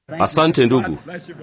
Asante ndugu.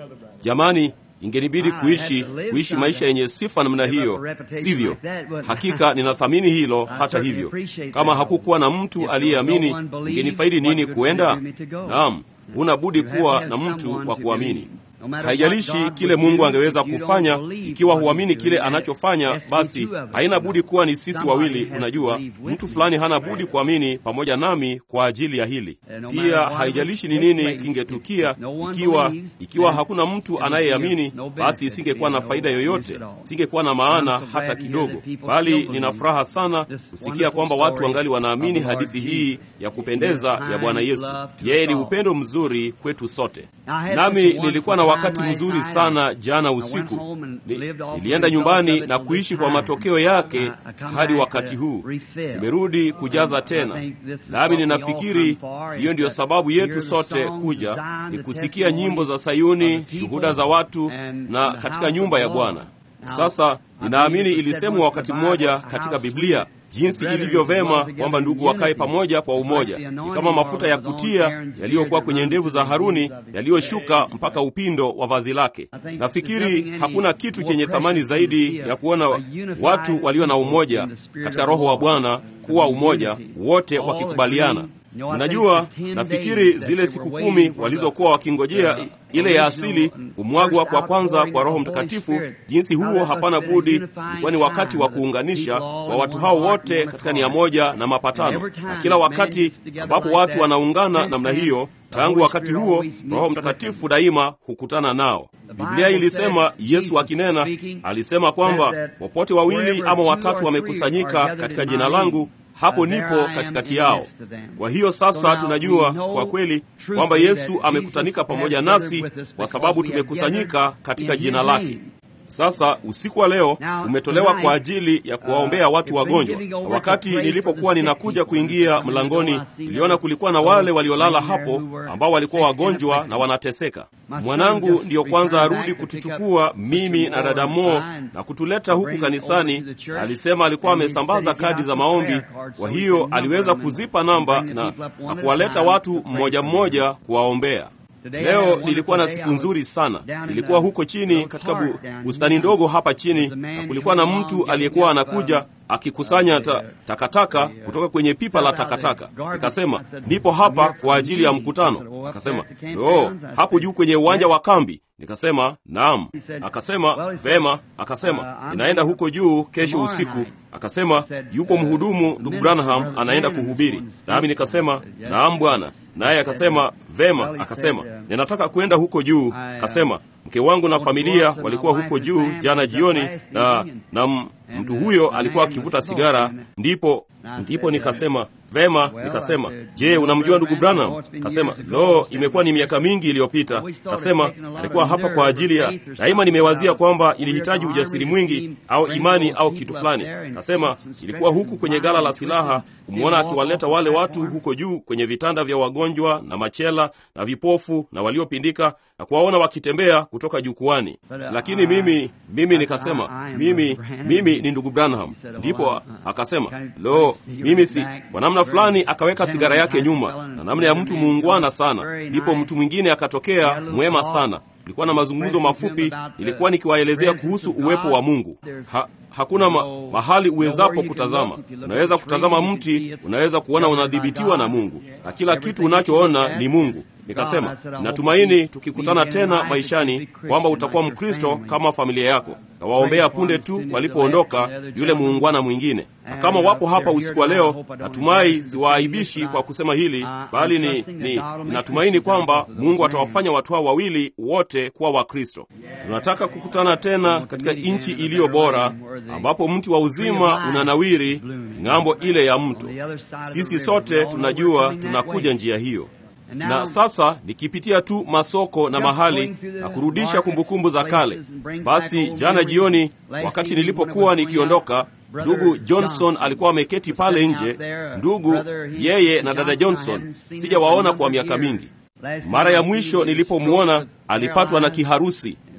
Jamani, ingenibidi kuishi kuishi maisha yenye sifa namna hiyo, sivyo? Hakika ninathamini hilo. Hata hivyo, kama hakukuwa na mtu aliyeamini, ingenifaidi nini kuenda? Naam, huna budi kuwa na mtu wa kuamini. Haijalishi kile Mungu angeweza kufanya, ikiwa huamini kile anachofanya, basi haina budi kuwa ni sisi wawili. Unajua, mtu fulani hana budi kuamini pamoja nami kwa ajili ya hili. Pia haijalishi ni nini kingetukia, ikiwa ikiwa hakuna mtu anayeamini, basi isingekuwa na faida yoyote, isingekuwa na maana hata kidogo. Bali nina furaha sana kusikia kwamba watu wangali wanaamini hadithi hii ya kupendeza ya Bwana Yesu. Yeye ni upendo mzuri kwetu sote. Nami nilikuwa na wakati mzuri sana jana usiku. Ni, nilienda nyumbani na kuishi kwa matokeo yake hadi wakati huu. Nimerudi kujaza tena, nami ninafikiri hiyo ndiyo sababu yetu sote kuja, ni kusikia nyimbo za Sayuni, shuhuda za watu na katika nyumba ya Bwana. Sasa ninaamini ilisemwa wakati mmoja katika Biblia jinsi ilivyo vema kwamba ndugu wakae pamoja kwa umoja. Ni kama mafuta ya kutia yaliyokuwa kwenye ndevu za Haruni yaliyoshuka mpaka upindo wa vazi lake. Nafikiri hakuna kitu chenye thamani zaidi ya kuona watu walio na umoja katika Roho wa Bwana, kuwa umoja wote wakikubaliana. Mnajua, nafikiri zile siku kumi walizokuwa wakingojea ile ya asili kumwagwa kwa kwanza kwa Roho Mtakatifu, jinsi huo hapana budi ilikuwa ni wakati wa kuunganisha wa watu hao wote katika nia moja na mapatano. Na kila wakati ambapo watu wanaungana namna hiyo, tangu wakati huo Roho Mtakatifu daima hukutana nao. Biblia ilisema, Yesu akinena alisema kwamba popote wawili ama watatu wamekusanyika katika jina langu hapo nipo katikati yao. Kwa hiyo sasa tunajua kwa kweli kwamba Yesu amekutanika pamoja nasi kwa sababu tumekusanyika katika jina lake. Sasa usiku wa leo umetolewa kwa ajili ya kuwaombea watu wagonjwa. Na wakati nilipokuwa ninakuja kuingia mlangoni, niliona kulikuwa na wale waliolala hapo ambao walikuwa wagonjwa na wanateseka. Mwanangu ndiyo kwanza arudi kutuchukua mimi na dada Mo na kutuleta huku kanisani. Alisema alikuwa amesambaza kadi za maombi, kwa hiyo aliweza kuzipa namba na, na kuwaleta watu mmoja mmoja kuwaombea. Leo nilikuwa na siku nzuri sana. Nilikuwa huko chini katika bu, bustani ndogo hapa chini, na kulikuwa na mtu aliyekuwa anakuja akikusanya ta, takataka kutoka kwenye pipa la takataka. Nikasema nipo hapa kwa ajili ya mkutano. Akasema oh, hapo juu kwenye uwanja wa kambi. Nikasema naam. Akasema vema. Akasema ninaenda huko juu kesho usiku. Akasema yupo mhudumu ndugu Branham anaenda kuhubiri, nami nikasema naam bwana. Naye akasema vema. Akasema ninataka kwenda huko juu. Akasema mke wangu na familia walikuwa huko juu jana jioni, na na mtu huyo alikuwa akivuta sigara. Ndipo ndipo nikasema vema. Nikasema je, unamjua ndugu Branham? Kasema lo, imekuwa ni miaka mingi iliyopita. Kasema alikuwa hapa kwa ajili ya daima. Nimewazia kwamba ilihitaji ujasiri mwingi au imani au kitu fulani. Kasema ilikuwa huku kwenye gala la silaha kumwona akiwaleta wale watu huko juu kwenye vitanda vya wagonjwa na machela na vipofu na waliopindika na kuwaona wakitembea kutoka jukwani. Lakini mimi mimi nikasema mimi mimi ni ndugu Branham. Ndipo akasema lo, mimi si kwa namna fulani. Akaweka sigara yake nyuma na namna ya mtu muungwana sana. Ndipo mtu mwingine akatokea mwema sana. Tulikuwa na mazungumzo mafupi, nilikuwa nikiwaelezea kuhusu uwepo wa Mungu. Ha, hakuna ma, mahali uwezapo kutazama. Unaweza kutazama mti, unaweza kuona unadhibitiwa na Mungu, na kila kitu unachoona ni Mungu. Nikasema natumaini tukikutana tena maishani kwamba utakuwa Mkristo kama familia yako. Nawaombea punde tu walipoondoka yule muungwana mwingine, na kama wapo hapa usiku wa leo, natumai siwaaibishi kwa kusema hili, bali ni, ni ninatumaini kwamba Mungu atawafanya watu hao wawili wote kuwa Wakristo. Tunataka kukutana tena katika nchi iliyo bora, ambapo mti wa uzima unanawiri ng'ambo ile ya mto. Sisi sote tunajua tunakuja njia hiyo na sasa nikipitia tu masoko na mahali na kurudisha kumbukumbu za kale. Basi jana jioni, wakati nilipokuwa nikiondoka, ndugu Johnson alikuwa ameketi pale nje. Ndugu yeye na dada Johnson sijawaona kwa miaka mingi. Mara ya mwisho nilipomwona alipatwa na kiharusi,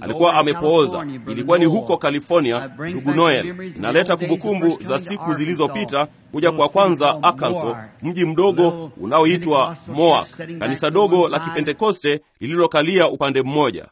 alikuwa amepooza. Ilikuwa ni huko California, ndugu Noel. Inaleta kumbukumbu za siku zilizopita kuja kwa kwanza Arkansas, mji mdogo unaoitwa Moak, kanisa dogo la Kipentekoste lililokalia upande mmoja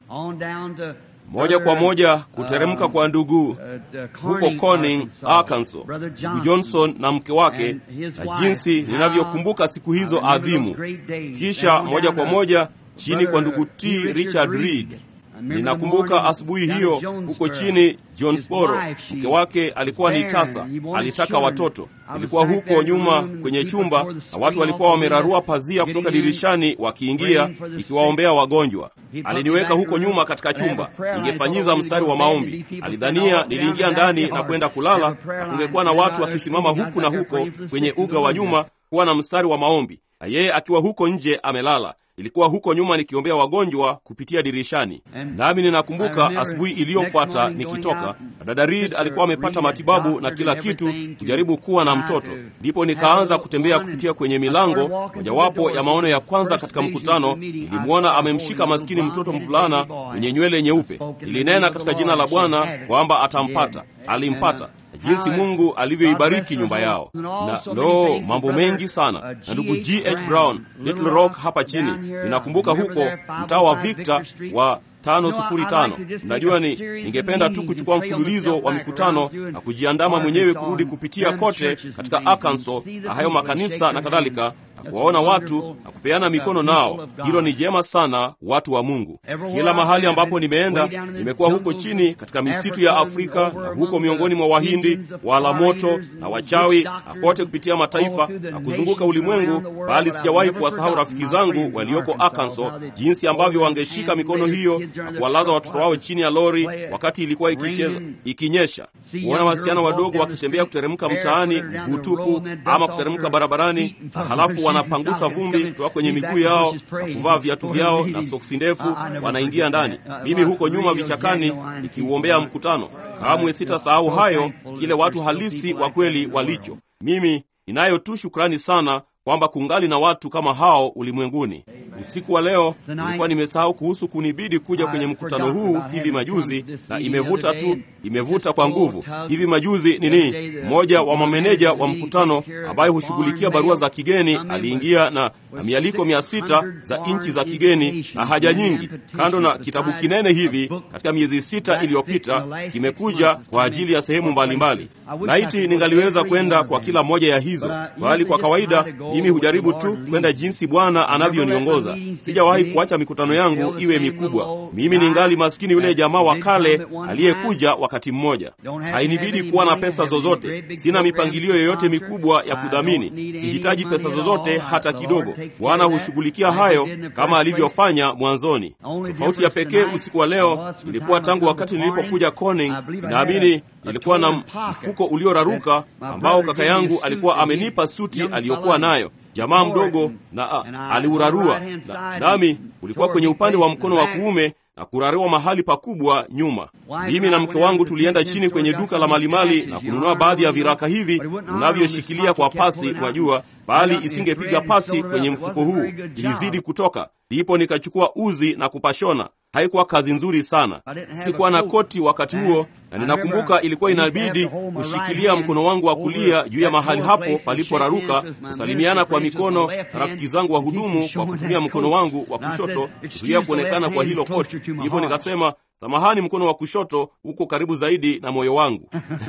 moja kwa moja kuteremka kwa ndugu huko Corning, Arkansas, ndugu Johnson na mke wake, na jinsi ninavyokumbuka siku hizo adhimu. Kisha moja kwa moja chini kwa ndugu T. Richard Reed. Ninakumbuka asubuhi hiyo huko chini Jonesboro, mke wake alikuwa ni tasa, alitaka watoto. Ilikuwa huko nyuma kwenye chumba, na watu walikuwa wamerarua pazia kutoka dirishani wakiingia, ikiwaombea wagonjwa. Aliniweka huko nyuma katika chumba, ningefanyiza mstari wa maombi. Alidhania niliingia ndani na kwenda kulala, na kungekuwa na watu wakisimama huku na huko kwenye uga wa nyuma kuwa na mstari wa maombi, na yeye akiwa huko nje amelala. Ilikuwa huko nyuma nikiombea wagonjwa kupitia dirishani. Nami ninakumbuka asubuhi iliyofuata nikitoka, dada Reed alikuwa amepata matibabu na kila kitu, kujaribu kuwa na mtoto. Ndipo nikaanza kutembea kupitia kwenye milango. Mojawapo ya maono ya kwanza katika mkutano, nilimwona amemshika maskini mtoto mvulana mwenye nywele nyeupe. Nilinena katika jina la Bwana kwamba atampata. Alimpata jinsi Mungu alivyoibariki nyumba yao, na lo, mambo mengi sana. Na ndugu G. H. Brown, Little Rock hapa chini, ninakumbuka huko mtaa wa Victor wa tano sufuri tano. Mnajua, ni ningependa tu kuchukua mfululizo wa mikutano na kujiandama mwenyewe kurudi kupitia kote katika Arkansas na hayo makanisa na kadhalika, na kuwaona watu na kupeana mikono nao. Hilo ni jema sana, watu wa Mungu. Kila mahali ambapo nimeenda, nimekuwa huko chini katika misitu ya Afrika na huko miongoni mwa Wahindi wala moto na wachawi na kote kupitia mataifa na kuzunguka ulimwengu, bali sijawahi kuwasahau rafiki zangu walioko Arkansas, jinsi ambavyo wangeshika mikono hiyo na kuwalaza watoto wao chini ya lori wakati ilikuwa ikicheza ikinyesha, kuona wasichana wadogo wakitembea kuteremka mtaani mguu tupu ama kuteremka barabarani, na halafu wanapangusa vumbi kutoka kwenye miguu yao na kuvaa viatu vyao na soksi ndefu, wanaingia ndani. Mimi huko nyuma vichakani nikiuombea mkutano. Kamwe sitasahau hayo, kile watu halisi wa kweli walicho. Mimi ninayo tu shukrani sana kwamba kungali na watu kama hao ulimwenguni. Usiku wa leo nilikuwa nimesahau kuhusu kunibidi kuja kwenye mkutano huu hivi majuzi, na imevuta tu, imevuta kwa nguvu. Hivi majuzi nini, mmoja wa mameneja wa mkutano ambaye hushughulikia barua za kigeni aliingia na, na mialiko mia sita za nchi za kigeni na haja nyingi, kando na kitabu kinene hivi katika miezi sita iliyopita, kimekuja kwa ajili ya sehemu mbalimbali. Laiti ningaliweza kwenda kwa kila moja ya hizo, bali kwa kawaida mimi hujaribu tu kwenda jinsi Bwana anavyoniongoza. Sijawahi kuacha mikutano yangu iwe mikubwa. Mimi ningali maskini yule jamaa wa kale aliyekuja wakati mmoja. Hainibidi kuwa na pesa zozote, sina mipangilio yoyote mikubwa ya kudhamini, sihitaji pesa zozote hata kidogo. Bwana hushughulikia hayo kama alivyofanya mwanzoni. Tofauti ya pekee usiku wa leo ilikuwa tangu wakati nilipokuja Corning, naamini nilikuwa na mfuko ulioraruka ambao kaka yangu alikuwa amenipa suti aliyokuwa nayo jamaa mdogo na a, aliurarua na, nami ulikuwa kwenye upande wa mkono wa kuume na kurarua mahali pakubwa nyuma. Mimi na mke wangu tulienda chini kwenye duka la malimali na kununua baadhi ya viraka hivi unavyoshikilia kwa pasi, mwajua, bali isingepiga pasi kwenye mfuko huu, ilizidi kutoka. Ndipo nikachukua uzi na kupashona. Haikuwa kazi nzuri sana. Sikuwa na koti wakati huo, na ninakumbuka ilikuwa inabidi kushikilia mkono wangu wa kulia juu ya mahali hapo paliporaruka, kusalimiana kwa mikono na rafiki zangu wa hudumu kwa kutumia mkono wangu wa kushoto kuzuia kuonekana kwa hilo koti. Hivyo nikasema, samahani, mkono wa kushoto uko karibu zaidi na moyo wangu.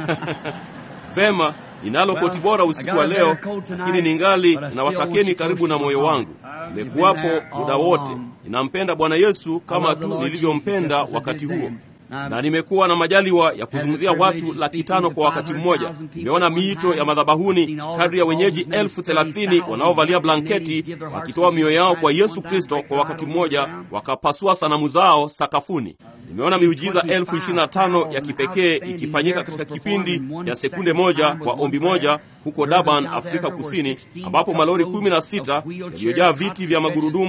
Vema, ninalo koti bora usiku wa leo, lakini ningali nawatakeni karibu na moyo wangu. Nimekuwapo muda wote. Ninampenda Bwana Yesu kama tu nilivyompenda wakati huo, na nimekuwa na majaliwa ya kuzungumzia watu laki tano kwa wakati mmoja. Nimeona miito ya madhabahuni kadri ya wenyeji elfu thelathini wanaovalia blanketi wakitoa mioyo yao kwa Yesu Kristo kwa wakati mmoja, wakapasua sanamu zao sakafuni. Nimeona miujiza elfu ishirini na tano ya kipekee ikifanyika katika kipindi ya sekunde moja kwa ombi moja huko Durban, Afrika Kusini, ambapo malori kumi na sita yaliyojaa viti vya magurudumu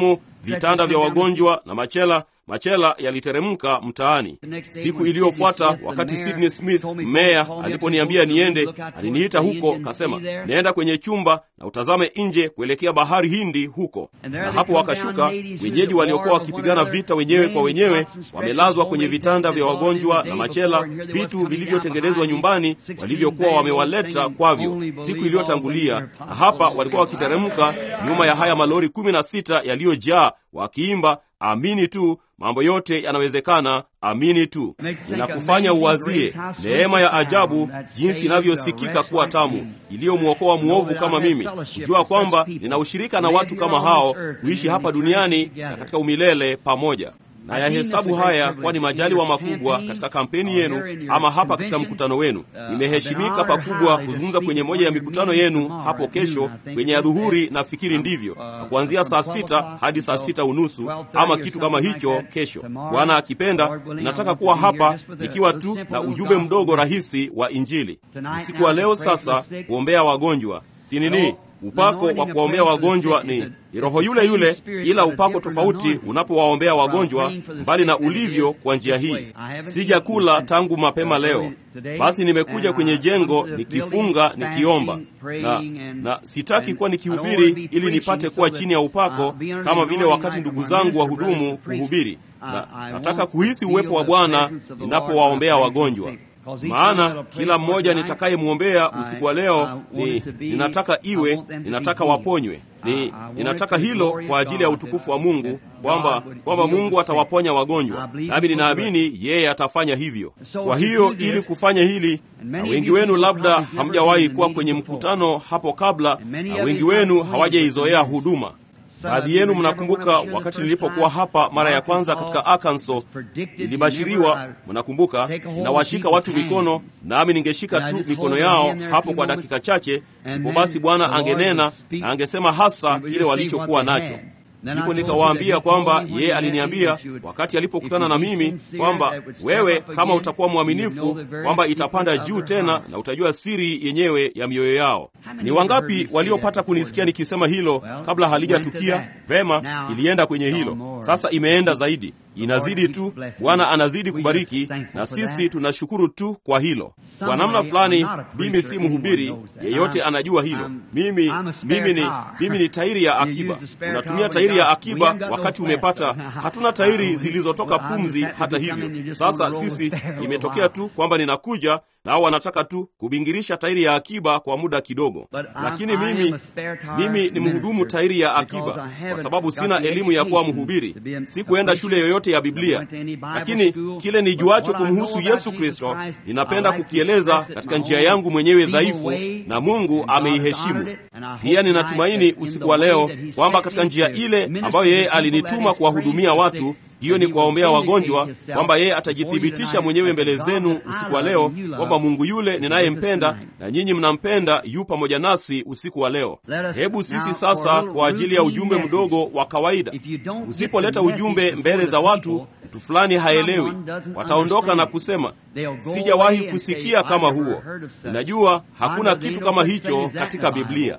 vitanda vya wagonjwa na machela machela yaliteremka mtaani. Siku iliyofuata wakati Sidney Smith meya aliponiambia niende, aliniita huko, kasema naenda kwenye chumba na utazame nje kuelekea bahari Hindi huko. Na hapo wakashuka wenyeji waliokuwa wakipigana vita wenyewe kwa wenyewe, wamelazwa kwenye vitanda vya wagonjwa na machela, vitu vilivyotengenezwa nyumbani walivyokuwa wamewaleta kwavyo siku iliyotangulia, na hapa walikuwa wakiteremka nyuma ya haya malori kumi na sita yaliyojaa wakiimba amini tu, mambo yote yanawezekana, amini tu. Inakufanya uwazie neema ya ajabu, jinsi inavyosikika kuwa tamu, iliyomwokoa mwovu kama mimi, kujua kwamba nina ushirika na watu kama hao, kuishi hapa duniani na katika umilele pamoja na yahesabu haya kuwa ni majaliwa makubwa katika kampeni yenu ama hapa katika mkutano wenu. Nimeheshimika pakubwa kuzungumza kwenye moja ya mikutano yenu hapo kesho kwenye adhuhuri, nafikiri ndivyo, na kuanzia saa sita hadi saa sita unusu ama kitu kama hicho. Kesho Bwana akipenda, ninataka kuwa hapa nikiwa tu na ujumbe mdogo rahisi wa Injili usiku wa leo. Sasa kuombea wagonjwa si nini upako wa kuwaombea wagonjwa ni, ni roho yule yule, ila upako tofauti unapowaombea wagonjwa, mbali na ulivyo kwa njia hii. Sijakula tangu mapema leo, basi nimekuja kwenye jengo nikifunga, nikiomba na, na sitaki kuwa nikihubiri ili nipate kuwa chini ya upako kama vile wakati ndugu zangu wa hudumu kuhubiri, na nataka kuhisi uwepo wa Bwana ninapowaombea wagonjwa maana kila mmoja nitakayemwombea usiku wa leo ni ninataka iwe, ninataka waponywe, ni ninataka hilo kwa ajili ya utukufu wa Mungu, kwamba kwamba Mungu atawaponya wagonjwa, nami ninaamini yeye atafanya hivyo. Kwa hiyo ili kufanya hili, na wengi wenu labda hamjawahi kuwa kwenye mkutano hapo kabla, na wengi wenu hawajaizoea huduma Baadhi yenu mnakumbuka wakati nilipokuwa hapa mara ya kwanza katika Arkansas, ilibashiriwa, mnakumbuka, inawashika watu mikono, nami ningeshika tu mikono yao hapo kwa dakika chache, ndipo basi Bwana angenena na angesema hasa kile walichokuwa nacho. Ndipo nikawaambia kwamba yeye aliniambia wakati alipokutana na mimi kwamba wewe, kama utakuwa mwaminifu, kwamba itapanda juu tena na utajua siri yenyewe ya mioyo yao. Ni wangapi waliopata kunisikia nikisema hilo kabla halijatukia? Vema, ilienda kwenye hilo. Sasa imeenda zaidi, inazidi tu. Bwana anazidi kubariki, na sisi tunashukuru tu kwa hilo. Kwa namna fulani, mimi si mhubiri, yeyote anajua hilo. Mimi mimi ni mimi ni tairi ya akiba. Unatumia tairi ya akiba wakati umepata. Hatuna tairi zilizotoka pumzi. Hata hivyo, sasa sisi imetokea tu kwamba ninakuja nao wanataka tu kubingirisha tairi ya akiba kwa muda kidogo, lakini mimi mimi ni mhudumu tairi ya akiba kwa sababu sina elimu ya kuwa mhubiri, sikuenda shule yoyote ya Biblia, lakini kile nijuacho kumhusu Yesu Kristo ninapenda kukieleza katika njia yangu mwenyewe dhaifu, na Mungu ameiheshimu. Pia ninatumaini usiku wa leo kwamba katika njia ile ambayo yeye alinituma kuwahudumia watu hiyo ni kuwaombea wagonjwa, kwamba yeye atajithibitisha mwenyewe mbele zenu usiku wa leo kwamba Mungu yule ninayempenda na nyinyi mnampenda yu pamoja nasi usiku wa leo. Hebu sisi sasa, kwa ajili ya ujumbe mdogo wa kawaida, usipoleta ujumbe mbele za watu, mtu fulani haelewi, wataondoka na kusema sijawahi kusikia kama huo. Ninajua hakuna kitu kama hicho katika Biblia.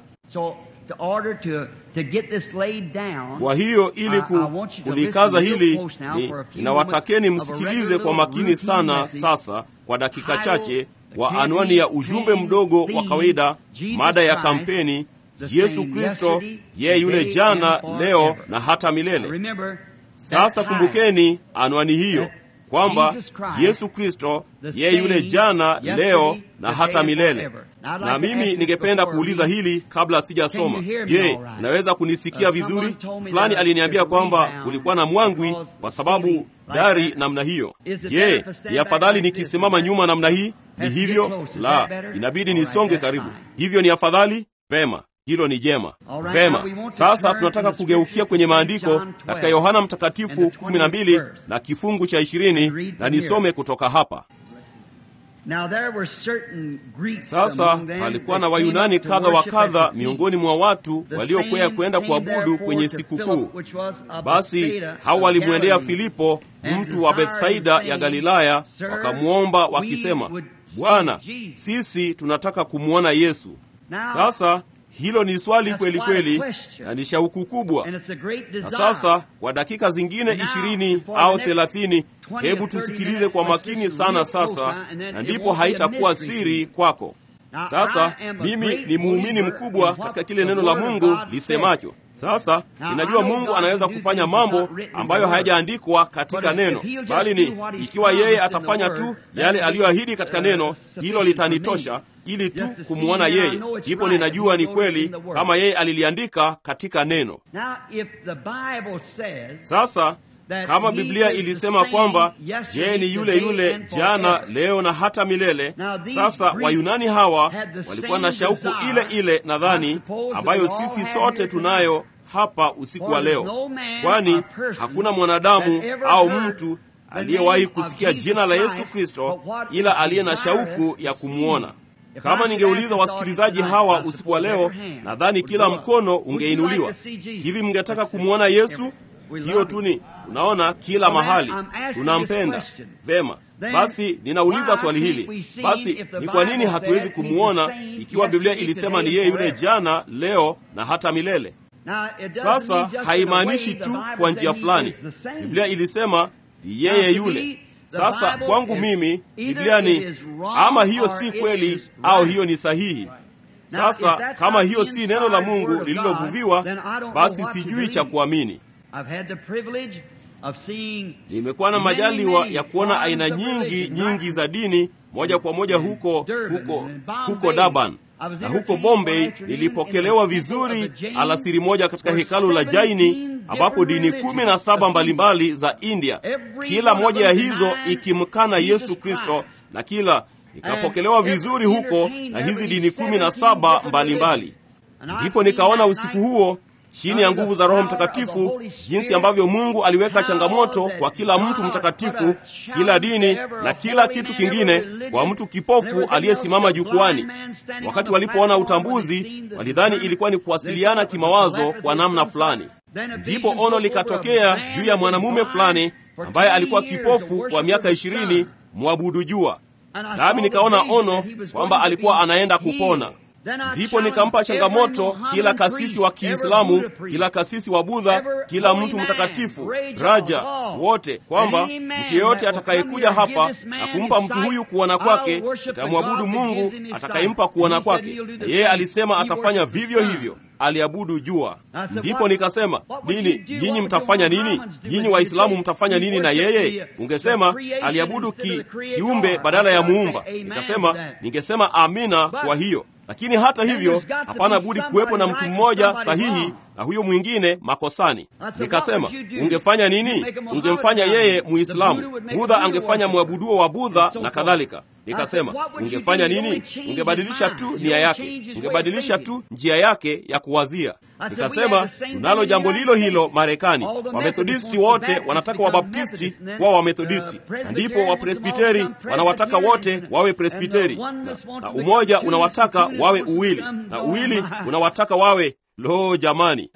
Kwa hiyo ili ku, kulikaza hili ni ninawatakeni msikilize kwa makini sana sasa kwa dakika chache wa anwani ya ujumbe mdogo wa kawaida, mada ya kampeni, Yesu Kristo yeye yule jana, leo na hata milele. Sasa kumbukeni anwani hiyo kwamba Yesu Kristo yeye yule jana, leo na hata milele. Na mimi ningependa kuuliza hili kabla sijasoma. Je, unaweza kunisikia vizuri? Fulani aliniambia kwamba kulikuwa na mwangwi kwa sababu dari namna hiyo. Je, ni afadhali nikisimama nyuma namna hii? Ni hivyo? La, inabidi nisonge karibu. Hivyo ni afadhali? Vema. Hilo ni jema. Vema, sasa tunataka kugeukia kwenye maandiko katika Yohana Mtakatifu 12 na kifungu cha 20 na nisome kutoka hapa. Sasa palikuwa na Wayunani kadha wa kadha miongoni mwa watu waliokwea kwenda kuabudu kwenye sikukuu. Basi hao walimwendea Filipo, mtu wa Bethsaida ya Galilaya, wakamwomba wakisema, Bwana, sisi tunataka kumwona Yesu. Sasa Hilo ni swali kweli kweli, na ni shauku kubwa. Na sasa kwa dakika zingine ishirini au thelathini, hebu tusikilize kwa makini sana sasa, na ndipo haitakuwa siri kwako. Sasa mimi ni muumini mkubwa katika kile neno la Mungu lisemacho. Sasa ninajua Mungu anaweza kufanya mambo ambayo hayajaandikwa katika neno, bali ni ikiwa yeye atafanya tu yale aliyoahidi katika neno, hilo litanitosha ili tu kumwona yeye, ndipo ninajua ni kweli kama yeye aliliandika katika neno. Sasa kama Biblia ilisema kwamba je, ni yule yule jana, leo na hata milele. Sasa Wayunani hawa walikuwa na shauku ile ile, nadhani ambayo sisi sote tunayo hapa usiku wa leo, kwani hakuna mwanadamu au mtu aliyewahi kusikia jina la Yesu Kristo ila aliye na shauku ya kumwona. Kama ningeuliza wasikilizaji hawa usiku wa leo, nadhani kila mkono ungeinuliwa. Hivi mngetaka kumwona Yesu? Hiyo tu ni unaona, kila mahali tunampenda. Vema, basi ninauliza swali hili basi, ni kwa nini hatuwezi kumwona ikiwa Biblia ilisema ni yeye yule jana, leo na hata milele? Sasa haimaanishi tu kwa njia fulani. Biblia ilisema ni yeye yule. Sasa kwangu mimi Biblia ni ama hiyo si kweli au hiyo ni sahihi. Sasa kama hiyo si neno la Mungu lililovuviwa, basi sijui cha kuamini. Nimekuwa na majaliwa ya kuona aina nyingi nyingi za dini moja kwa moja huko huko huko Durban na huko Bombay. Nilipokelewa vizuri alasiri moja katika hekalu la Jaini ambapo dini kumi na saba mbalimbali za India, kila moja ya hizo ikimkana Yesu Kristo, na kila nikapokelewa vizuri huko na hizi dini kumi na saba mbalimbali. Ndipo nikaona usiku huo chini ya nguvu za Roho Mtakatifu, jinsi ambavyo Mungu aliweka changamoto kwa kila mtu mtakatifu, kila dini na kila kitu kingine, kwa mtu kipofu aliyesimama jukwani. Wakati walipoona utambuzi, walidhani ilikuwa ni kuwasiliana kimawazo kwa namna fulani. Ndipo ono likatokea juu ya mwanamume fulani ambaye alikuwa kipofu kwa miaka ishirini, mwabudu jua. Nami nikaona ono kwamba alikuwa anaenda kupona. Ndipo nikampa changamoto kila kasisi wa Kiislamu, kila kasisi wa Budha, kila mtu mtakatifu, raja wote, kwamba mtu yeyote atakayekuja hapa na kumpa mtu huyu kuona kwake, nitamwabudu Mungu atakayempa kuona kwake. Yeye alisema atafanya vivyo hivyo, aliabudu jua. Ndipo nikasema nini, nyinyi mtafanya nini? Nyinyi Waislamu mtafanya nini na yeye? Ungesema aliabudu ki, kiumbe badala ya muumba. Nikasema ningesema amina kwa hiyo lakini hata hivyo hapana budi kuwepo na mtu mmoja sahihi na huyo mwingine makosani. Nikasema ungefanya nini? Ungemfanya yeye Muislamu, Budha angefanya mwabuduo wa Budha na kadhalika. Nikasema ungefanya nini? Ungebadilisha tu nia yake, ungebadilisha tu njia yake ya kuwazia. Nikasema tunalo jambo lilo hilo Marekani. Wamethodisti wote wanataka Wabaptisti kuwa Wamethodisti, na ndipo Wapresbiteri wanawataka wote wawe Presbiteri, na, na umoja unawataka wawe uwili, na uwili unawataka wawe lo, jamani,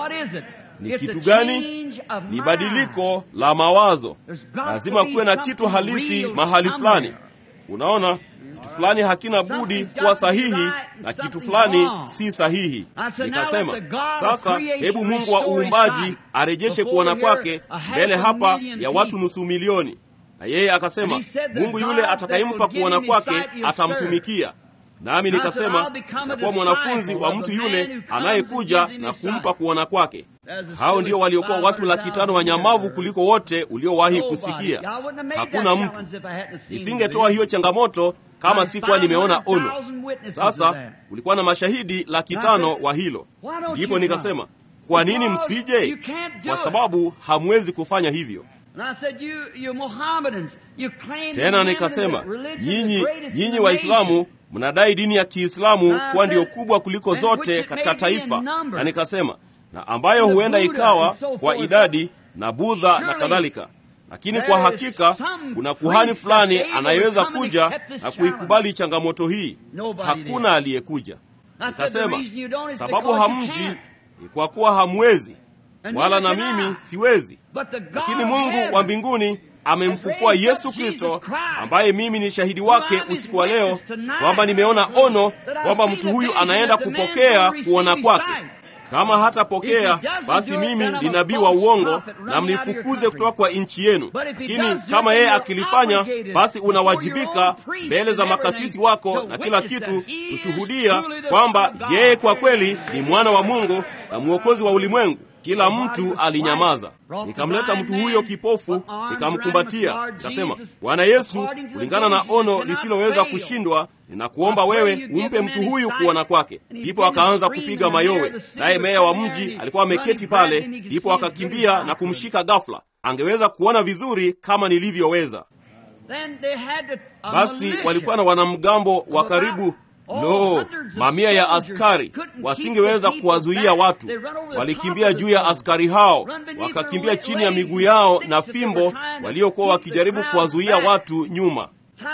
ni kitu gani? Ni badiliko la mawazo. Lazima kuwe na kitu halisi mahali fulani. Unaona, kitu fulani hakina budi kuwa sahihi na kitu fulani si sahihi. Nikasema sasa, hebu Mungu wa uumbaji arejeshe kuona kwake mbele hapa ya watu nusu milioni. Na yeye akasema Mungu yule atakayempa kuona kwake atamtumikia. Nami nikasema nitakuwa mwanafunzi wa mtu yule anayekuja na kumpa kuona kwake. Hao ndio waliokuwa watu laki tano wanyamavu kuliko wote uliowahi kusikia. Hakuna mtu. Nisingetoa hiyo changamoto kama sikuwa nimeona ono. Sasa kulikuwa na mashahidi laki tano wa hilo. Ndipo nikasema kwa nini msije? Kwa sababu hamwezi kufanya hivyo. Tena nikasema nyinyi, nyinyi Waislamu mnadai dini ya Kiislamu kuwa ndiyo kubwa kuliko zote katika taifa, na nikasema na ambayo huenda ikawa kwa idadi na Budha na kadhalika, lakini kwa hakika kuna kuhani fulani anayeweza kuja na kuikubali changamoto hii. Hakuna aliyekuja. Nikasema sababu hamji ni kwa kuwa hamwezi, wala na mimi siwezi, lakini Mungu wa mbinguni amemfufua Yesu Kristo, ambaye mimi ni shahidi wake usiku wa leo, kwamba nimeona ono kwamba mtu huyu anaenda kupokea kuona kwake. Kama hatapokea basi mimi ni nabii wa uongo na mnifukuze kutoka kwa nchi yenu. Lakini kama yeye akilifanya, basi unawajibika mbele za makasisi wako na kila kitu kushuhudia kwamba yeye kwa kweli ni mwana wa Mungu na mwokozi wa ulimwengu. Kila mtu alinyamaza. Nikamleta mtu huyo kipofu, nikamkumbatia, nikasema, Bwana Yesu, kulingana na ono lisiloweza kushindwa, ninakuomba wewe umpe mtu huyu kuona kwake. Ndipo akaanza kupiga mayowe, naye meya wa mji alikuwa ameketi pale. Ndipo akakimbia na kumshika ghafla. Angeweza kuona vizuri kama nilivyoweza. Basi walikuwa na wanamgambo wa karibu Lo, mamia ya askari wasingeweza kuwazuia watu. Walikimbia juu ya askari hao, wakakimbia chini ya miguu yao na fimbo, waliokuwa wakijaribu kuwazuia watu nyuma.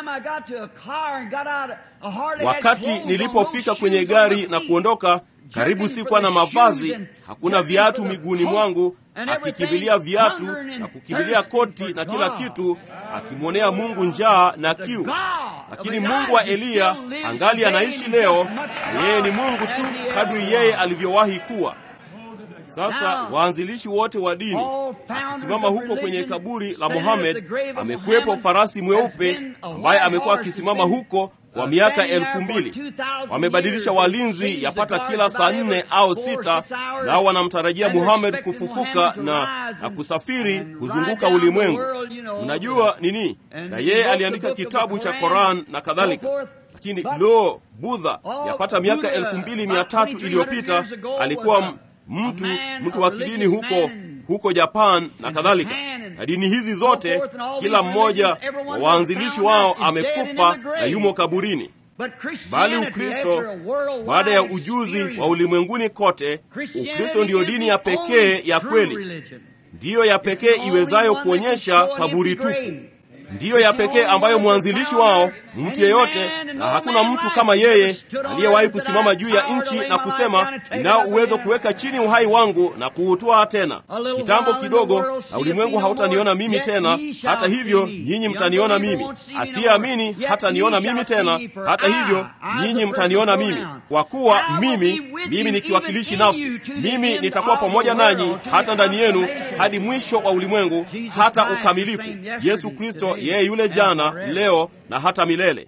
Wakati nilipofika kwenye gari na kuondoka, karibu sikuwa na mavazi, hakuna viatu miguuni mwangu, akikimbilia viatu na kukimbilia koti na kila kitu, akimwonea Mungu njaa na kiu. Lakini Mungu wa Eliya angali anaishi leo, na yeye ni Mungu tu kadri yeye alivyowahi kuwa. Sasa waanzilishi wote wa dini, akisimama huko kwenye kaburi la Mohamed, amekuwepo farasi mweupe ambaye amekuwa akisimama huko kwa miaka elfu mbili. Wamebadilisha walinzi yapata kila saa nne au sita, nao wanamtarajia Muhammad kufufuka na, na kusafiri kuzunguka ulimwengu. Unajua nini? Na yeye aliandika kitabu cha Koran na kadhalika. Lakini lo, Budha yapata miaka elfu mbili mia tatu iliyopita alikuwa mtu mtu wa kidini huko huko Japan na kadhalika. Na dini hizi zote, kila mmoja wa waanzilishi wao amekufa na yumo kaburini. Bali Ukristo, baada ya ujuzi wa ulimwenguni kote, Ukristo ndiyo dini ya pekee ya kweli, ndiyo ya pekee iwezayo kuonyesha kaburi tupu ndiyo ya pekee ambayo mwanzilishi wao mtu yeyote, na hakuna mtu kama yeye aliyewahi kusimama juu ya nchi na kusema, ninao uwezo kuweka chini uhai wangu na kuutoa tena. Kitambo kidogo na ulimwengu hautaniona mimi tena, hata hivyo nyinyi mtaniona mimi. Asiyeamini hataniona mimi tena, hata hivyo nyinyi mtaniona mimi, kwa kuwa mimi mimi ni kiwakilishi nafsi. Mimi nitakuwa pamoja nanyi hata ndani yenu hadi mwisho wa ulimwengu, hata ukamilifu. Yesu Kristo yeye yule jana, leo na hata milele.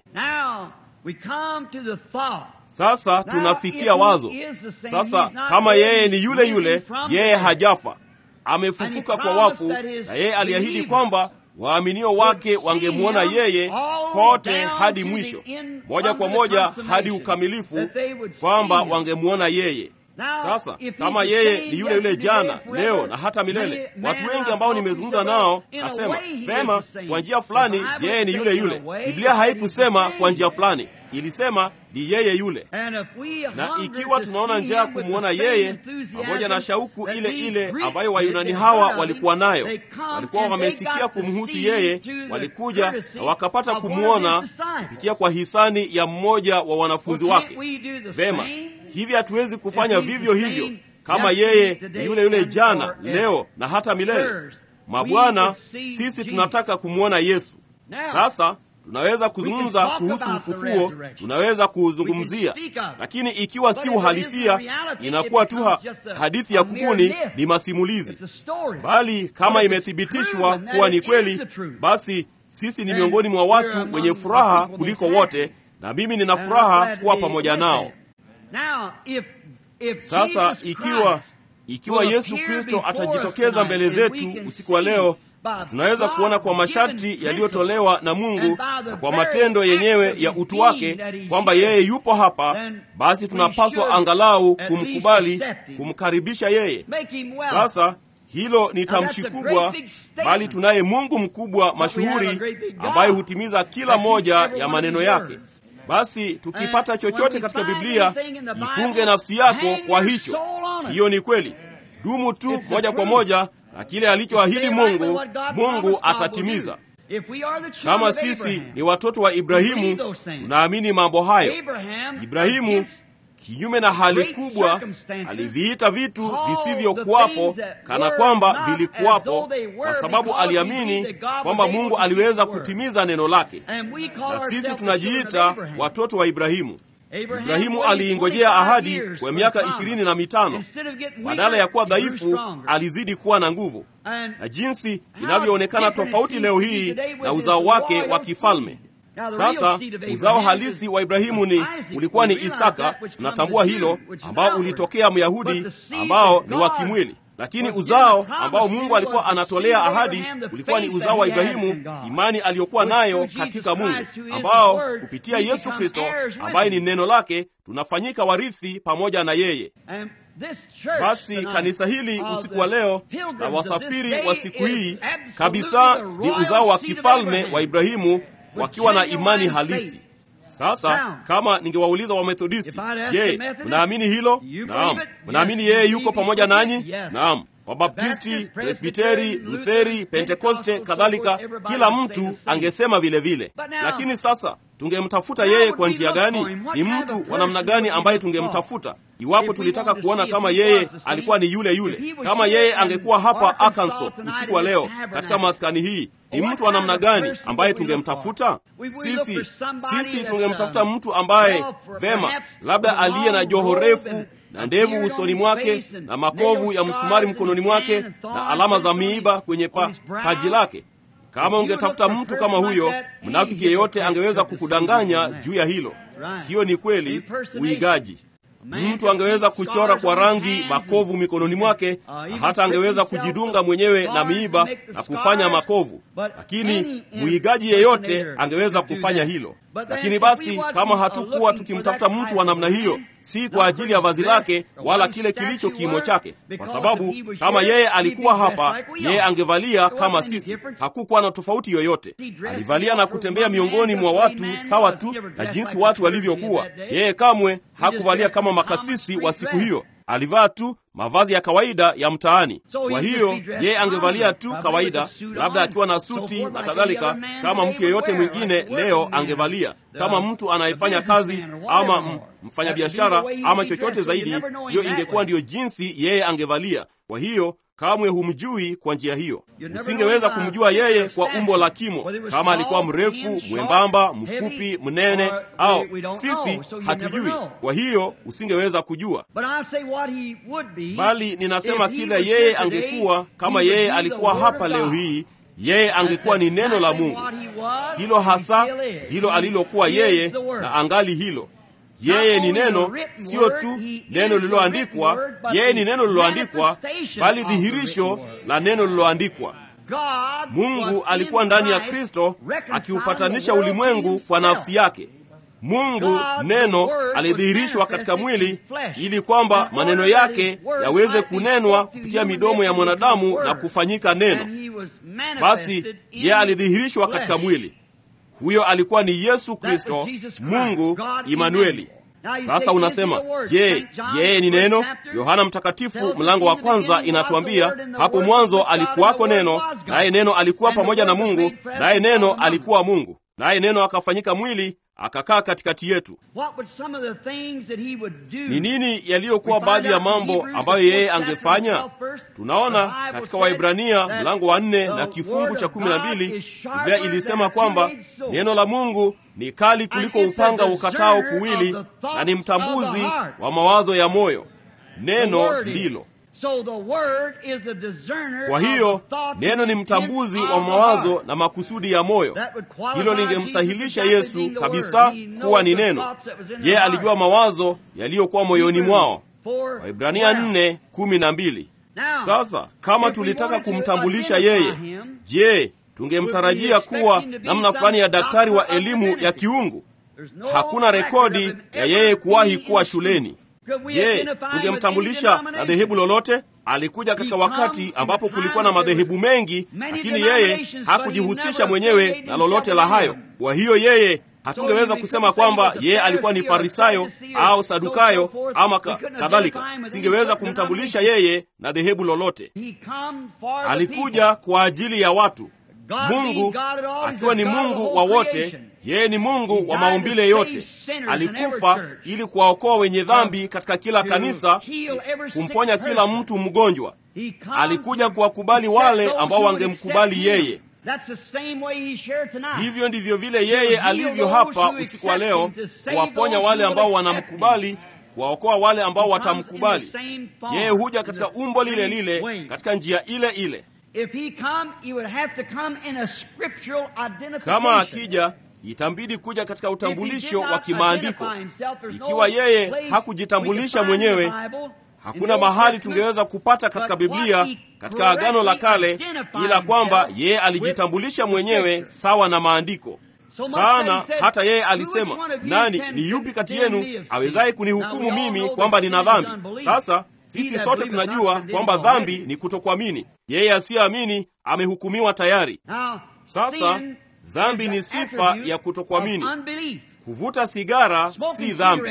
Sasa tunafikia wazo sasa, kama yeye ni yule yule, yeye hajafa, amefufuka kwa wafu, na yeye aliahidi kwamba waaminio wake wangemwona yeye kote hadi mwisho, moja kwa moja hadi ukamilifu, kwamba wangemwona yeye. Sasa kama yeye ni yule yule jana, leo na hata milele, watu wengi ambao nimezungumza nao kasema vema, kwa njia fulani yeye ni yule yule. Biblia haikusema kwa njia fulani, ilisema ni yeye yule. Na ikiwa tunaona njaa kumwona yeye, pamoja na shauku ile ile ambayo Wayunani hawa walikuwa nayo, walikuwa wamesikia kumhusu yeye, walikuja na wakapata kumwona kupitia kwa hisani ya mmoja wa wanafunzi wake. Vema, hivi hatuwezi kufanya vivyo hivyo kama yeye ni yule yule jana, leo na hata milele? Mabwana, sisi tunataka kumwona Yesu. Sasa tunaweza kuzungumza kuhusu ufufuo, tunaweza kuuzungumzia, lakini ikiwa si uhalisia, inakuwa tu hadithi ya kubuni, ni masimulizi. Bali kama imethibitishwa kuwa ni kweli, basi sisi ni miongoni mwa watu wenye furaha kuliko wote, na mimi nina furaha kuwa pamoja nao. Sasa ikiwa ikiwa Yesu Kristo atajitokeza mbele zetu usiku wa leo, tunaweza kuona kwa masharti yaliyotolewa na Mungu na kwa matendo yenyewe ya utu wake kwamba yeye yupo hapa, basi tunapaswa angalau kumkubali, kumkaribisha yeye. Sasa hilo ni tamshi kubwa, bali tunaye Mungu mkubwa mashuhuri ambaye hutimiza kila moja ya maneno yake. Basi tukipata chochote katika Biblia, ifunge nafsi yako kwa hicho. Hiyo ni kweli. Dumu tu moja kwa moja na kile alichoahidi Mungu, Mungu atatimiza. Kama sisi ni watoto wa Ibrahimu, tunaamini mambo hayo. Ibrahimu kinyume na hali kubwa, aliviita vitu visivyokuwapo kana kwamba vilikuwapo, kwa sababu aliamini kwamba Mungu aliweza kutimiza neno lake. Na sisi tunajiita watoto wa Ibrahimu. Ibrahimu aliingojea ahadi kwa miaka ishirini na mitano. Badala ya kuwa dhaifu, alizidi kuwa na nguvu, na jinsi inavyoonekana tofauti leo hii na uzao wake wa kifalme. Sasa uzao halisi wa Ibrahimu ni ulikuwa ni Isaka, tunatambua hilo, ambao ulitokea Myahudi ambao ni wa kimwili lakini uzao ambao Mungu alikuwa anatolea ahadi ulikuwa ni uzao wa Ibrahimu, imani aliyokuwa nayo katika Mungu, ambao kupitia Yesu Kristo ambaye ni neno lake tunafanyika warithi pamoja na yeye. Basi kanisa hili usiku wa leo na wasafiri wa siku hii kabisa ni uzao wa kifalme wa Ibrahimu wakiwa na imani halisi. Sasa kama ningewauliza Wamethodisti, je, mnaamini hilo? Naam. Mnaamini yeye yuko pamoja nanyi? Naam. Wabaptisti, Presbiteri, Lutheri, Pentekoste, kadhalika, kila mtu angesema vile vile. Lakini sasa tungemtafuta yeye kwa njia gani? Ni mtu wa namna gani ambaye tungemtafuta iwapo tulitaka kuona kama yeye alikuwa ni yule yule? Kama yeye angekuwa hapa Arkansas usiku wa leo katika maskani hii, ni mtu wa namna gani ambaye tungemtafuta? Sisi sisi tungemtafuta mtu ambaye vema, labda aliye na joho refu na ndevu usoni mwake na makovu ya msumari mkononi mwake na alama za miiba kwenye pa, paji lake. Kama ungetafuta mtu kama huyo, mnafiki yeyote angeweza kukudanganya juu ya hilo. Hiyo ni kweli, uigaji. Mtu angeweza kuchora kwa rangi makovu mikononi mwake, na hata angeweza kujidunga mwenyewe na miiba na kufanya makovu, lakini mwigaji yeyote angeweza kufanya hilo. Lakini basi, kama hatukuwa tukimtafuta mtu wa namna hiyo, si kwa ajili ya vazi lake wala kile kilicho kimo chake, kwa sababu kama yeye alikuwa hapa, yeye angevalia kama sisi. Hakukuwa na tofauti yoyote. Alivalia na kutembea miongoni mwa watu sawa tu na jinsi watu walivyokuwa. Yeye kamwe hakuvalia kama makasisi wa siku hiyo. Alivaa tu mavazi ya kawaida ya mtaani. Kwa hiyo yeye angevalia tu kawaida, labda akiwa na suti na kadhalika, kama mtu yeyote mwingine leo angevalia, kama mtu anayefanya kazi ama mfanyabiashara ama chochote zaidi. Hiyo ingekuwa ndiyo jinsi yeye angevalia. Kwa hiyo kamwe humjui kwa njia hiyo. Usingeweza kumjua yeye kwa umbo la kimo, kama alikuwa mrefu, mwembamba, mfupi, mnene, au sisi hatujui. Kwa hiyo usingeweza kujua, bali ninasema kila yeye angekuwa, kama yeye alikuwa hapa leo hii, yeye angekuwa ni neno la Mungu. Hilo hasa ndilo alilokuwa yeye, na angali hilo yeye ni neno, sio tu neno lililoandikwa. Yeye ni neno lililoandikwa, bali dhihirisho la neno lililoandikwa. Mungu alikuwa ndani ya Kristo akiupatanisha ulimwengu kwa nafsi yake. Mungu neno alidhihirishwa katika mwili ili kwamba maneno yake yaweze kunenwa kupitia midomo ya mwanadamu na kufanyika neno. Basi yeye alidhihirishwa katika mwili. Huyo alikuwa ni Yesu Kristo, Mungu Imanueli. Sasa unasema, je, yeye ni neno? Yohana Mtakatifu mlango wa kwanza inatuambia hapo mwanzo alikuwako neno, naye neno alikuwa pamoja na Mungu, naye neno alikuwa Mungu, naye neno akafanyika mwili akakaa katikati yetu. Ni nini yaliyokuwa baadhi ya mambo ambayo yeye angefanya? Tunaona katika Waibrania mlango wa nne na kifungu cha kumi na mbili Biblia ilisema kwamba neno la Mungu ni kali kuliko upanga ukatao kuwili, na ni mtambuzi wa mawazo ya moyo. Neno ndilo kwa hiyo neno ni mtambuzi wa mawazo na makusudi ya moyo. Hilo lingemsahilisha Yesu kabisa kuwa ni neno. Yeye alijua mawazo yaliyokuwa moyoni mwao. Waibrania nne kumi na mbili. Sasa kama tulitaka kumtambulisha yeye, je, tungemtarajia kuwa namna fulani ya daktari wa elimu ya kiungu? Hakuna rekodi ya yeye kuwahi kuwa shuleni. Je, tungemtambulisha na dhehebu lolote? Alikuja katika wakati ambapo kulikuwa na madhehebu mengi, lakini yeye hakujihusisha mwenyewe na lolote la hayo. Kwa hiyo yeye hatungeweza kusema kwamba yeye alikuwa ni Farisayo au Sadukayo ama kadhalika. Singeweza kumtambulisha yeye na dhehebu lolote. Alikuja kwa ajili ya watu. Mungu akiwa ni Mungu wa wote, yeye ni Mungu wa maumbile yote. Alikufa ili kuwaokoa wenye dhambi katika kila kanisa, kumponya kila mtu mgonjwa. Alikuja kuwakubali wale ambao wangemkubali yeye. Hivyo ndivyo vile yeye alivyo hapa usiku wa leo, kuwaponya wale ambao wanamkubali, kuwaokoa wale ambao watamkubali. Yeye huja katika umbo lile lile, katika njia ile ile. Kama akija itambidi kuja katika utambulisho wa kimaandiko. Ikiwa yeye hakujitambulisha mwenyewe, hakuna mahali tungeweza kupata katika Biblia, katika Agano la Kale, ila kwamba yeye alijitambulisha mwenyewe sawa na maandiko sana. Hata yeye alisema, nani ni yupi kati yenu awezaye kunihukumu mimi kwamba nina dhambi? Sasa sisi sote tunajua kwamba dhambi ni kutokuamini. Yeye asiyeamini amehukumiwa tayari. Sasa dhambi ni sifa ya kutokuamini. Kuvuta sigara si dhambi,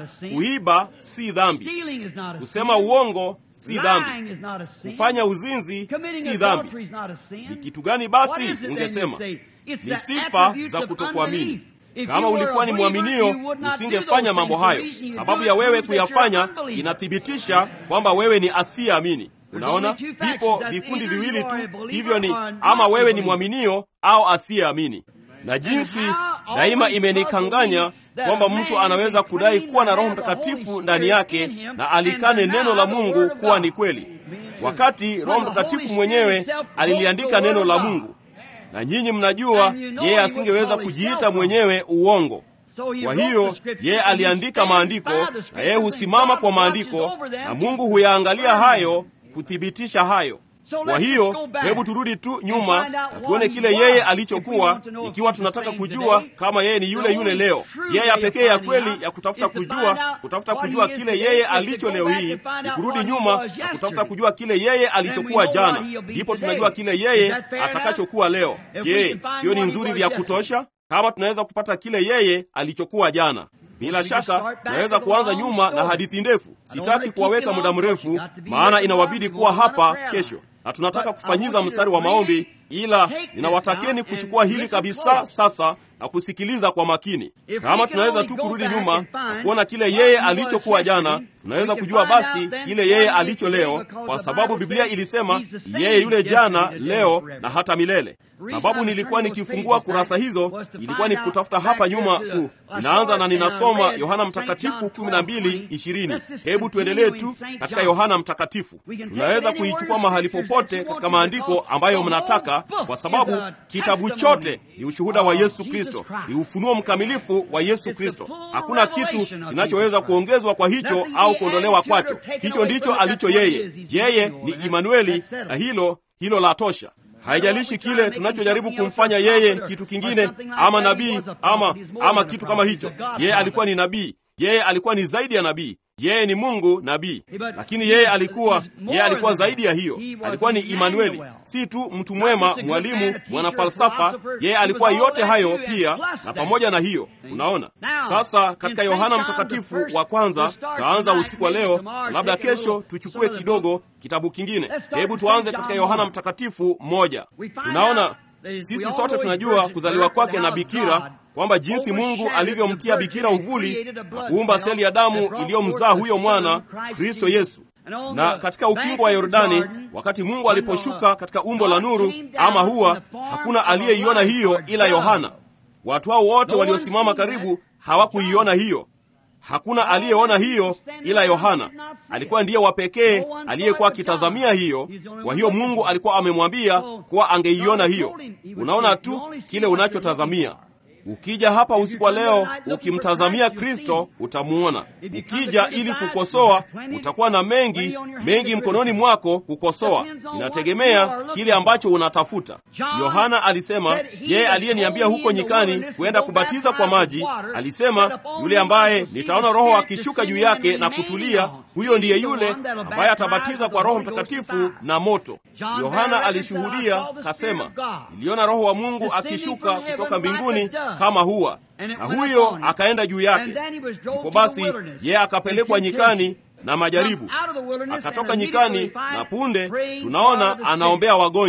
kuiba si dhambi, kusema uongo si dhambi, kufanya uzinzi si dhambi. Ni kitu gani basi? Ungesema ni sifa za kutokuamini. Kama ulikuwa ni mwaminio, usingefanya mambo hayo. Sababu ya wewe kuyafanya inathibitisha kwamba wewe ni asiyeamini. Unaona, vipo vikundi viwili tu, hivyo ni ama wewe ni mwaminio au asiyeamini. Na jinsi daima imenikanganya kwamba mtu anaweza kudai kuwa na Roho Mtakatifu ndani yake na alikane neno la Mungu kuwa ni kweli, wakati Roho Mtakatifu mwenyewe aliliandika neno la Mungu. Na nyinyi mnajua yeye asingeweza kujiita mwenyewe uongo. Kwa hiyo yeye aliandika maandiko, na yeye husimama kwa maandiko, na Mungu huyaangalia hayo kuthibitisha hayo. Kwa hiyo hebu turudi tu nyuma na tuone kile yeye alichokuwa, ikiwa tunataka kujua kama yeye ni yule yule leo. Njia ya pekee ya kweli ya kutafuta kujua, kutafuta kujua kile yeye alicho leo hii ni kurudi nyuma na kutafuta kujua kile yeye alichokuwa jana, ndipo tunajua kile yeye atakachokuwa leo. Je, hiyo ni nzuri vya kutosha? Kama tunaweza kupata kile yeye alichokuwa jana bila shaka naweza kuanza nyuma na hadithi ndefu. Sitaki kuwaweka muda mrefu, maana inawabidi kuwa hapa kesho, na tunataka kufanyiza mstari wa maombi, ila ninawatakeni kuchukua hili kabisa sasa na kusikiliza kwa makini. Kama tunaweza tu kurudi nyuma na kuona kile yeye alichokuwa jana, tunaweza kujua basi kile yeye alicho leo, kwa sababu Biblia ilisema yeye yule jana, leo na hata milele. Sababu nilikuwa nikifungua kurasa hizo ilikuwa ni kutafuta hapa nyuma ku ninaanza na ninasoma Yohana Mtakatifu 12:20. Hebu tuendelee tu katika Yohana Mtakatifu. Tunaweza kuichukua mahali popote katika maandiko ambayo mnataka, kwa sababu kitabu chote ni ushuhuda wa Yesu Kristo, ni ufunuo mkamilifu wa Yesu Kristo. Hakuna kitu kinachoweza kuongezwa kwa hicho au kuondolewa kwacho. Hicho ndicho alicho yeye. Yeye ni Imanueli, na hilo hilo la tosha. Haijalishi kile tunachojaribu kumfanya yeye kitu kingine, ama nabii ama ama kitu kama hicho. Yeye alikuwa ni nabii, yeye alikuwa ni zaidi ya nabii. Yeye ni Mungu nabii, lakini yeye alikuwa yeye alikuwa zaidi ya hiyo. Alikuwa ni Imanueli, si tu mtu mwema, mwalimu, mwanafalsafa. Yeye alikuwa yote hayo pia, na pamoja na hiyo. Unaona, sasa katika Yohana Mtakatifu wa kwanza, taanza usiku wa leo, na labda kesho tuchukue kidogo kitabu kingine. Hebu tuanze katika Yohana Mtakatifu moja. Tunaona sisi sote tunajua kuzaliwa kwake na bikira kwamba jinsi Mungu alivyomtia bikira uvuli na kuumba seli ya damu iliyomzaa huyo mwana Kristo Yesu. Na katika ukingo wa Yordani, wakati Mungu aliposhuka katika umbo la nuru ama hua, hakuna aliyeiona hiyo ila Yohana. Watu hao wote waliosimama karibu hawakuiona hiyo. Hakuna aliyeona hiyo ila Yohana. Alikuwa ndiye wa pekee aliyekuwa akitazamia hiyo. Kwa hiyo Mungu alikuwa amemwambia kuwa angeiona hiyo. Unaona tu kile unachotazamia. Ukija hapa usiku wa leo ukimtazamia Kristo utamuona. Ukija ili kukosoa, utakuwa na mengi mengi mkononi mwako kukosoa. Inategemea kile ambacho unatafuta. Yohana alisema, yeye aliyeniambia huko nyikani kwenda kubatiza kwa maji, alisema, yule ambaye nitaona Roho akishuka juu yake na kutulia, huyo ndiye yule ambaye atabatiza kwa Roho Mtakatifu na moto. Yohana alishuhudia kasema, niliona Roho wa Mungu akishuka kutoka mbinguni kama hua na huyo akaenda juu yake. Ndipo basi yeye akapelekwa nyikani na majaribu, akatoka nyikani na punde tunaona anaombea wagonjwa.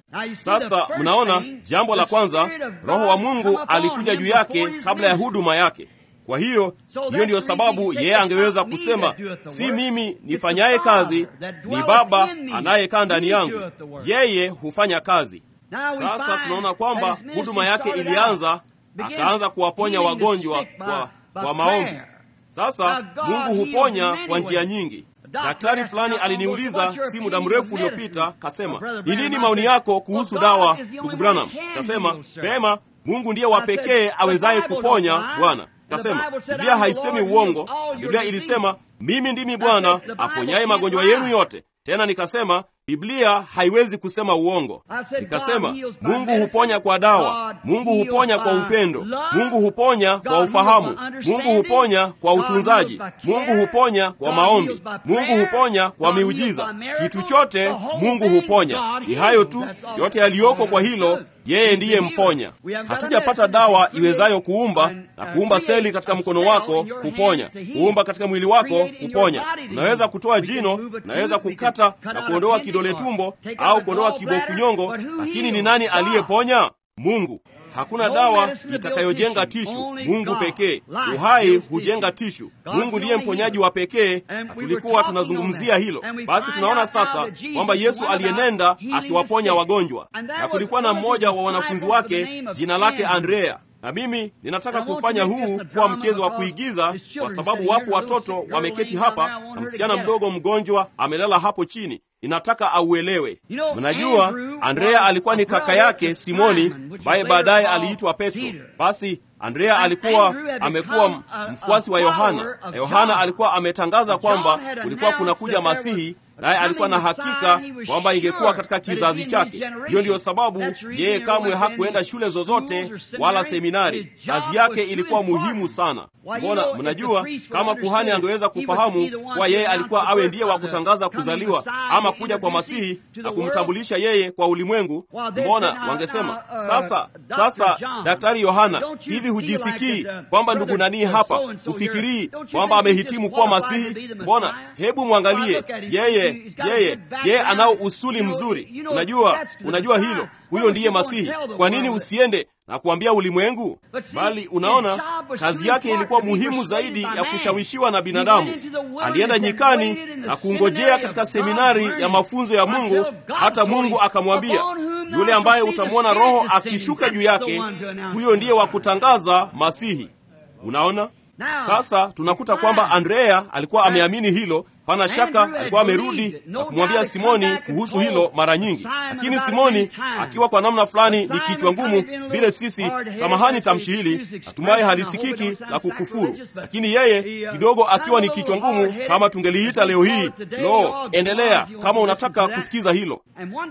Sasa mnaona, jambo la kwanza, Roho wa Mungu alikuja juu yake kabla ya huduma yake. Kwa hiyo hiyo ndiyo sababu yeye angeweza kusema, si mimi nifanyaye kazi, ni Baba anayekaa ndani yangu, yeye hufanya kazi. Sasa tunaona kwamba huduma yake ilianza, akaanza kuwaponya wagonjwa kwa, kwa maombi. Sasa Mungu huponya kwa njia nyingi. Daktari fulani aliniuliza si muda mrefu uliopita, kasema, ni nini maoni yako kuhusu dawa, ndugu Branham? Kasema, pema, Mungu ndiye wa pekee awezaye kuponya, Bwana. Kasema, Biblia haisemi uongo. Biblia ilisema, mimi ndimi Bwana aponyaye magonjwa yenu yote. Tena nikasema Biblia haiwezi kusema uongo. Nikasema Mungu huponya kwa dawa, Mungu huponya kwa upendo, Mungu huponya kwa ufahamu, Mungu huponya kwa utunzaji, Mungu huponya kwa maombi, Mungu huponya kwa miujiza. Kitu chote Mungu huponya. Ni hayo tu, yote yaliyoko kwa hilo yeye ndiye mponya. Hatujapata dawa iwezayo kuumba na kuumba seli katika mkono wako kuponya, kuumba katika mwili wako kuponya. Unaweza kutoa jino, unaweza kukata na kuondoa kidole tumbo au kuondoa kibofu nyongo, lakini ni nani aliyeponya? Mungu. Hakuna dawa itakayojenga tishu, Mungu pekee. Uhai hujenga tishu, Mungu ndiye mponyaji wa pekee, na tulikuwa tunazungumzia hilo. Basi tunaona sasa kwamba Yesu aliyenenda akiwaponya wagonjwa, na kulikuwa na mmoja wa wanafunzi wake jina lake Andrea na mimi ninataka kufanya huu kuwa mchezo wa kuigiza, kwa sababu wapo watoto wameketi hapa na msichana mdogo mgonjwa amelala hapo chini. Ninataka auelewe. Mnajua, Andrea alikuwa ni kaka yake Simoni, ambaye baadaye aliitwa Petro. Basi Andrea alikuwa amekuwa mfuasi wa Yohana, na Yohana alikuwa ametangaza kwamba kulikuwa kunakuja Masihi, naye alikuwa na hakika kwamba ingekuwa katika kizazi chake. Hiyo ndiyo sababu yeye kamwe hakuenda shule zozote wala seminari. Kazi yake ilikuwa muhimu sana. Mbona mnajua, kama kuhani angeweza kufahamu kuwa yeye alikuwa awe ndiye wa kutangaza kuzaliwa ama kuja kwa Masihi na kumtambulisha yeye kwa ulimwengu, mbona wangesema sasa, sasa Daktari Yohana, hivi hujisikii kwamba ndugu nanii hapa, hufikirii kwamba amehitimu kuwa Masihi? Mbona hebu mwangalie yeye yeye yeye anao usuli mzuri. Unajua, unajua hilo, huyo ndiye Masihi. Kwa nini usiende na kuambia ulimwengu? Bali unaona, kazi yake ilikuwa muhimu zaidi ya kushawishiwa na binadamu. Alienda nyikani na kungojea katika seminari ya mafunzo ya Mungu, hata Mungu akamwambia, yule ambaye utamwona Roho akishuka juu yake, huyo ndiye wa kutangaza Masihi. Unaona, sasa tunakuta kwamba Andrea alikuwa ameamini hilo. Pana shaka alikuwa amerudi na kumwambia Simoni kuhusu hilo mara nyingi, lakini Simoni akiwa kwa namna fulani ni kichwa ngumu vile sisi, samahani tamshi hili, natumai halisikiki la kukufuru, lakini yeye kidogo akiwa ni kichwa ngumu, kama tungeliita leo hii. Lo, endelea kama unataka kusikiza hilo.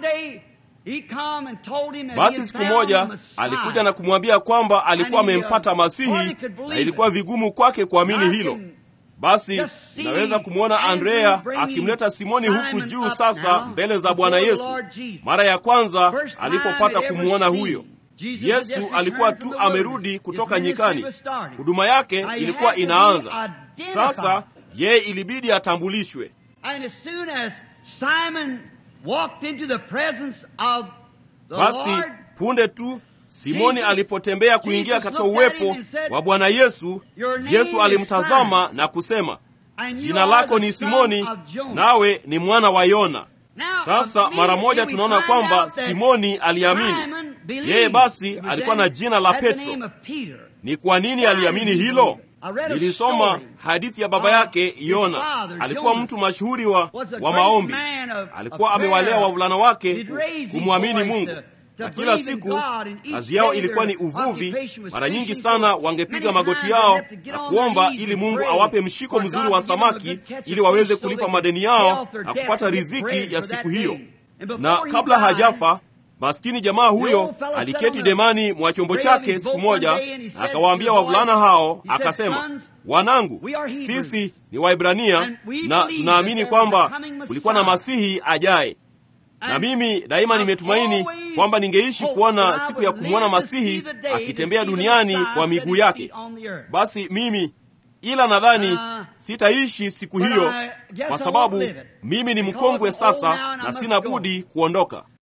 Basi siku moja alikuja na kumwambia kwamba alikuwa amempata Masihi na ilikuwa vigumu kwake kuamini hilo. Basi naweza kumwona Andrea akimleta Simoni huku juu sasa mbele za Bwana Yesu. Mara ya kwanza alipopata kumwona huyo Yesu, alikuwa tu amerudi kutoka nyikani, huduma yake ilikuwa inaanza sasa. Yeye ilibidi atambulishwe. Basi punde tu Simoni alipotembea kuingia katika uwepo wa Bwana Yesu, Yesu alimtazama na kusema, jina lako ni Simoni, nawe ni mwana wa Yona. Sasa mara moja tunaona kwamba Simoni aliamini. Yeye basi alikuwa na jina la Petro. Ni kwa nini aliamini hilo? Nilisoma hadithi ya baba yake Yona. Alikuwa mtu mashuhuri wa, wa maombi. Alikuwa amewalea wavulana wake kumwamini Mungu na kila siku kazi yao ilikuwa ni uvuvi. Mara nyingi sana wangepiga magoti yao na kuomba ili Mungu awape mshiko mzuri wa samaki ili waweze kulipa madeni yao na kupata riziki ya siku hiyo. Na kabla hajafa, maskini jamaa huyo aliketi demani mwa chombo chake siku moja, na akawaambia wavulana hao, akasema, wanangu, sisi ni Waibrania na tunaamini kwamba kulikuwa na Masihi ajaye na mimi daima nimetumaini kwamba ningeishi kuona siku ya kumwona Masihi akitembea duniani kwa miguu yake. Basi mimi ila nadhani sitaishi siku hiyo, kwa sababu mimi ni mkongwe sasa na sina budi kuondoka.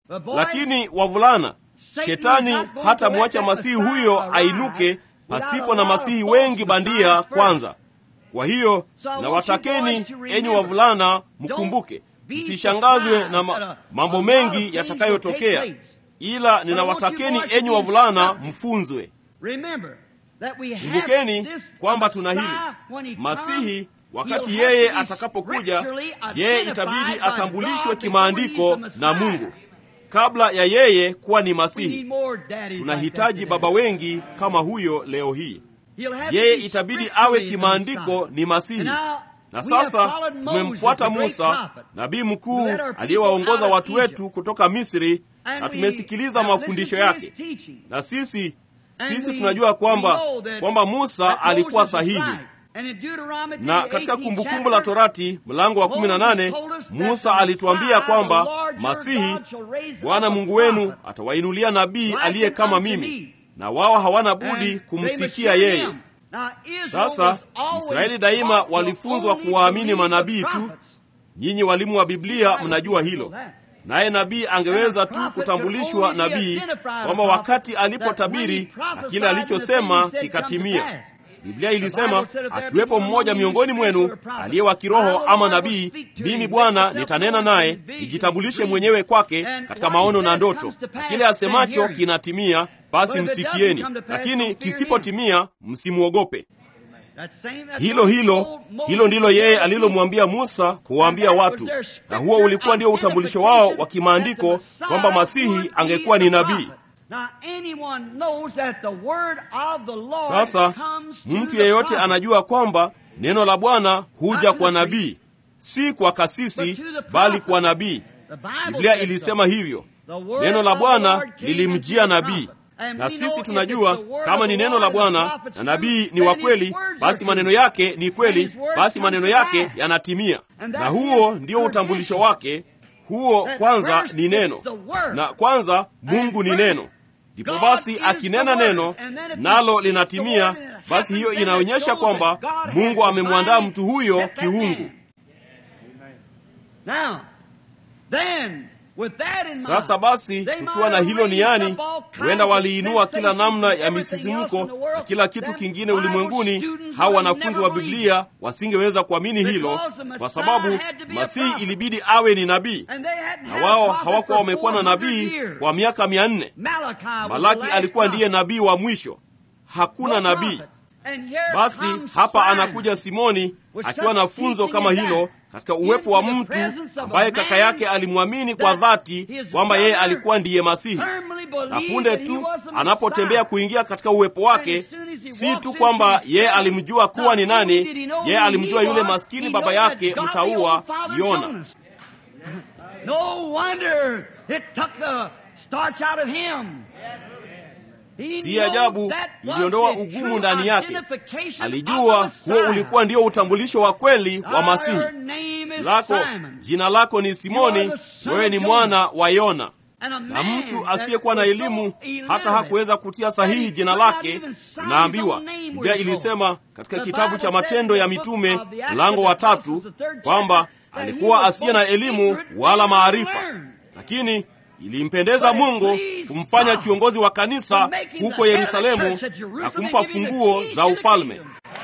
lakini wavulana, shetani hata mwacha masihi huyo ainuke pasipo na masihi wengi bandia kwanza. Kwa hiyo nawatakeni, enyi wavulana, mkumbuke, msishangazwe na ma mambo mengi yatakayotokea, ila ninawatakeni, enyi wavulana, mfunzwe. Kumbukeni kwamba tuna hili Masihi, wakati yeye atakapokuja, yeye itabidi atambulishwe kimaandiko na Mungu kabla ya yeye kuwa ni Masihi. Tunahitaji baba wengi kama huyo leo hii. Yeye itabidi awe kimaandiko ni Masihi. Na sasa tumemfuata Musa, nabii mkuu aliyewaongoza watu wetu kutoka Misri, na tumesikiliza mafundisho yake, na sisi sisi tunajua kwamba kwamba Musa alikuwa sahihi. Na katika Kumbukumbu la Torati mlango wa 18 Musa alituambia kwamba Masihi, Bwana Mungu wenu atawainulia nabii aliye kama mimi, na wao hawana budi kumsikia yeye. Sasa Israeli daima walifunzwa kuwaamini manabii tu. Nyinyi walimu wa Biblia mnajua hilo. Naye nabii angeweza tu kutambulishwa nabii kwamba wakati alipotabiri na kile alichosema kikatimia. Biblia ilisema, akiwepo mmoja miongoni mwenu aliye wa kiroho ama nabii, mimi Bwana nitanena naye, nijitambulishe mwenyewe kwake katika maono na ndoto, na kile asemacho kinatimia, basi msikieni, lakini kisipotimia, msimwogope. Hilo hilo hilo ndilo yeye alilomwambia Musa kuwaambia watu, na huo ulikuwa ndio utambulisho wao wa kimaandiko kwamba Masihi angekuwa ni nabii. Sasa mtu yeyote anajua kwamba neno la Bwana huja kwa nabii, si kwa kasisi, bali kwa nabii. Biblia ilisema hivyo, neno la Bwana lilimjia nabii na sisi tunajua kama ni neno la Bwana na nabii ni wa kweli, basi maneno yake ni kweli, basi maneno yake yanatimia. Na huo ndio utambulisho wake. Huo kwanza ni neno, na kwanza Mungu ni neno. Ndipo basi akinena neno nalo linatimia, basi hiyo inaonyesha kwamba Mungu amemwandaa mtu huyo kiungu. Sasa basi, tukiwa na hilo niani, huenda waliinua kila namna ya misisimko na kila kitu kingine ulimwenguni. Hawa wanafunzi wa Biblia wasingeweza kuamini hilo, kwa sababu Masihi ilibidi awe ni nabii, na wao hawakuwa wamekuwa na nabii kwa miaka mia nne. Malaki alikuwa ndiye nabii wa mwisho, hakuna nabii. Basi hapa anakuja Simoni akiwa na funzo kama hilo katika uwepo wa mtu ambaye kaka yake alimwamini kwa dhati kwamba yeye alikuwa ndiye Masihi, na punde tu anapotembea kuingia katika uwepo wake, si tu kwamba yeye alimjua kuwa ni nani, yeye alimjua yule maskini baba yake mtaua Yona. Si ajabu iliondoa ugumu ndani yake. Alijua huo ulikuwa ndio utambulisho wa kweli wa Masihi. Lako jina lako ni Simoni, wewe ni mwana wa Yona. Na mtu asiyekuwa na elimu hata hakuweza kutia sahihi jina lake. Tunaambiwa Biblia ilisema katika kitabu cha Matendo ya Mitume mlango wa tatu kwamba alikuwa asiye na elimu wala maarifa, lakini ilimpendeza Mungu kumfanya kiongozi wa kanisa huko Yerusalemu na kumpa funguo za ufalme.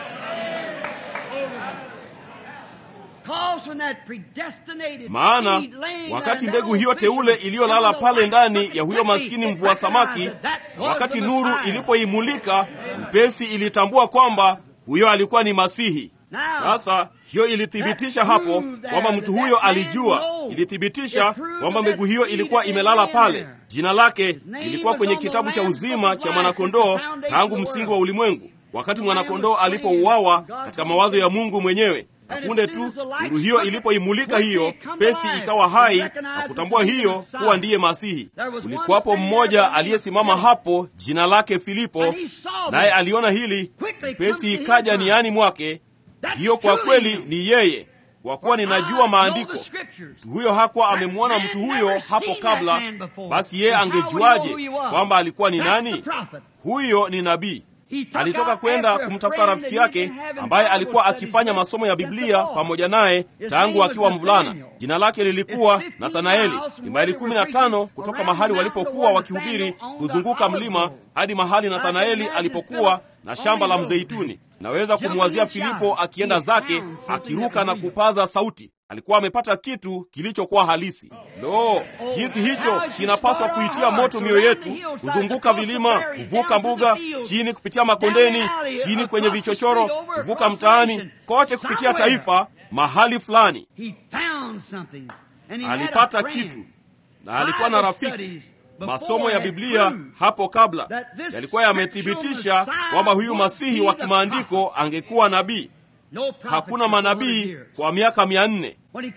Maana wakati mbegu hiyo teule iliyolala pale ndani ya huyo maskini mvua samaki, na wakati nuru ilipoimulika upesi, ilitambua kwamba huyo alikuwa ni Masihi. Sasa hiyo ilithibitisha hapo kwamba mtu huyo alijua, ilithibitisha kwamba mbegu hiyo ilikuwa imelala pale. Jina lake lilikuwa kwenye kitabu cha uzima cha mwanakondoo tangu msingi wa ulimwengu, wakati mwanakondoo alipouawa katika mawazo ya Mungu mwenyewe. Na punde tu nuru hiyo ilipoimulika hiyo pesi ikawa hai na kutambua hiyo kuwa ndiye Masihi. Kulikuwapo mmoja aliyesimama hapo, jina lake Filipo, naye aliona hili, pesi ikaja niani mwake hiyo kwa kweli ni yeye, kwa kuwa ninajua maandiko. Mtu huyo hakuwa amemwona mtu huyo hapo kabla, basi yeye angejuaje kwamba alikuwa ni nani? Huyo ni nabii. alitoka kwenda kumtafuta rafiki yake ambaye alikuwa akifanya masomo ya Biblia pamoja naye tangu akiwa mvulana. Jina lake lilikuwa Nathanaeli. Ni maili kumi na tano kutoka mahali walipokuwa wakihubiri kuzunguka mlima hadi mahali Nathanaeli alipokuwa na shamba la mzeituni. Naweza kumwazia Filipo akienda zake akiruka na kupaza sauti. Alikuwa amepata kitu kilichokuwa halisi. Lo, jinsi hicho kinapaswa kuitia moto mioyo yetu, kuzunguka vilima, kuvuka mbuga, chini kupitia makondeni, chini kwenye vichochoro, kuvuka mtaani, kote kupitia taifa, mahali fulani alipata kitu, na alikuwa na rafiki. Masomo ya Biblia hapo kabla yalikuwa yamethibitisha kwamba huyu Masihi wa kimaandiko angekuwa nabii. Hakuna manabii kwa miaka mia nne.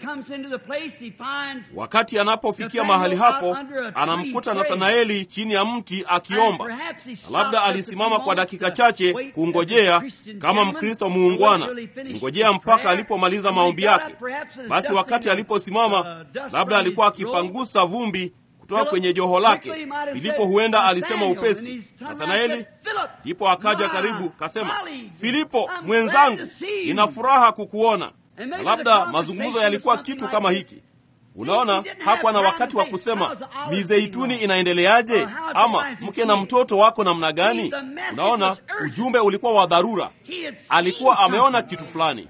Wakati anapofikia mahali hapo, anamkuta Nathanaeli chini ya mti akiomba. Na labda alisimama kwa dakika chache kungojea kama Mkristo muungwana, kungojea mpaka alipomaliza maombi yake. Basi wakati aliposimama, labda alikuwa akipangusa vumbi kutoka kwenye joho lake. Filipo huenda alisema upesi, Nathanaeli. Ndipo akaja karibu, kasema, Filipo mwenzangu, nina furaha kukuona. Na labda mazungumzo yalikuwa kitu kama hiki. Unaona, hakuwa na wakati wa kusema mizeituni inaendeleaje, ama mke na mtoto wako namna gani. Unaona, ujumbe ulikuwa wa dharura. Alikuwa ameona kitu fulani,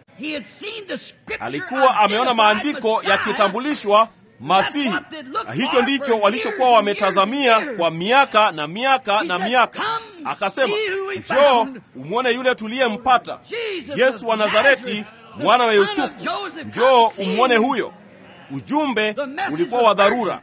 alikuwa ameona maandiko yakitambulishwa Masihi, na hicho ndicho walichokuwa wametazamia kwa miaka na miaka na miaka. Akasema, njoo umwone yule tuliyempata, Yesu wa Nazareti, mwana wa Yusufu. Njoo umwone huyo. Ujumbe ulikuwa wa dharura.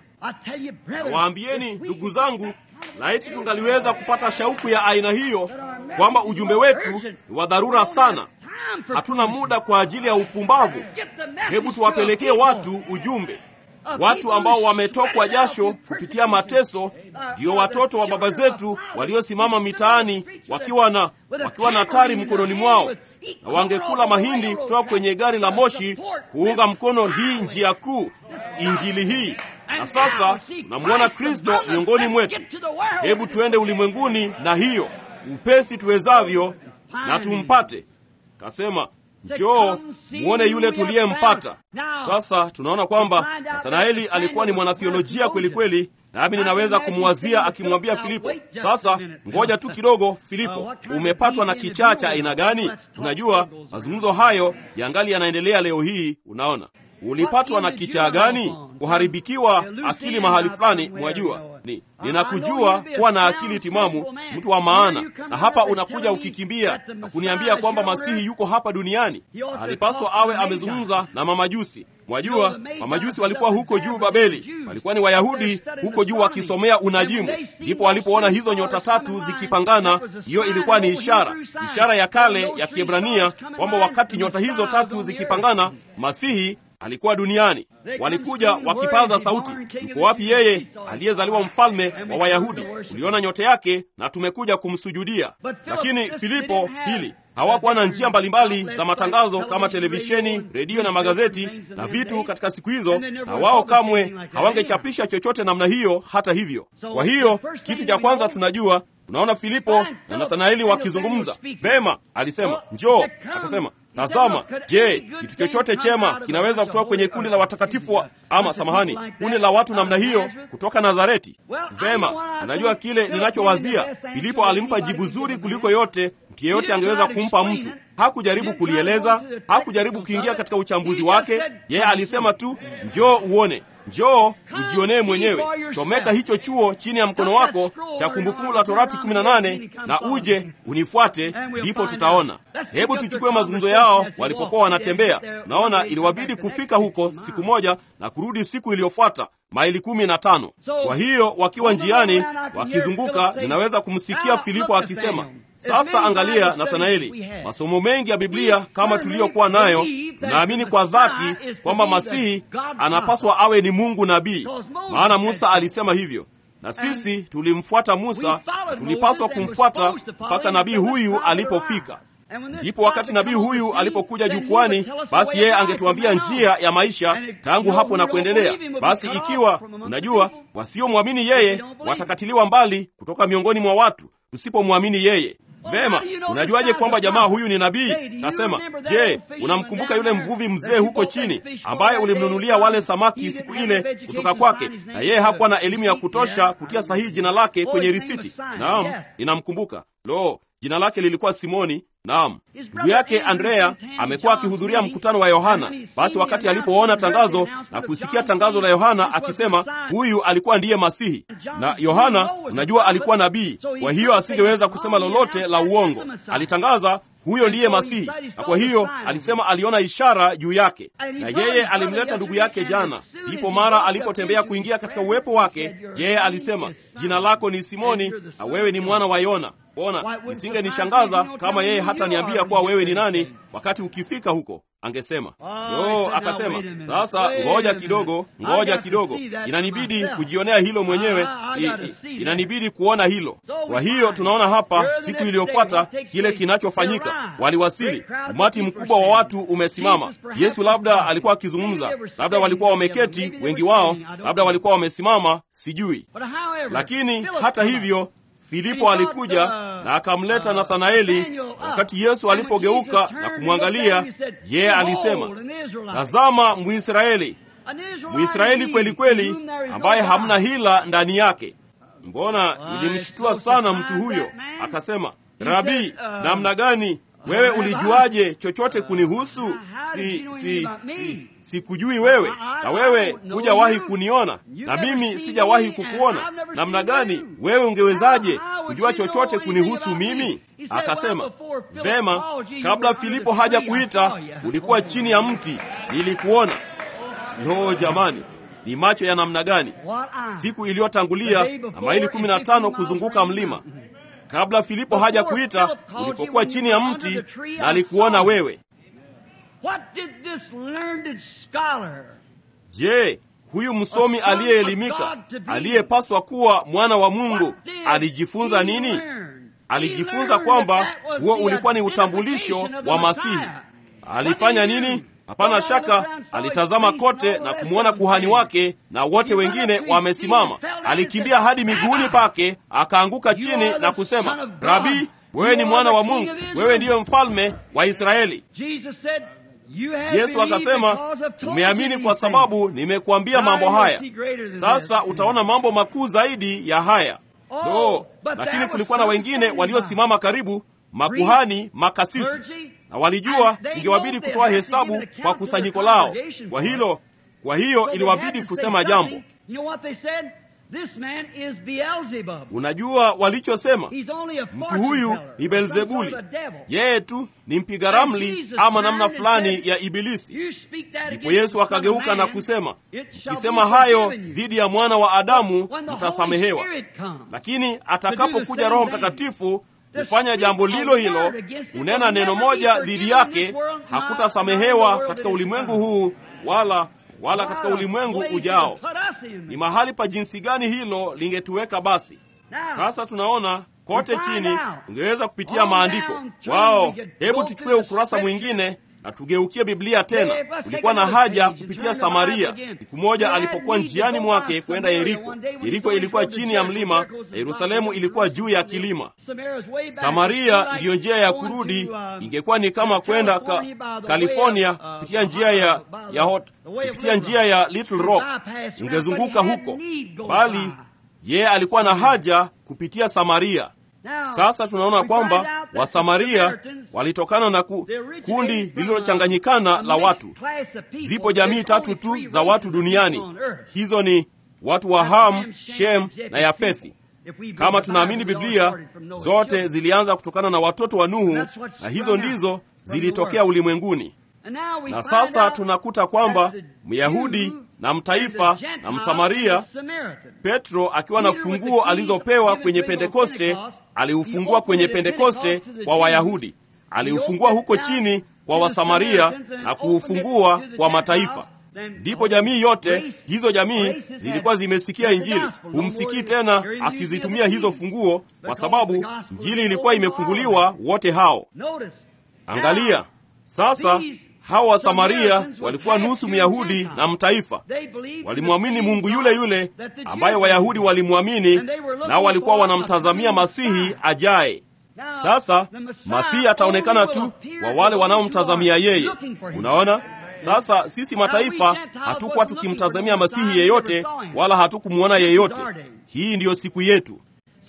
Waambieni ndugu zangu, laiti tungaliweza kupata shauku ya aina hiyo, kwamba ujumbe wetu ni wa dharura sana. Hatuna muda kwa ajili ya upumbavu. Hebu tuwapelekee watu ujumbe. Watu ambao wametokwa jasho kupitia mateso ndio watoto wa baba zetu waliosimama mitaani wakiwa na wakiwa na tari mkononi mwao, na wangekula mahindi kutoka kwenye gari la moshi kuunga mkono hii njia kuu, injili hii. Na sasa tunamwona Kristo miongoni mwetu. Hebu tuende ulimwenguni na hiyo upesi tuwezavyo, na tumpate. Kasema, Njoo muone yule tuliyempata. Sasa tunaona kwamba Nathanaeli alikuwa ni mwanathiolojia kweli kweli, nami ninaweza kumwazia akimwambia Filipo, sasa ngoja tu kidogo, Filipo, umepatwa na kichaa cha aina gani? Unajua, mazungumzo hayo yangali yanaendelea leo hii. Unaona, ulipatwa na kichaa gani? Kuharibikiwa akili mahali fulani. Mwajua ni ninakujua kuwa na akili timamu, mtu wa maana, na hapa unakuja ukikimbia na kuniambia kwamba Masihi yuko hapa duniani. Alipaswa awe amezungumza na mamajusi. Mwajua, mamajusi walikuwa huko juu Babeli, walikuwa ni Wayahudi huko juu wakisomea unajimu. Ndipo walipoona hizo nyota tatu zikipangana, hiyo ilikuwa ni ishara, ishara ya kale ya Kiebrania kwamba wakati nyota hizo tatu zikipangana, Masihi alikuwa duniani. Walikuja wakipaza sauti, yuko wapi yeye aliyezaliwa mfalme wa Wayahudi? Uliona nyota yake na tumekuja kumsujudia. Lakini Filipo hili hawakuwa na njia mbalimbali za matangazo kama televisheni, redio na magazeti na vitu katika siku hizo, na wao kamwe hawangechapisha chochote namna hiyo. Hata hivyo, kwa hiyo kitu cha kwanza tunajua Unaona Filipo na Nathanaeli wakizungumza vema. Alisema njoo, akasema tazama, je, kitu chochote chema kinaweza kutoka kwenye kundi la watakatifu wa, ama samahani, kundi la watu namna hiyo kutoka Nazareti? Vema, unajua kile ninachowazia. Filipo alimpa jibu zuri kuliko yote mtu yeyote angeweza kumpa mtu. Hakujaribu kulieleza, hakujaribu kuingia katika uchambuzi wake. Yeye alisema tu njoo uone Njoo ujionee mwenyewe. Chomeka hicho chuo chini ya mkono wako cha Kumbukumbu la Torati 18 na uje unifuate, ndipo tutaona. Hebu tuchukue mazungumzo yao walipokuwa wanatembea. Naona iliwabidi kufika huko siku moja na kurudi siku iliyofuata maili kumi na tano. Kwa hiyo wakiwa njiani wakizunguka, ninaweza kumsikia Filipo akisema sasa angalia, Nathanaeli, masomo mengi ya Biblia kama tuliyokuwa nayo, tunaamini kwa dhati kwamba Masihi anapaswa awe ni Mungu nabii, maana Musa alisema hivyo, na sisi tulimfuata Musa na tulipaswa kumfuata mpaka nabii huyu alipofika. Ndipo wakati nabii huyu alipokuja jukwani, basi yeye angetuambia njia ya maisha tangu hapo na kuendelea. Basi ikiwa unajua, wasiomwamini yeye watakatiliwa mbali kutoka miongoni mwa watu tusipomwamini yeye. Vema, unajuaje kwamba jamaa huyu ni nabii? Kasema, je, unamkumbuka yule mvuvi mzee huko chini ambaye ulimnunulia wale samaki siku ile kutoka kwake, na yeye hakuwa na elimu ya kutosha kutia sahihi jina lake kwenye risiti? Naam, ninamkumbuka. Lo, jina lake lilikuwa Simoni. Naam, ndugu yake Andrea amekuwa akihudhuria mkutano wa Yohana. Basi wakati alipoona tangazo na kusikia tangazo la Yohana akisema huyu alikuwa ndiye Masihi, na Yohana unajua alikuwa nabii, kwa hiyo asingeweza kusema lolote la uongo. Alitangaza huyo ndiye Masihi, na kwa hiyo alisema aliona ishara juu yake, na yeye alimleta ndugu yake jana. Ndipo mara alipotembea kuingia katika uwepo wake, yeye alisema, jina lako ni Simoni na wewe ni mwana wa Yona. Bona isingenishangaza kama yeye hata niambia kuwa wewe ni nani wakati ukifika huko angesema yo. Akasema sasa, ngoja kidogo, ngoja kidogo, inanibidi kujionea hilo mwenyewe, I, I, inanibidi kuona hilo. Kwa hiyo tunaona hapa, siku iliyofuata kile kinachofanyika, waliwasili, umati mkubwa wa watu umesimama. Yesu labda alikuwa akizungumza, labda walikuwa wameketi wengi wao, labda walikuwa wamesimama, sijui. Lakini hata hivyo Filipo alikuja na akamleta Nathanaeli. Wakati Yesu alipogeuka na kumwangalia, yeye alisema, tazama Mwisraeli, Mwisraeli kweli kweli, ambaye hamna hila ndani yake. Mbona ilimshtua sana mtu huyo, akasema, Rabii, namna gani wewe ulijuaje chochote kunihusu? Si, si, si, sikujui wewe, na wewe hujawahi kuniona, na mimi sijawahi kukuona. Namna gani wewe ungewezaje kujua chochote kunihusu mimi? Akasema, vema, kabla Filipo haja kuita ulikuwa chini ya mti, nilikuona. Lo, jamani, ni macho ya namna gani! Siku iliyotangulia na maili kumi na tano kuzunguka mlima kabla Filipo haja kuita, ulipokuwa chini ya mti na alikuona wewe. Je, huyu msomi aliyeelimika aliyepaswa kuwa mwana wa Mungu alijifunza nini? Alijifunza kwamba huo ulikuwa ni utambulisho wa Masihi. Alifanya nini? Hapana shaka alitazama kote na kumwona kuhani wake na wote wengine wamesimama. Alikimbia hadi miguuni pake, akaanguka chini na kusema, Rabi, wewe ni mwana wa Mungu, wewe ndiyo mfalme wa Israeli. Yesu akasema, umeamini kwa sababu nimekuambia mambo haya. Sasa utaona mambo makuu zaidi ya haya. No, lakini kulikuwa na wengine waliosimama karibu, makuhani, makasisi na walijua ingewabidi kutoa hesabu kwa kusanyiko lao. Kwa hilo, kwa hiyo iliwabidi kusema jambo. Unajua walichosema? Mtu huyu ni Beelzebuli, yeye tu ni mpiga ramli ama namna fulani ya Ibilisi. Ndipo Yesu akageuka na kusema, mkisema hayo dhidi ya mwana wa Adamu mtasamehewa, lakini atakapokuja Roho Mtakatifu kufanya jambo lilo hilo, kunena neno moja dhidi yake, hakutasamehewa katika ulimwengu huu wala wala katika ulimwengu ujao. Ni mahali pa jinsi gani hilo lingetuweka! Basi sasa tunaona kote chini, ungeweza kupitia maandiko wao. Hebu tuchukue ukurasa mwingine na tugeukie Biblia tena. Kulikuwa na haja kupitia Samaria. Siku moja alipokuwa njiani mwake kwenda Yeriko, Yeriko ilikuwa chini ya mlima na Yerusalemu ilikuwa juu ya kilima. Samaria ndiyo njia ya kurudi, ingekuwa ni kama kwenda ka, California kupitia njia ya, ya hot, kupitia njia ya Little Rock, ungezunguka huko, bali yeye alikuwa na haja kupitia Samaria. Sasa tunaona kwamba Wasamaria walitokana na ku, kundi lililochanganyikana la watu. Zipo jamii tatu tu za watu duniani, hizo ni watu wa Ham, Shem na Yafethi. Kama tunaamini Biblia, zote zilianza kutokana na watoto wa Nuhu, na hizo ndizo zilitokea ulimwenguni. Na sasa tunakuta kwamba Myahudi na mtaifa na Msamaria, Petro akiwa na funguo alizopewa kwenye Pentekoste, aliufungua kwenye Pentekoste kwa Wayahudi, aliufungua huko chini kwa Wasamaria na kuufungua kwa mataifa. Ndipo jamii yote hizo jamii zilikuwa zimesikia Injili. Humsikii tena akizitumia hizo funguo, kwa sababu Injili ilikuwa imefunguliwa wote hao. Angalia sasa hawa Wasamaria walikuwa nusu Myahudi na mtaifa. Walimwamini Mungu yule yule ambaye Wayahudi walimwamini, nao walikuwa wanamtazamia Masihi ajaye. Sasa Masihi ataonekana tu kwa wale wanaomtazamia yeye. Unaona? Sasa sisi mataifa hatukuwa tukimtazamia Masihi yeyote wala hatukumwona yeyote. Hii ndiyo siku yetu.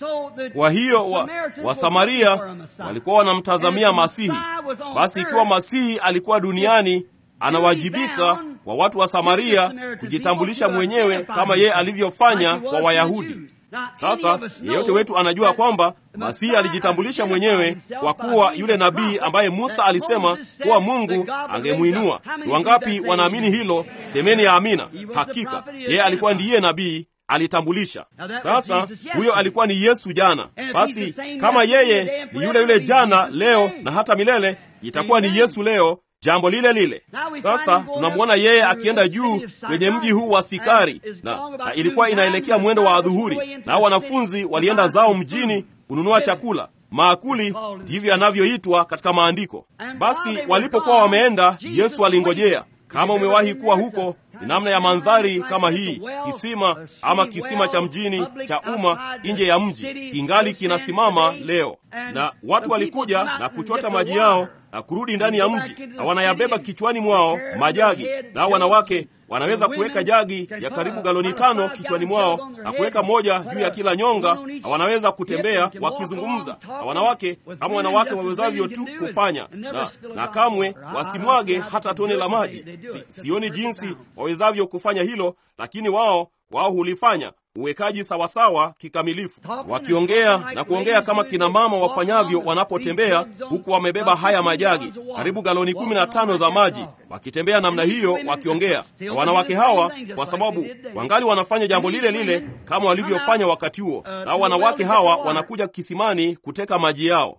Kwa hiyo wa, Wasamaria walikuwa wanamtazamia Masihi. Basi ikiwa Masihi alikuwa duniani, anawajibika kwa watu wa Samaria kujitambulisha mwenyewe kama yeye alivyofanya kwa Wayahudi. Sasa yeyote wetu anajua kwamba Masihi alijitambulisha mwenyewe kwa kuwa yule nabii ambaye Musa alisema kuwa Mungu angemwinua. Ni wangapi wanaamini hilo? Semeni ya amina. Hakika yeye alikuwa ndiye nabii alitambulisha. Sasa huyo alikuwa ni Yesu jana. Basi kama yeye ni yule yule jana, leo na hata milele, itakuwa ni Yesu leo jambo lile lile. Sasa tunamwona yeye akienda juu kwenye mji huu wa Sikari, na, na ilikuwa inaelekea mwendo wa adhuhuri, na wanafunzi walienda zao mjini kununua chakula. Maakuli ndivyo yanavyoitwa katika Maandiko. Basi walipokuwa wameenda, Yesu alingojea. Kama umewahi kuwa huko, ni namna ya mandhari kama hii, kisima ama kisima cha mjini cha umma nje ya mji, kingali kinasimama leo, na watu walikuja na kuchota maji yao na kurudi ndani ya mji, na wanayabeba kichwani mwao majagi, nao wanawake wanaweza kuweka jagi ya karibu galoni tano kichwani mwao na kuweka moja juu ya kila nyonga, na wanaweza kutembea wakizungumza, na wanawake kama wanawake wawezavyo tu kufanya, na, na kamwe wasimwage hata tone la maji. Si, sioni jinsi wawezavyo kufanya hilo, lakini wao wao hulifanya uwekaji sawasawa kikamilifu, wakiongea na kuongea kama kina mama wafanyavyo wanapotembea, huku wamebeba haya majagi karibu galoni kumi na tano za maji, wakitembea namna hiyo wakiongea. Na wanawake hawa, kwa sababu wangali wanafanya jambo lile lile kama walivyofanya wakati huo, nao wanawake hawa wanakuja kisimani kuteka maji yao.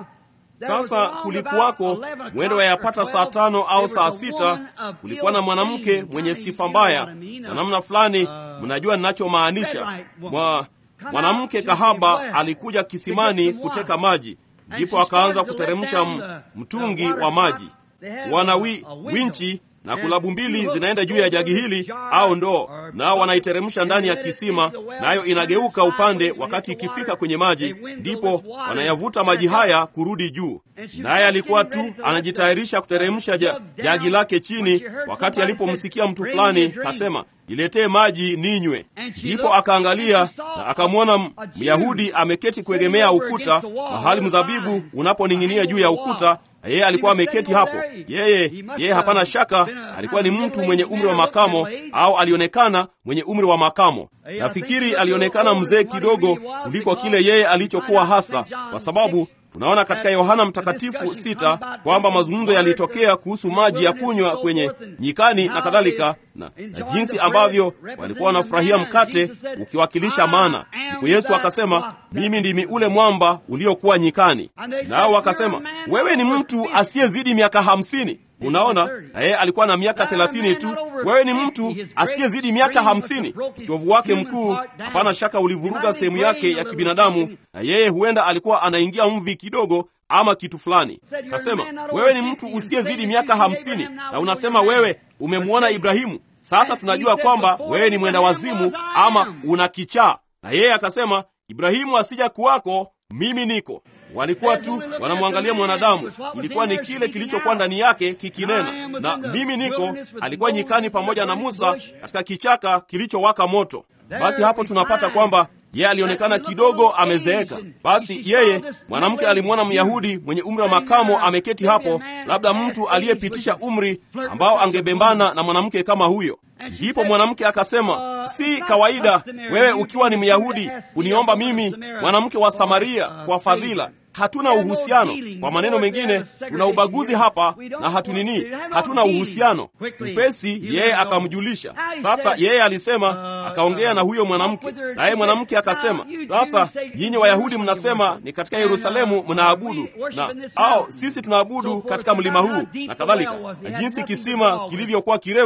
Sasa kulikuwako mwendo wa yapata saa tano au saa sita, kulikuwa na mwanamke mwenye sifa mbaya na namna fulani. Mnajua ninachomaanisha. Mwa, mwanamke kahaba alikuja kisimani kuteka maji, ndipo akaanza kuteremsha mtungi wa maji. Wana wi, winchi na kulabu mbili zinaenda juu ya jagi hili au ndoo, nao wanaiteremsha ndani ya kisima, nayo na inageuka upande wakati ikifika kwenye maji, ndipo wanayavuta maji haya kurudi juu. Naye alikuwa tu anajitayarisha kuteremsha ja, jagi lake chini, wakati alipomsikia mtu fulani kasema, niletee maji ninywe. Ndipo akaangalia na akamwona Myahudi ameketi kuegemea ukuta, mahali mzabibu unaponing'inia juu ya ukuta yeye alikuwa ameketi hapo. Yeye yeye, hapana shaka, alikuwa ni mtu mwenye umri wa makamo, au alionekana mwenye umri wa makamo. Nafikiri alionekana mzee kidogo kuliko kile yeye alichokuwa hasa, kwa sababu tunaona katika Yohana Mtakatifu sita kwamba mazungumzo yalitokea kuhusu maji ya kunywa kwenye nyikani na kadhalika, na, na jinsi ambavyo walikuwa wanafurahia mkate ukiwakilisha mana. Ndipo Yesu akasema, mimi ndimi ule mwamba uliokuwa nyikani. Nao wakasema, wewe ni mtu asiyezidi miaka hamsini. Unaona, na yeye alikuwa na miaka thelathini tu. Wewe ni mtu asiyezidi miaka hamsini. Uchovu wake mkuu, hapana shaka, ulivuruga sehemu yake ya kibinadamu, na yeye huenda alikuwa anaingia mvi kidogo ama kitu fulani. Kasema, wewe ni mtu usiyezidi miaka hamsini na unasema wewe umemwona Ibrahimu. Sasa tunajua kwamba wewe ni mwenda wazimu ama una kichaa. Na yeye akasema, Ibrahimu asija kuwako, mimi niko walikuwa tu wanamwangalia mwanadamu. Ilikuwa ni kile kilichokuwa ndani yake kikinena, na mimi niko. Alikuwa nyikani pamoja na Musa katika kichaka kilichowaka moto. Basi hapo tunapata kwamba yeye alionekana kidogo amezeeka. Basi yeye mwanamke alimwona Myahudi mwenye umri wa makamo ameketi hapo, labda mtu aliyepitisha umri ambao angebembana na mwanamke kama huyo. Ndipo mwanamke akasema, si kawaida wewe ukiwa ni Myahudi uniomba mimi mwanamke wa Samaria kwa fadhila. Hatuna uhusiano. Kwa maneno mengine, tuna ubaguzi hapa na hatunini, hatuna uhusiano. Upesi yeye akamjulisha. Sasa yeye alisema, akaongea na huyo mwanamke, naye mwanamke akasema, sasa nyinyi Wayahudi mnasema ni katika Yerusalemu mnaabudu na au sisi tunaabudu katika mlima huu na kadhalika, na jinsi kisima kilivyokuwa kirefu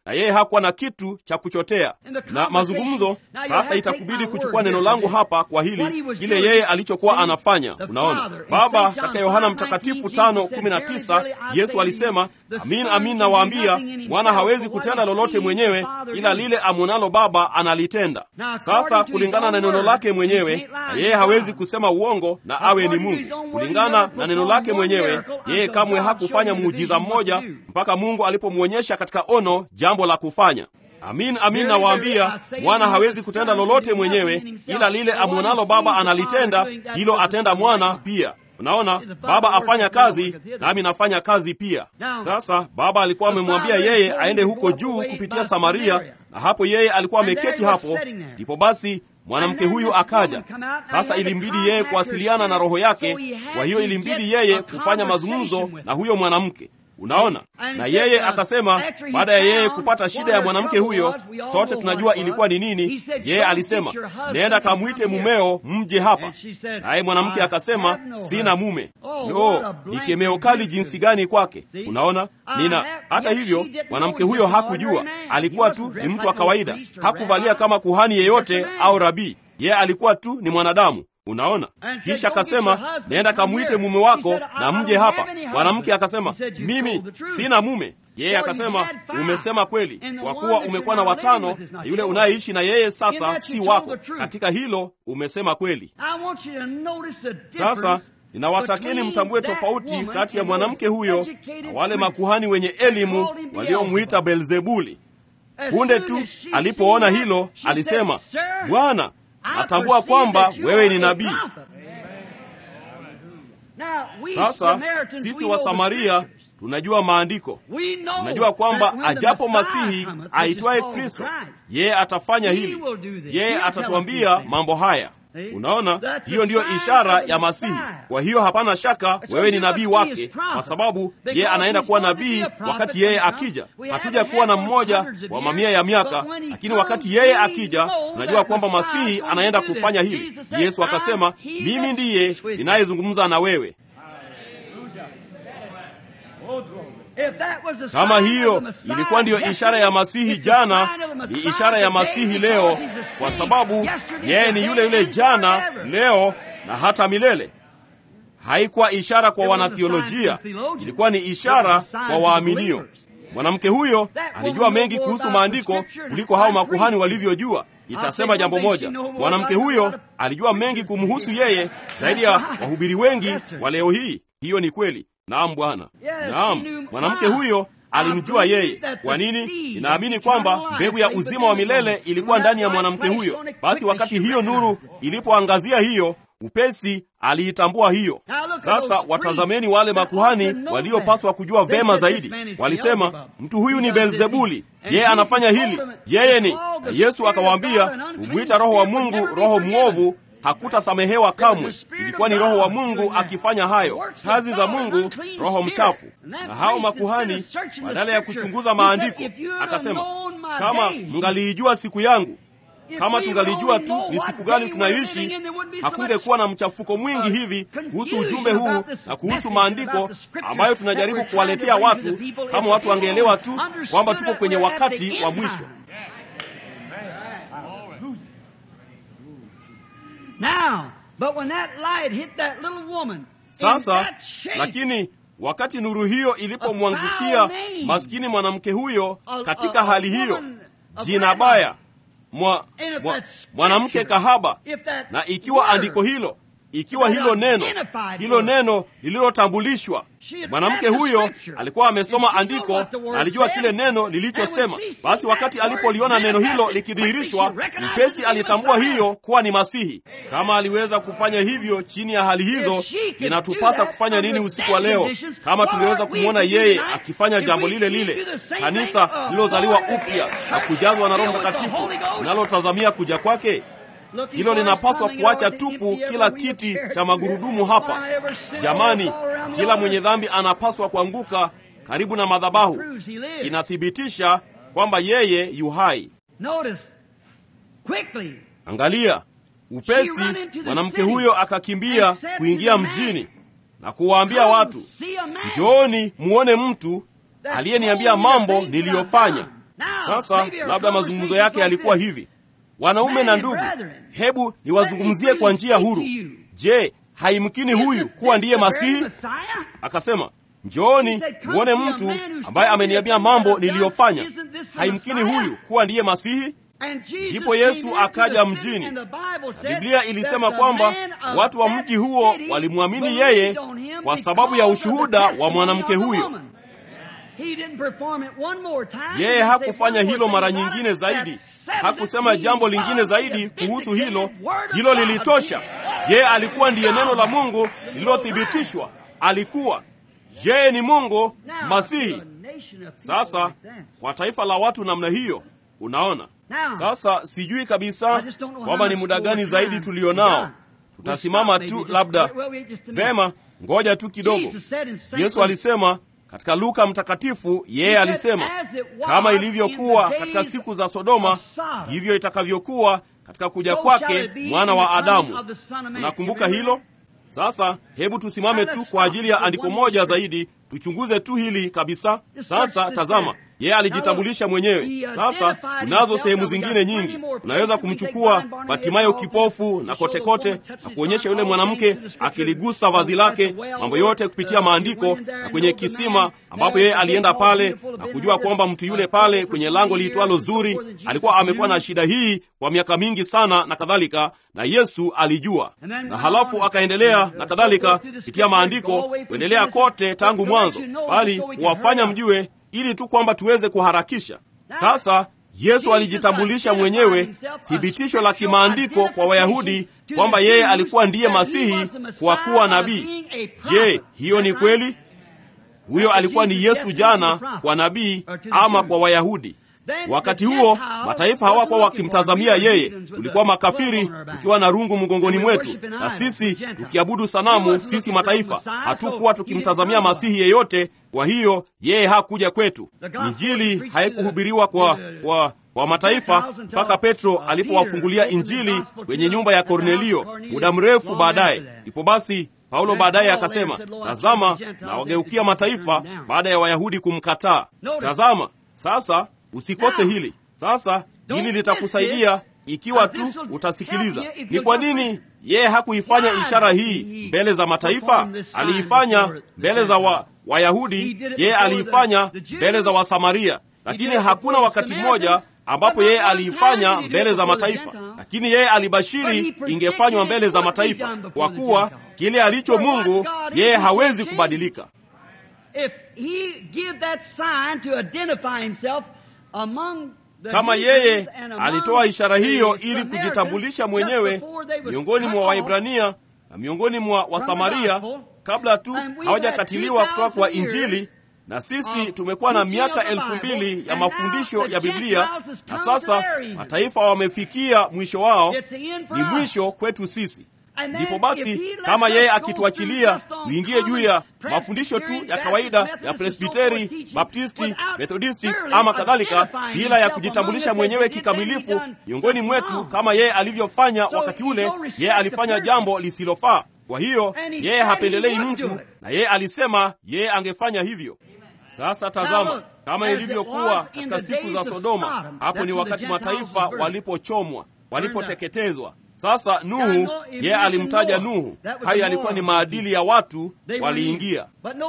na yeye hakuwa na kitu cha kuchotea. Na mazungumzo sasa, itakubidi kuchukua neno langu hapa kwa hili, kile yeye alichokuwa anafanya. Unaona, Baba katika Yohana Mtakatifu tano kumi na tisa Yesu alisema, amin amin nawaambia, mwana hawezi kutenda lolote mwenyewe, ila lile amwonalo Baba analitenda. Sasa kulingana na neno lake mwenyewe, na yeye hawezi kusema uongo na awe ni Mungu. Kulingana na neno lake mwenyewe, yeye kamwe hakufanya muujiza mmoja mpaka Mungu alipomwonyesha katika ono jambo la kufanya. Amin amin nawaambia, mwana hawezi kutenda lolote mwenyewe, ila lile amwonalo Baba analitenda, hilo atenda mwana pia. Unaona, Baba afanya kazi nami nafanya kazi pia. Sasa Baba alikuwa amemwambia yeye aende huko juu kupitia Samaria, na hapo yeye alikuwa ameketi hapo. Ndipo basi mwanamke huyu akaja. Sasa ilimbidi yeye kuwasiliana na roho yake, kwa hiyo ilimbidi yeye kufanya mazungumzo na huyo mwanamke. Unaona, na yeye akasema, baada ya yeye kupata shida ya mwanamke huyo, sote tunajua ilikuwa ni nini. Yeye alisema, nenda kamwite mumeo mje hapa. Naye mwanamke akasema, sina mume. No, ni kemeo kali jinsi gani kwake! Unaona, nina hata hivyo, mwanamke huyo hakujua, alikuwa tu ni mtu wa kawaida, hakuvalia kama kuhani yeyote au rabii. Yeye alikuwa tu ni mwanadamu. Unaona, kisha akasema nenda kamwite mume wako na mje hapa. Mwanamke akasema mimi sina mume. Yeye akasema umesema kweli, kwa kuwa umekuwa na watano na yule unayeishi na yeye sasa si wako. Katika hilo umesema kweli. Sasa ninawatakeni mtambue tofauti kati ya mwanamke huyo na wale makuhani wenye elimu waliomwita Belzebuli. Punde tu alipoona hilo, alisema Bwana, natambua kwamba wewe ni nabii. Sasa sisi wa Samaria tunajua maandiko, tunajua kwamba ajapo Masihi aitwaye Kristo, yeye atafanya hili, yeye atatuambia mambo haya. Unaona, hiyo ndiyo ishara ya Masihi. Kwa hiyo hapana shaka wewe ni nabii wake, kwa sababu yeye anaenda kuwa nabii wakati yeye akija. Hatuja kuwa na mmoja wa mamia ya miaka, lakini wakati yeye akija, tunajua kwamba Masihi anaenda kufanya hili. Yesu akasema, mimi ndiye ninayezungumza na wewe. Kama hiyo ilikuwa ndiyo ishara ya Masihi jana, ni ishara ya Masihi leo, kwa sababu yeye ni yule yule jana, leo na hata milele. Haikuwa ishara kwa wanathiolojia, ilikuwa ni ishara kwa waaminio. Mwanamke huyo alijua mengi kuhusu maandiko kuliko hao makuhani walivyojua. Itasema jambo moja, mwanamke huyo alijua mengi kumhusu yeye zaidi ya wahubiri wengi wa leo hii. Hiyo ni kweli. Naam Bwana, naam. Mwanamke huyo alimjua yeye. Kwa nini? Ninaamini kwamba mbegu ya uzima wa milele ilikuwa ndani ya mwanamke huyo. Basi wakati hiyo nuru ilipoangazia hiyo upesi, aliitambua hiyo. Sasa watazameni wale makuhani waliopaswa kujua vema zaidi. Walisema, mtu huyu ni Beelzebuli, yeye anafanya hili, yeye ni. Na Yesu akawaambia, humwita Roho wa Mungu roho mwovu hakutasamehewa kamwe. Ilikuwa ni Roho wa Mungu akifanya hayo kazi za Mungu, roho mchafu. Na hao makuhani badala ya kuchunguza maandiko, akasema kama mngaliijua siku yangu, kama tungalijua tu ni siku gani tunaishi, hakungekuwa na mchafuko mwingi hivi kuhusu ujumbe huu na kuhusu maandiko ambayo tunajaribu kuwaletea watu, kama watu wangeelewa tu kwamba tuko kwenye wakati wa mwisho. Now, but when that light hit that little woman, Sasa lakini wakati nuru hiyo ilipomwangukia maskini mwanamke huyo katika hali hiyo, jina baya mwa, mwa, mwanamke kahaba, na ikiwa andiko hilo ikiwa hilo neno hilo neno lililotambulishwa, mwanamke huyo alikuwa amesoma andiko na alijua kile neno lilichosema. Basi wakati alipoliona neno hilo likidhihirishwa, mpesi alitambua hiyo kuwa ni Masihi. Kama aliweza kufanya hivyo chini ya hali hizo, inatupasa kufanya nini usiku wa leo? Kama tungeweza kumwona yeye akifanya jambo lile lile, kanisa lililozaliwa upya na kujazwa na Roho Mtakatifu linalotazamia kuja kwake hilo linapaswa kuacha tupu kila kiti cha magurudumu hapa. Jamani, kila mwenye dhambi anapaswa kuanguka karibu na madhabahu. Inathibitisha kwamba yeye yu hai. Angalia upesi, mwanamke huyo akakimbia kuingia mjini na kuwaambia watu, njooni muone mtu aliyeniambia mambo niliyofanya. Sasa labda mazungumzo yake yalikuwa hivi: wanaume na ndugu, hebu niwazungumzie kwa njia huru. Je, haimkini huyu kuwa ndiye Masihi? Akasema, njooni muone mtu ambaye ameniambia mambo niliyofanya. Haimkini huyu kuwa ndiye Masihi? Ndipo Yesu akaja mjini. Biblia ilisema kwamba watu wa mji huo walimwamini yeye kwa sababu ya ushuhuda wa mwanamke huyo. Yeye hakufanya hilo mara nyingine zaidi, hakusema jambo lingine zaidi kuhusu hilo. Hilo lilitosha. Yeye alikuwa ndiye neno la Mungu lililothibitishwa. Alikuwa yeye ni Mungu Masihi. Sasa kwa taifa la watu namna hiyo, unaona sasa sijui kabisa kwamba ni muda gani zaidi tulio nao. Tutasimama tu labda. Vema, ngoja tu kidogo. Yesu alisema katika Luka Mtakatifu, yeye alisema kama ilivyokuwa katika siku za Sodoma, ndivyo itakavyokuwa katika kuja kwake mwana wa Adamu. Unakumbuka hilo? Sasa hebu tusimame tu kwa ajili ya andiko moja zaidi, tuchunguze tu hili kabisa. Sasa tazama, yeye alijitambulisha mwenyewe. Sasa kunazo sehemu zingine nyingi, unaweza kumchukua Batimayo kipofu na kotekote na kuonyesha yule mwanamke akiligusa vazi lake, mambo yote kupitia maandiko, na kwenye kisima ambapo yeye alienda pale na kujua kwamba mtu yule pale kwenye lango liitwalo Zuri alikuwa amekuwa na shida hii kwa miaka mingi sana na kadhalika, na Yesu alijua. Na halafu akaendelea na kadhalika kupitia maandiko, kuendelea kote tangu mwanzo, bali kuwafanya mjue ili tu kwamba tuweze kuharakisha. Sasa Yesu alijitambulisha mwenyewe, thibitisho la kimaandiko kwa Wayahudi kwamba yeye alikuwa ndiye Masihi kwa kuwa nabii. Je, hiyo ni kweli? Huyo alikuwa ni Yesu jana kwa nabii ama kwa Wayahudi. Wakati huo mataifa hawakuwa wakimtazamia yeye. Tulikuwa makafiri tukiwa na rungu mgongoni mwetu, na sisi tukiabudu sanamu. Sisi mataifa hatukuwa tukimtazamia masihi yeyote. Kwa hiyo yeye hakuja kwetu. Injili haikuhubiriwa kwa, kwa, kwa mataifa mpaka Petro alipowafungulia Injili kwenye nyumba ya Kornelio muda mrefu baadaye. Ndipo basi Paulo baadaye akasema, tazama, na wageukia mataifa baada ya Wayahudi kumkataa. Tazama sasa Usikose hili sasa. Hili litakusaidia ikiwa tu utasikiliza. Ni kwa nini yeye hakuifanya ishara hii mbele za mataifa? Aliifanya mbele za wa, Wayahudi, yeye aliifanya mbele za Wasamaria, lakini hakuna wakati mmoja ambapo yeye aliifanya mbele za mataifa. Lakini yeye alibashiri ingefanywa mbele za mataifa, kwa kuwa kile alicho Mungu yeye hawezi kubadilika. Kama yeye alitoa ishara hiyo ili kujitambulisha mwenyewe miongoni mwa Waibrania na miongoni mwa Wasamaria kabla tu hawajakatiliwa kutoka kwa Injili, na sisi tumekuwa na miaka elfu mbili ya mafundisho ya Biblia, na sasa mataifa wamefikia mwisho wao. Ni mwisho kwetu sisi. Ndipo basi kama yeye akituachilia uingie juu ya mafundisho tu ya kawaida ya Presbiteri, Baptisti, Methodisti ama kadhalika, bila ya kujitambulisha mwenyewe kikamilifu miongoni mwetu kama yeye alivyofanya wakati ule, yeye alifanya jambo lisilofaa. Kwa hiyo yeye hapendelei mtu, na yeye alisema yeye angefanya hivyo. Sasa tazama, kama ilivyokuwa katika siku za Sodoma, hapo ni wakati mataifa walipochomwa, walipoteketezwa. Sasa Nuhu, yeye alimtaja Nuhu. Hayo yalikuwa ni maadili ya watu, waliingia.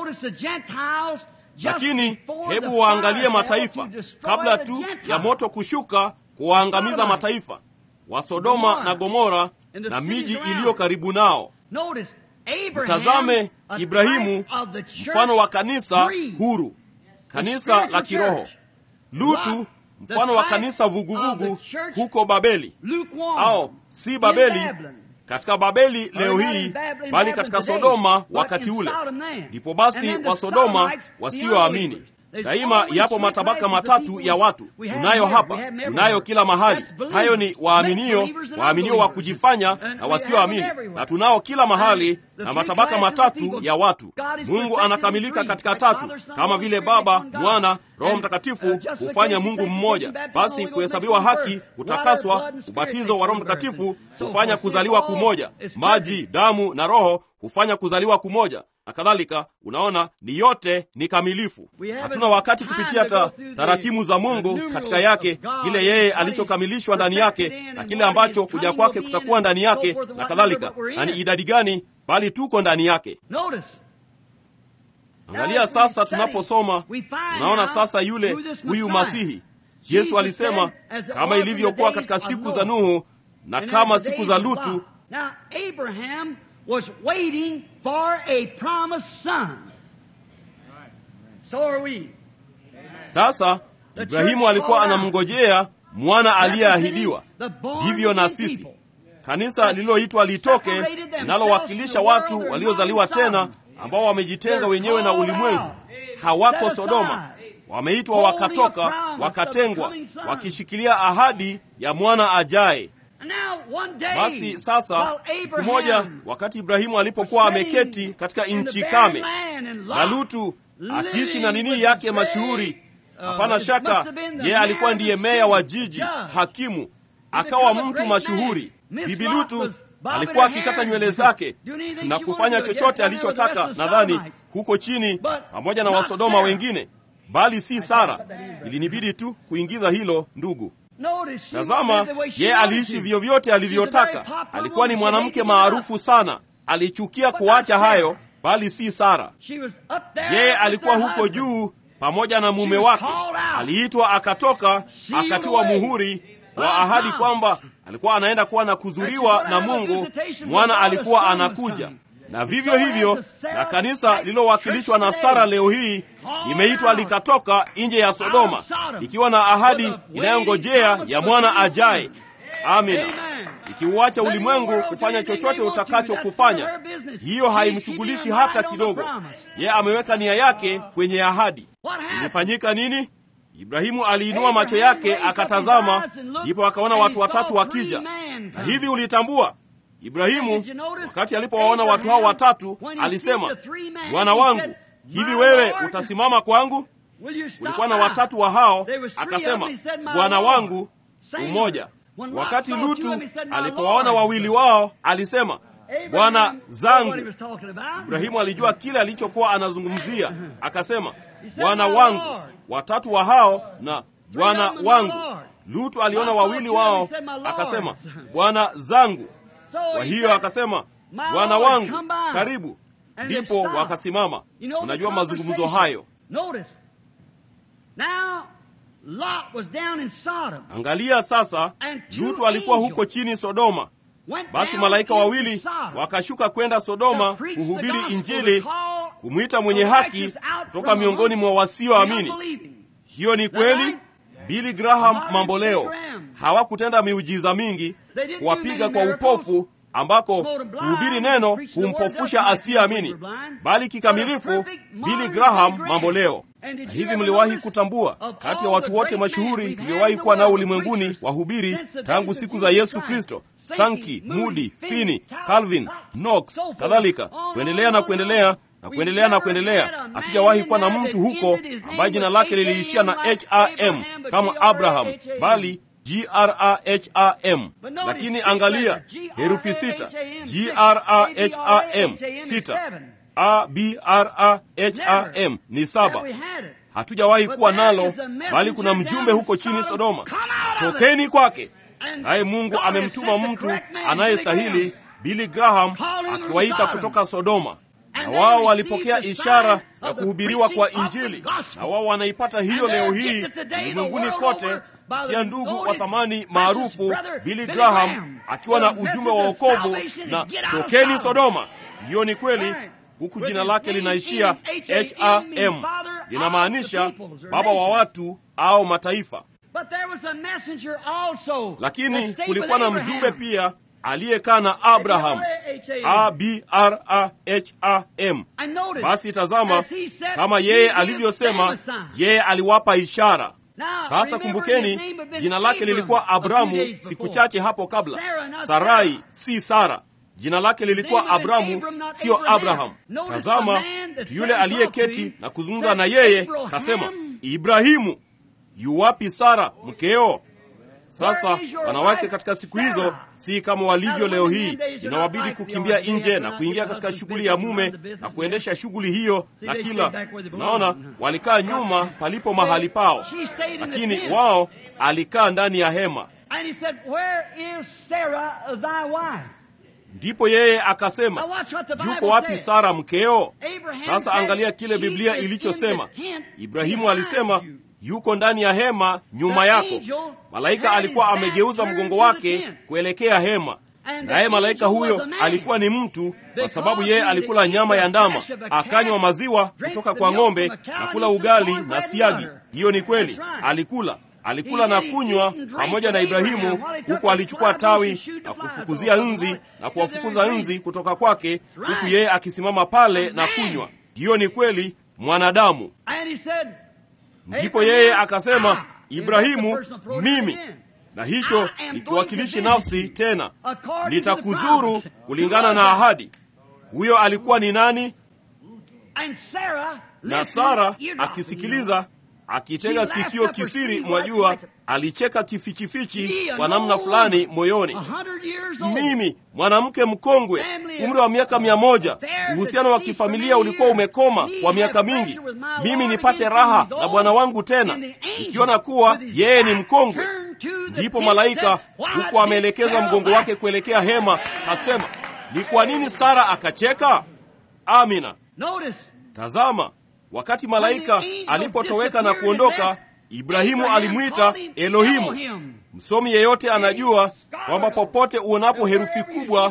Lakini hebu waangalie mataifa kabla tu ya moto kushuka kuwaangamiza mataifa wa Sodoma na Gomora na miji iliyo karibu nao. Mtazame Ibrahimu, mfano wa kanisa huru, kanisa la kiroho. Lutu, mfano wa kanisa vuguvugu huko Babeli, au si Babeli katika Babeli leo hii, bali katika Sodoma wakati ule. Ndipo basi wa Sodoma wasioamini. Daima yapo matabaka matatu ya watu. Tunayo hapa, tunayo kila mahali. Hayo ni waaminio, waaminio wa kujifanya na wasioamini, na tunao kila mahali, na matabaka matatu ya watu. Mungu anakamilika katika tatu, kama vile Baba, Mwana, Roho Mtakatifu hufanya Mungu mmoja. Basi kuhesabiwa haki, kutakaswa, ubatizo wa Roho Mtakatifu hufanya kuzaliwa kumoja. Maji, damu na Roho hufanya kuzaliwa kumoja. na kadhalika. Unaona, ni yote ni kamilifu. Hatuna wakati kupitia ta, tarakimu za Mungu katika yake, kile yeye alichokamilishwa ndani yake na kile ambacho kuja kwake kutakuwa ndani yake na kadhalika, na ni idadi gani, bali tuko ndani yake. Angalia sasa, tunaposoma unaona sasa yule huyu Masihi Yesu alisema kama ilivyokuwa katika siku za Nuhu na kama siku za Lutu. Sasa Ibrahimu alikuwa anamngojea mwana aliyeahidiwa. Ndivyo na sisi, kanisa lililoitwa litoke, linalowakilisha watu waliozaliwa tena, ambao wamejitenga wenyewe na ulimwengu, hawako Sodoma wameitwa wakatoka, wakatengwa, wakishikilia ahadi ya mwana ajaye. Basi sasa, siku moja, wakati Ibrahimu alipokuwa ameketi katika nchi kame na Lutu akiishi na nini yake mashuhuri, hapana shaka yeye alikuwa ndiye meya wa jiji, hakimu, akawa mtu mashuhuri. Bibi Lutu alikuwa akikata nywele zake na kufanya chochote alichotaka, nadhani huko chini, pamoja na Wasodoma wengine bali si Sara. Ilinibidi tu kuingiza hilo, ndugu. Tazama, yeye aliishi vyovyote alivyotaka. Alikuwa ni mwanamke maarufu sana, alichukia kuacha hayo, bali si Sara. Yeye alikuwa huko juu pamoja na mume wake, aliitwa akatoka, akatiwa muhuri wa ahadi kwamba alikuwa anaenda kuwa na kuzuriwa na Mungu, mwana alikuwa anakuja na vivyo hivyo na kanisa lililowakilishwa na Sara leo hii imeitwa likatoka nje ya Sodoma ikiwa na ahadi inayongojea ya mwana ajaye. Amina. Ikiuacha ulimwengu kufanya chochote utakacho kufanya, hiyo haimshughulishi hata kidogo. Yeye ameweka nia yake kwenye ahadi. Ilifanyika nini? Ibrahimu aliinua macho yake akatazama, ndipo akaona watu watatu wakija. Na hivi ulitambua Ibrahimu wakati alipowaona watu hao watatu alisema, Bwana wangu, hivi wewe utasimama kwangu? Kulikuwa na watatu wa hao, akasema, Bwana wangu mmoja. Wakati Lutu alipowaona wawili wao alisema, Bwana zangu. Ibrahimu alijua kile alichokuwa anazungumzia, akasema, Bwana wangu. Watatu wa hao na Bwana wangu. Lutu aliona wawili wao, akasema, Bwana zangu. Kwa hiyo akasema bwana wangu, karibu. Ndipo wakasimama. Unajua mazungumzo hayo. Angalia sasa, Lutu alikuwa huko chini Sodoma. Basi malaika wawili wakashuka kwenda Sodoma kuhubiri Injili, kumwita mwenye haki kutoka miongoni mwa wasioamini. Hiyo ni kweli. Billy Graham mambo leo hawakutenda miujiza mingi kuwapiga kwa upofu ambako kuhubiri neno humpofusha asiyeamini, bali kikamilifu Billy Graham mambo leo. Na hivi mliwahi kutambua, kati ya watu wote mashuhuri tuliowahi kuwa nao ulimwenguni wahubiri tangu siku za Yesu Kristo, Sankey, Moody, Finney, Calvin, Knox, kadhalika, kuendelea na kuendelea na kuendelea na kuendelea, hatujawahi kuwa na mtu huko ambaye jina lake liliishia na HRM kama Abraham, bali Graham. Lakini angalia herufi sita, Graham sita, Abraham ni saba. Hatujawahi kuwa nalo, bali kuna mjumbe huko chini Sodoma, tokeni kwake. Naye Mungu amemtuma mtu anayestahili, Billy Graham, akiwaita kutoka Sodoma na wao walipokea ishara ya kuhubiriwa kwa Injili, na wao wanaipata hiyo leo hii ulimwenguni kote, pia ndugu wa thamani maarufu Billy Graham akiwa na ujumbe wa wokovu na tokeni Sodoma. Hiyo ni kweli, huku jina lake linaishia HRM, linamaanisha baba wa watu au mataifa. Lakini kulikuwa na mjumbe pia aliyekaa na Abraham, Abraham. Basi tazama, kama yeye alivyosema, yeye aliwapa ishara. Sasa kumbukeni, jina lake lilikuwa Abramu siku chache hapo kabla. Sarai si Sara, jina lake lilikuwa Abramu, siyo Abraham. Tazama, mtu yule aliyeketi na kuzungumza na yeye kasema, Ibrahimu, yuwapi Sara mkeo? Sasa wanawake katika siku hizo si kama walivyo leo hii, inawabidi kukimbia nje na kuingia katika shughuli ya mume na kuendesha shughuli hiyo na kila. Unaona, walikaa nyuma palipo mahali pao, lakini wao alikaa ndani ya hema. Ndipo yeye akasema, yuko wapi Sara mkeo? Sasa angalia kile Biblia ilichosema. Ibrahimu alisema yuko ndani ya hema nyuma yako. Malaika alikuwa amegeuza mgongo wake kuelekea hema, naye malaika huyo alikuwa ni mtu, kwa sababu yeye alikula nyama ya ndama, akanywa maziwa kutoka kwa ng'ombe na kula ugali na siagi. Hiyo ni kweli, alikula alikula na kunywa pamoja na Ibrahimu, huku alichukua tawi na kufukuzia nzi na kuwafukuza nzi kutoka kwake, huku yeye akisimama pale na kunywa. Hiyo ni kweli, mwanadamu. Ndipo yeye akasema, Ibrahimu, mimi na hicho nikiwakilishi nafsi tena, nitakudhuru kulingana na ahadi. Huyo alikuwa ni nani? Na Sara akisikiliza akitega sikio kisiri, mwajua, alicheka kifichifichi kwa namna fulani moyoni. Mimi mwanamke mkongwe, umri wa miaka mia moja, uhusiano wa kifamilia ulikuwa umekoma kwa miaka mingi, mimi nipate raha na bwana wangu tena, ikiona kuwa yeye ni mkongwe. Ndipo malaika huku ameelekeza mgongo wake kuelekea hema, kasema, ni kwa nini Sara akacheka? Amina. Tazama, wakati malaika alipotoweka na kuondoka, Ibrahimu alimwita Elohimu. Msomi yeyote anajua kwamba popote uonapo herufi kubwa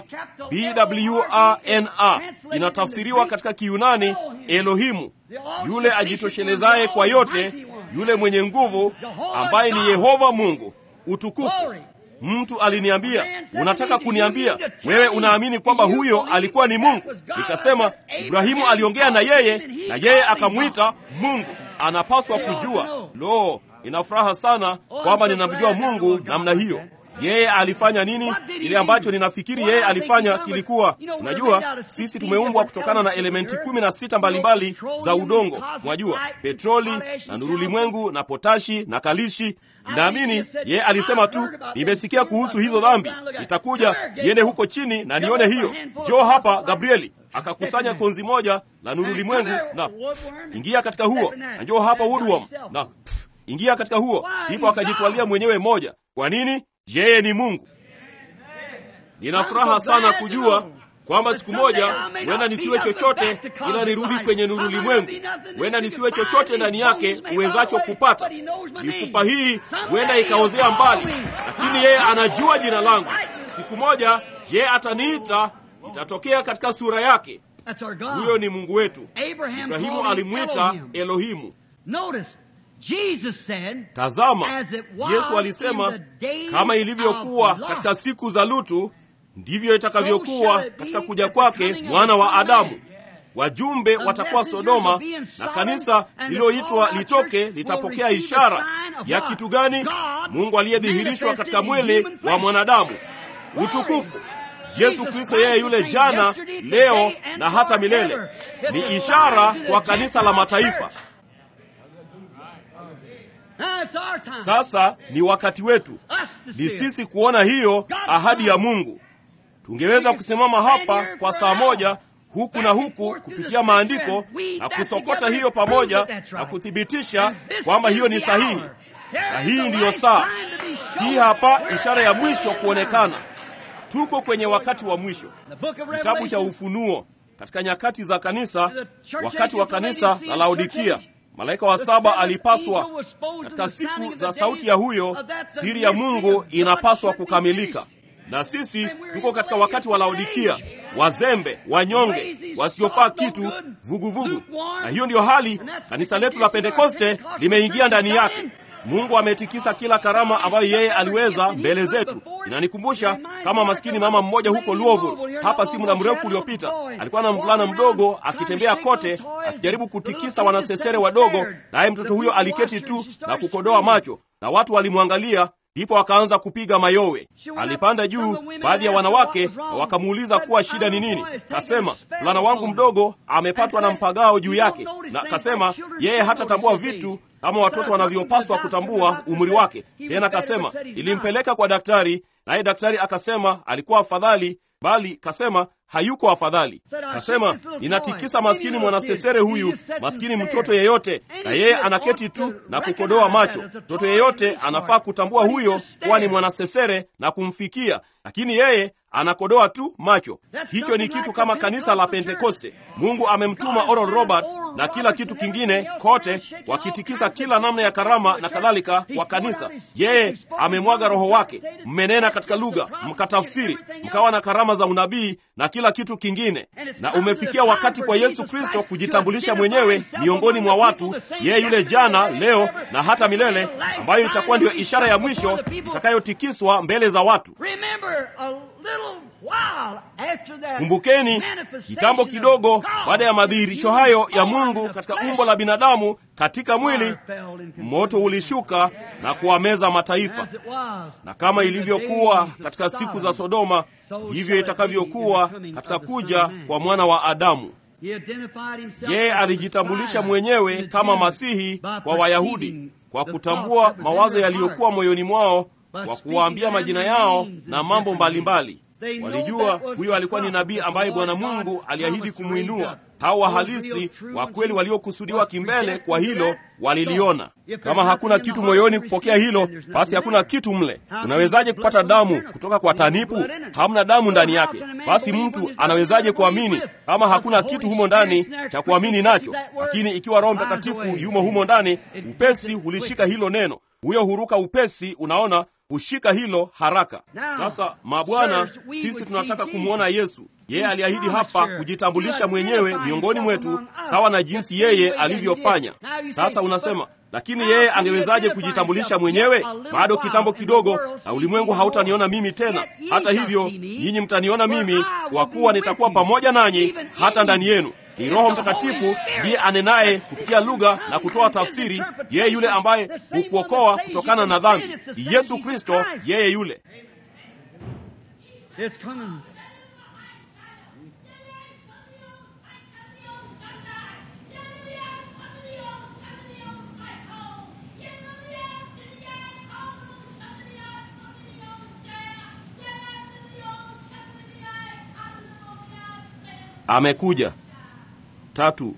BWANA inatafsiriwa katika Kiyunani Elohimu, yule ajitoshelezaye kwa yote, yule mwenye nguvu, ambaye ni Yehova Mungu. Utukufu. Mtu aliniambia, unataka kuniambia wewe unaamini kwamba huyo alikuwa ni Mungu? Nikasema Ibrahimu aliongea na yeye na yeye akamwita Mungu. Anapaswa kujua. Lo, nina furaha sana kwamba ninamjua Mungu namna hiyo. Yeye alifanya nini? Ile ambacho ninafikiri yeye alifanya kilikuwa, unajua, sisi tumeumbwa kutokana na elementi kumi na sita mbalimbali za udongo, mwajua, petroli na nurulimwengu na potashi na kalishi Naamini yeye alisema tu, nimesikia kuhusu hizo dhambi, nitakuja niende huko chini na nione hiyo. Njoo hapa Gabrieli. Akakusanya konzi moja la nuru limwengu na pff, ingia katika huo, na njoo hapa Woodworm na pff, ingia katika huo. Ndipo akajitwalia mwenyewe moja. Kwa nini? Yeye ni Mungu. Nina furaha sana kujua kwamba siku moja huenda nisiwe chochote ila nirudi kwenye nuru limwengu. Huenda nisiwe chochote ndani yake uwezacho kupata. Mifupa hii huenda ikaozea mbali, lakini yeye anajua jina langu. Siku moja yeye ataniita, itatokea katika sura yake. Huyo ni Mungu wetu. Ibrahimu alimwita Elohimu. Tazama, Yesu alisema kama ilivyokuwa katika siku za Lutu ndivyo itakavyokuwa katika kuja kwake mwana wa Adamu. Wajumbe watakuwa Sodoma, na kanisa lililoitwa litoke litapokea ishara ya kitu gani? Mungu aliyedhihirishwa katika mwili wa mwanadamu. Utukufu! Yesu Kristo, yeye yule jana, leo na hata milele, ni ishara kwa kanisa la mataifa. Sasa ni wakati wetu, ni sisi kuona hiyo ahadi ya Mungu. Tungeweza kusimama hapa kwa saa moja huku na huku kupitia maandiko na kusokota hiyo pamoja na kuthibitisha kwamba hiyo ni sahihi, na hii ndiyo saa. Hii hapa ishara ya mwisho kuonekana. Tuko kwenye wakati wa mwisho. Kitabu cha Ufunuo, katika nyakati za kanisa, wakati wa kanisa la Laodikia, malaika wa saba alipaswa, katika siku za sauti ya huyo, siri ya Mungu inapaswa kukamilika na sisi tuko katika wakati wa Laodikia, wazembe, wanyonge, wasiofaa kitu, vuguvugu vugu. Na hiyo ndiyo hali kanisa letu la Pentekoste limeingia ndani yake. Mungu ametikisa kila karama ambayo yeye aliweza mbele zetu. Inanikumbusha kama maskini mama mmoja huko Louisville, hapa si muda mrefu uliopita, alikuwa na mvulana mdogo akitembea kote akijaribu kutikisa wanasesere wadogo, naye mtoto huyo aliketi tu na kukodoa macho, na watu walimwangalia ndipo akaanza kupiga mayowe. Alipanda juu, baadhi ya wanawake wakamuuliza kuwa shida ni nini. Kasema, mvulana wangu mdogo amepatwa na mpagao juu yake, na kasema yeye hatatambua vitu kama watoto wanavyopaswa kutambua umri wake. Tena akasema ilimpeleka kwa daktari, naye daktari akasema alikuwa afadhali, bali kasema hayuko afadhali. Kasema ninatikisa maskini mwanasesere huyu, maskini mtoto yeyote, na yeye anaketi tu na kukodoa macho. Mtoto yeyote anafaa kutambua huyo kuwa ni mwanasesere na kumfikia, lakini yeye anakodoa tu macho. Hicho ni kitu kama kanisa la Pentekoste. Mungu amemtuma Oral Roberts na kila kitu kingine kote, wakitikisa kila namna ya karama na kadhalika kwa kanisa. Yeye amemwaga Roho wake, mmenena katika lugha, mkatafsiri, mkawa na karama za unabii na kila kitu kingine, na umefikia wakati kwa Yesu Kristo kujitambulisha mwenyewe miongoni mwa watu, yeye yule jana, leo na hata milele, ambayo itakuwa ndiyo ishara ya mwisho itakayotikiswa mbele za watu. Kumbukeni, kitambo kidogo baada ya madhihirisho hayo ya Mungu katika umbo la binadamu katika mwili, moto ulishuka na kuwameza mataifa. Na kama ilivyokuwa katika siku za Sodoma, hivyo itakavyokuwa katika kuja kwa mwana wa Adamu. Yeye alijitambulisha mwenyewe kama Masihi kwa Wayahudi kwa kutambua mawazo yaliyokuwa moyoni mwao, kwa kuwaambia majina yao na mambo mbalimbali. Walijua huyo alikuwa ni nabii ambaye Bwana Mungu aliahidi kumwinua. Hao wahalisi wa kweli waliokusudiwa kimbele kwa hilo waliliona. Kama hakuna kitu moyoni kupokea hilo, basi hakuna kitu mle. Unawezaje kupata damu kutoka kwa tanipu? Hamna damu ndani yake. Basi mtu anawezaje kuamini kama hakuna kitu humo ndani cha kuamini nacho? Lakini ikiwa Roho Mtakatifu yumo humo ndani, upesi hulishika hilo neno, huyo huruka upesi, unaona hushika hilo haraka. Sasa mabwana, sisi tunataka kumwona Yesu. Yeye aliahidi hapa kujitambulisha mwenyewe miongoni mwetu, sawa na jinsi yeye alivyofanya. Sasa unasema lakini yeye angewezaje kujitambulisha mwenyewe? Bado kitambo kidogo, na ulimwengu hautaniona mimi tena. Hata hivyo, nyinyi mtaniona mimi, kwa kuwa nitakuwa pamoja nanyi hata ndani yenu. Ni Roho Mtakatifu ndiye anenaye kupitia lugha na kutoa tafsiri, yeye yule ambaye hukuokoa kutokana na dhambi. Ni Yesu Kristo, yeye yule. Amekuja. Tatu,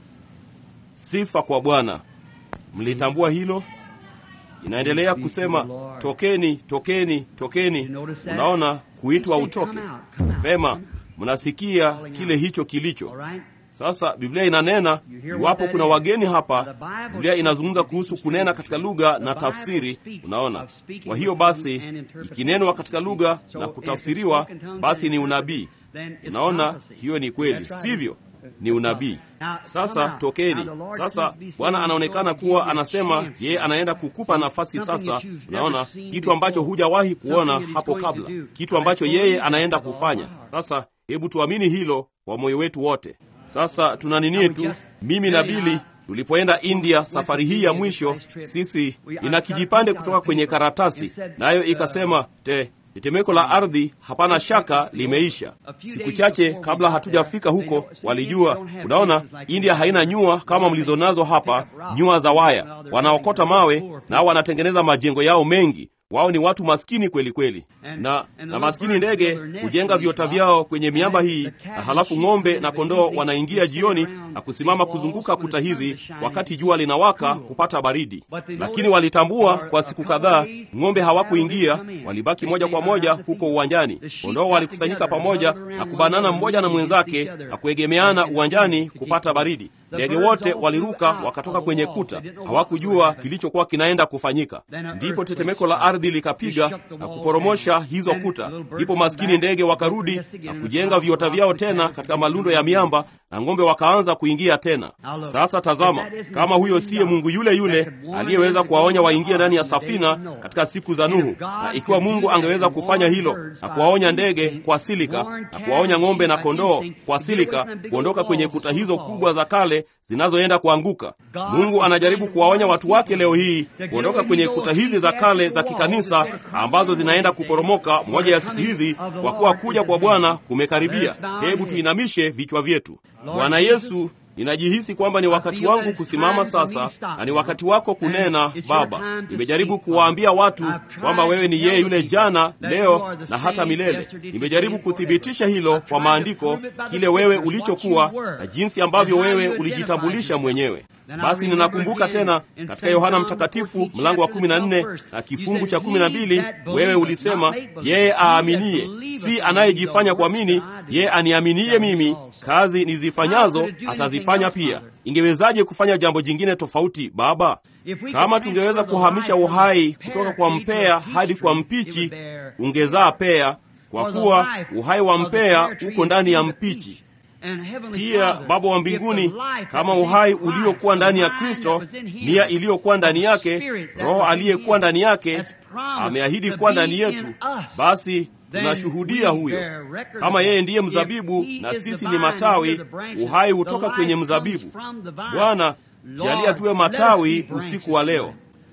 sifa kwa Bwana. Mlitambua hilo? Inaendelea kusema tokeni, tokeni, tokeni. Unaona, kuitwa utoke. Vema, mnasikia kile hicho kilicho sasa. Biblia inanena iwapo kuna wageni hapa, Biblia inazungumza kuhusu kunena katika lugha na tafsiri. Unaona, kwa hiyo basi, ikinenwa katika lugha na kutafsiriwa, basi ni unabii. Unaona, hiyo ni kweli, sivyo? Ni unabii. Sasa tokeni. Sasa Bwana anaonekana kuwa anasema yeye anaenda kukupa nafasi sasa. Unaona, kitu ambacho hujawahi kuona hapo kabla, kitu ambacho yeye anaenda kufanya sasa. Hebu tuamini hilo kwa moyo wetu wote. Sasa tuna nini tu, mimi na Bili tulipoenda India safari hii ya mwisho, sisi ina kijipande kutoka kwenye karatasi, nayo ikasema te tetemeko la ardhi hapana shaka limeisha. Siku chache kabla hatujafika huko, walijua. Unaona, India haina nyua kama mlizonazo hapa, nyua za waya. Wanaokota mawe nao wanatengeneza majengo yao mengi. Wao ni watu maskini kweli kweli, na na maskini ndege hujenga viota vyao kwenye miamba hii, na halafu ng'ombe na kondoo wanaingia jioni na kusimama kuzunguka kuta hizi wakati jua linawaka kupata baridi. Lakini walitambua kwa siku kadhaa ng'ombe hawakuingia, walibaki moja kwa moja huko uwanjani. Kondoo walikusanyika pamoja na kubanana mmoja na mwenzake na kuegemeana uwanjani kupata baridi. Ndege wote waliruka wakatoka kwenye kuta, hawakujua kilichokuwa kinaenda kufanyika. Ndipo tetemeko la ardhi likapiga na kuporomosha hizo kuta. Ndipo maskini ndege wakarudi na kujenga viota vyao tena katika malundo ya miamba, na ng'ombe wakaanza kuingia tena. Sasa tazama, kama huyo siye Mungu yule yule aliyeweza kuwaonya waingie ndani ya safina katika siku za Nuhu, na ikiwa Mungu angeweza kufanya hilo na kuwaonya ndege kwa silika na kuwaonya ng'ombe na kondoo kwa silika kuondoka kwenye kuta hizo kubwa za kale zinazoenda kuanguka. Mungu anajaribu kuwaonya watu wake leo hii kuondoka kwenye kuta hizi za kale za kikanisa ambazo zinaenda kuporomoka moja ya siku hizi, kwa kuwa kuja kwa Bwana kumekaribia. Hebu tuinamishe vichwa vyetu. Bwana Yesu, ninajihisi kwamba ni wakati wangu kusimama sasa, na ni wakati wako kunena. Baba, nimejaribu kuwaambia watu kwamba wewe ni yeye yule jana, leo na hata milele. Nimejaribu kuthibitisha hilo kwa maandiko, kile wewe ulichokuwa na jinsi ambavyo wewe ulijitambulisha mwenyewe. Basi ninakumbuka tena katika Yohana Mtakatifu mlango wa kumi na nne na kifungu cha kumi na mbili wewe ulisema, yeye aaminiye, si anayejifanya kuamini, yeye aniaminiye mimi, kazi nizifanyazo atazifanya pia. Ingewezaje kufanya jambo jingine tofauti, Baba? Kama tungeweza kuhamisha uhai kutoka kwa mpea hadi kwa mpichi, ungezaa pea, kwa kuwa uhai wa mpea uko ndani ya mpichi. Pia Baba wa mbinguni, kama uhai uliokuwa ndani ya Kristo, nia iliyokuwa ndani yake, Roho aliyekuwa ndani yake ameahidi kuwa ndani yetu, basi tunashuhudia huyo. Kama yeye ndiye mzabibu na sisi ni matawi, uhai hutoka kwenye mzabibu. Bwana, jalia tuwe matawi usiku wa leo.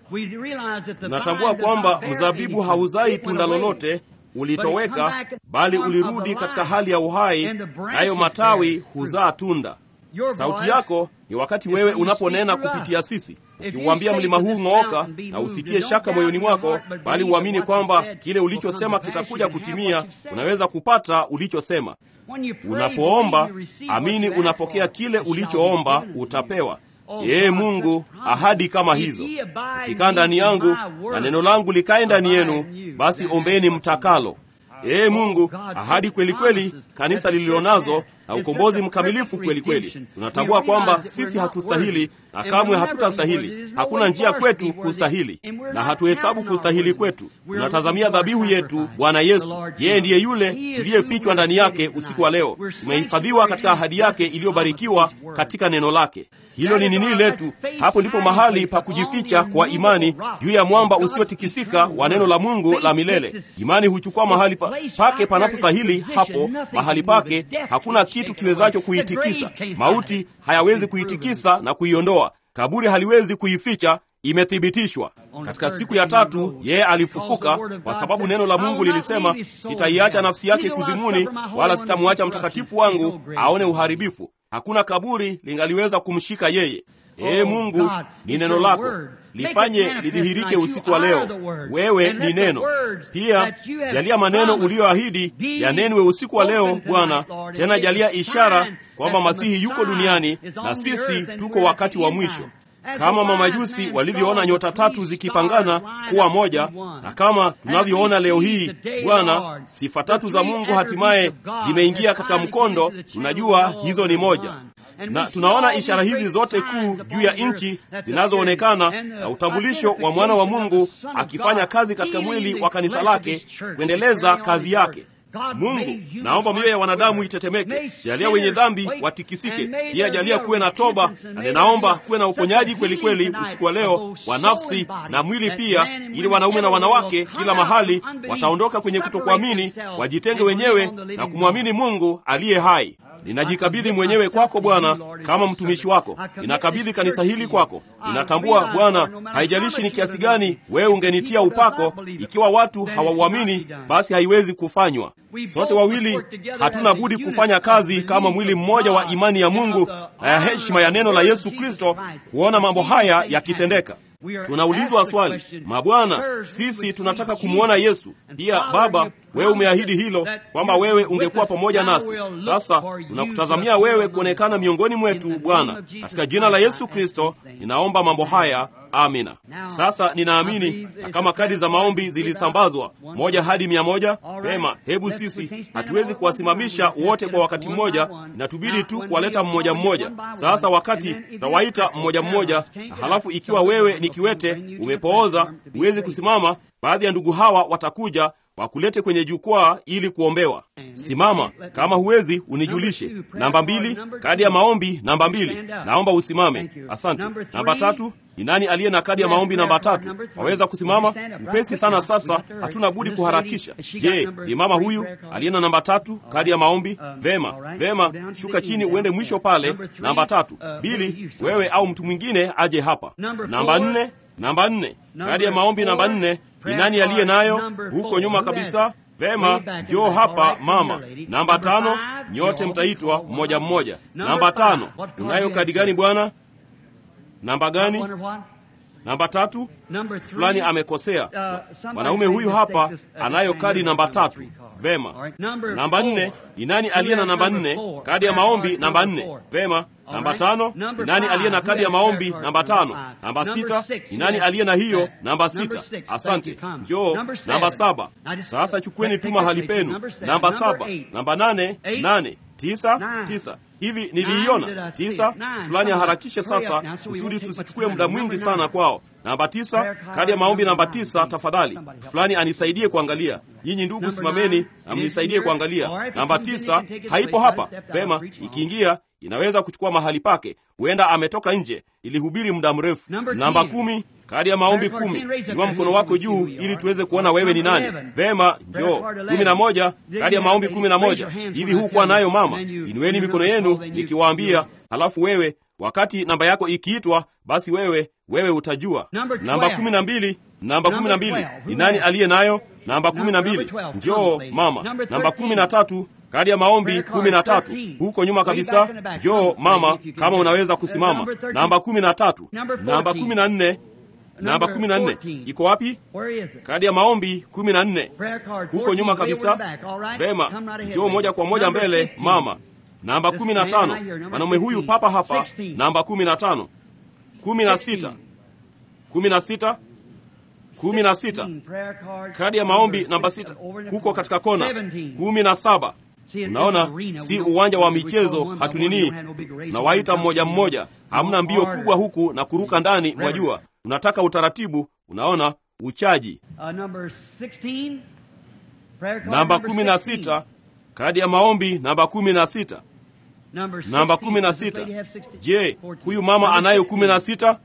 Tunatambua kwamba mzabibu hauzai tunda lolote ulitoweka bali ulirudi katika hali ya uhai, nayo matawi huzaa tunda. Sauti yako ni wakati wewe unaponena kupitia sisi, ukiuambia mlima huu ng'ooka, na usitie shaka moyoni mwako, bali uamini kwamba kile ulichosema kitakuja kutimia. Unaweza kupata ulichosema. Unapoomba amini, unapokea kile ulichoomba, utapewa. Ee Mungu, ahadi kama hizo. Ukikaa ndani yangu na neno langu likae ndani yenu, basi ombeni mtakalo. Ee Mungu, ahadi kweli kweli, kanisa lililonazo na ukombozi mkamilifu kweli kweli. Tunatambua kwamba sisi hatustahili na kamwe hatutastahili. Hakuna njia kwetu kustahili, na hatuhesabu kustahili kwetu. Tunatazamia dhabihu yetu, Bwana Yesu. Yeye ndiye yule tuliyefichwa ndani yake usiku wa leo. Tumehifadhiwa katika ahadi yake iliyobarikiwa katika neno lake. Hilo ni nini letu? Hapo ndipo mahali pa kujificha kwa imani juu ya mwamba usiotikisika wa neno la Mungu la milele. Imani huchukua mahali pa, pake panapostahili. Hapo mahali pake hakuna kitu kiwezacho kuitikisa. Mauti hayawezi kuitikisa na kuiondoa. Kaburi haliwezi kuificha. Imethibitishwa katika siku ya tatu, yeye alifufuka, kwa sababu neno la Mungu lilisema, sitaiacha nafsi yake kuzimuni, wala sitamwacha mtakatifu wangu aone uharibifu. Hakuna kaburi lingaliweza kumshika yeye. Ee Mungu, ni neno lako, lifanye lidhihirike usiku wa leo. Wewe ni neno pia. Jalia maneno uliyoahidi yanenwe usiku wa leo Bwana. Tena jalia ishara kwamba Masihi yuko duniani na sisi tuko wakati wa mwisho kama mamajusi walivyoona nyota tatu zikipangana kuwa moja, na kama tunavyoona leo hii Bwana, sifa tatu za Mungu hatimaye zimeingia katika mkondo. Tunajua hizo ni moja, na tunaona ishara hizi zote kuu juu ya nchi zinazoonekana na utambulisho wa mwana wa Mungu akifanya kazi katika mwili wa kanisa lake kuendeleza kazi yake. Mungu, naomba mioyo ya wanadamu itetemeke, jalia wenye dhambi watikisike, pia jalia kuwe na toba, na ninaomba kuwe na uponyaji kweli kweli usiku wa leo wa nafsi na mwili pia, ili wanaume na wanawake kila mahali wataondoka kwenye kutokuamini, wajitenge wenyewe na kumwamini Mungu aliye hai. Ninajikabidhi mwenyewe kwako Bwana, kama mtumishi wako. Ninakabidhi kanisa hili kwako. Ninatambua Bwana, haijalishi ni kiasi gani wewe ungenitia upako, ikiwa watu hawauamini, basi haiwezi kufanywa. Sote wawili hatuna budi kufanya kazi kama mwili mmoja wa imani ya Mungu na ya heshima ya neno la Yesu Kristo, kuona mambo haya yakitendeka. Tunaulizwa swali, mabwana, sisi tunataka kumwona Yesu. Pia Baba, wewe umeahidi hilo kwamba wewe ungekuwa pamoja nasi. Sasa tunakutazamia wewe kuonekana miongoni mwetu, Bwana. Katika jina la Yesu Kristo ninaomba mambo haya, amina. Sasa ninaamini, na kama kadi za maombi zilisambazwa moja hadi mia moja, pema, hebu sisi hatuwezi kuwasimamisha wote kwa wakati mmoja, inatubidi tu kuwaleta mmoja mmoja. Sasa wakati tawaita mmoja mmoja, na halafu ikiwa wewe ni kiwete, umepooza, huwezi kusimama, baadhi ya ndugu hawa watakuja wakulete kwenye jukwaa ili kuombewa. Simama, kama huwezi unijulishe. Namba mbili, kadi ya maombi namba mbili, naomba usimame. Asante. Namba tatu, ni nani aliye na kadi ya maombi namba tatu? Waweza kusimama upesi sana. Sasa hatuna budi kuharakisha. Je, ni mama huyu aliye na namba tatu, kadi ya maombi? Vema, vema, shuka chini uende mwisho pale. Namba tatu. Bili, wewe au mtu mwingine aje hapa. Namba nne, namba nne, kadi ya maombi namba nne. Ni nani aliye nayo huko nyuma kabisa? Vema, njoo hapa mama. Namba tano, nyote mtaitwa mmoja mmoja. Namba tano, unayo kadi gani bwana? Namba gani? Namba tatu, fulani amekosea. Mwanaume huyu hapa anayo kadi namba tatu. Vema. Namba nne, ni nani aliye na namba nne? Kadi ya maombi namba nne. Vema. Namba tano, ni nani aliye na kadi ya maombi namba tano? Namba sita, ni nani aliye na hiyo namba sita? Asante. Njoo. Namba saba. Sasa chukueni tu mahali penu. Namba saba. Namba nane, nane. Tisa, tisa. Hivi niliiona tisa. Fulani aharakishe sasa, kusudi tusichukue muda mwingi sana kwao. Namba tisa, kadi ya maombi namba tisa, tafadhali. Fulani anisaidie kuangalia. Nyinyi ndugu, simameni na mnisaidie kuangalia. Namba tisa haipo hapa. Pema, ikiingia inaweza kuchukua mahali pake. Huenda ametoka nje, ilihubiri muda mrefu. Namba kumi, kadi ya maombi kumi. Inua mkono wako juu ili tuweze kuona wewe ni nani. Vema, njoo. kumi na moja, kadi ya maombi kumi na moja. Hivi hukuwa nayo mama? Inueni mikono yenu nikiwaambia, halafu wewe wakati namba yako ikiitwa, basi wewe wewe utajua. Namba kumi na mbili, namba kumi na mbili, ni nani aliye nayo? Namba kumi na mbili, njoo mama. Namba kumi na tatu, kadi ya maombi kumi na tatu, huko nyuma kabisa. Njoo mama, kama unaweza kusimama. Namba kumi na tatu, namba kumi na nne, namba kumi na nne iko wapi? Kadi ya maombi kumi na nne, huko nyuma kabisa. Vema, njoo moja kwa moja mbele mama. Namba kumi na tano, mwanaume huyu papa hapa. Namba kumi na tano, kumi na sita, kumi na sita, kumi na sita, kadi ya maombi namba sita, huko katika kona. kumi na saba. Unaona, si uwanja wa michezo, hatunini, unawaita mmoja mmoja, hamna mbio kubwa huku na kuruka ndani, wajua, unataka utaratibu. Unaona, uchaji. Namba kumi na sita, kadi ya maombi namba kumi na sita namba kumi na sita. Je, huyu mama anayo kumi na sita?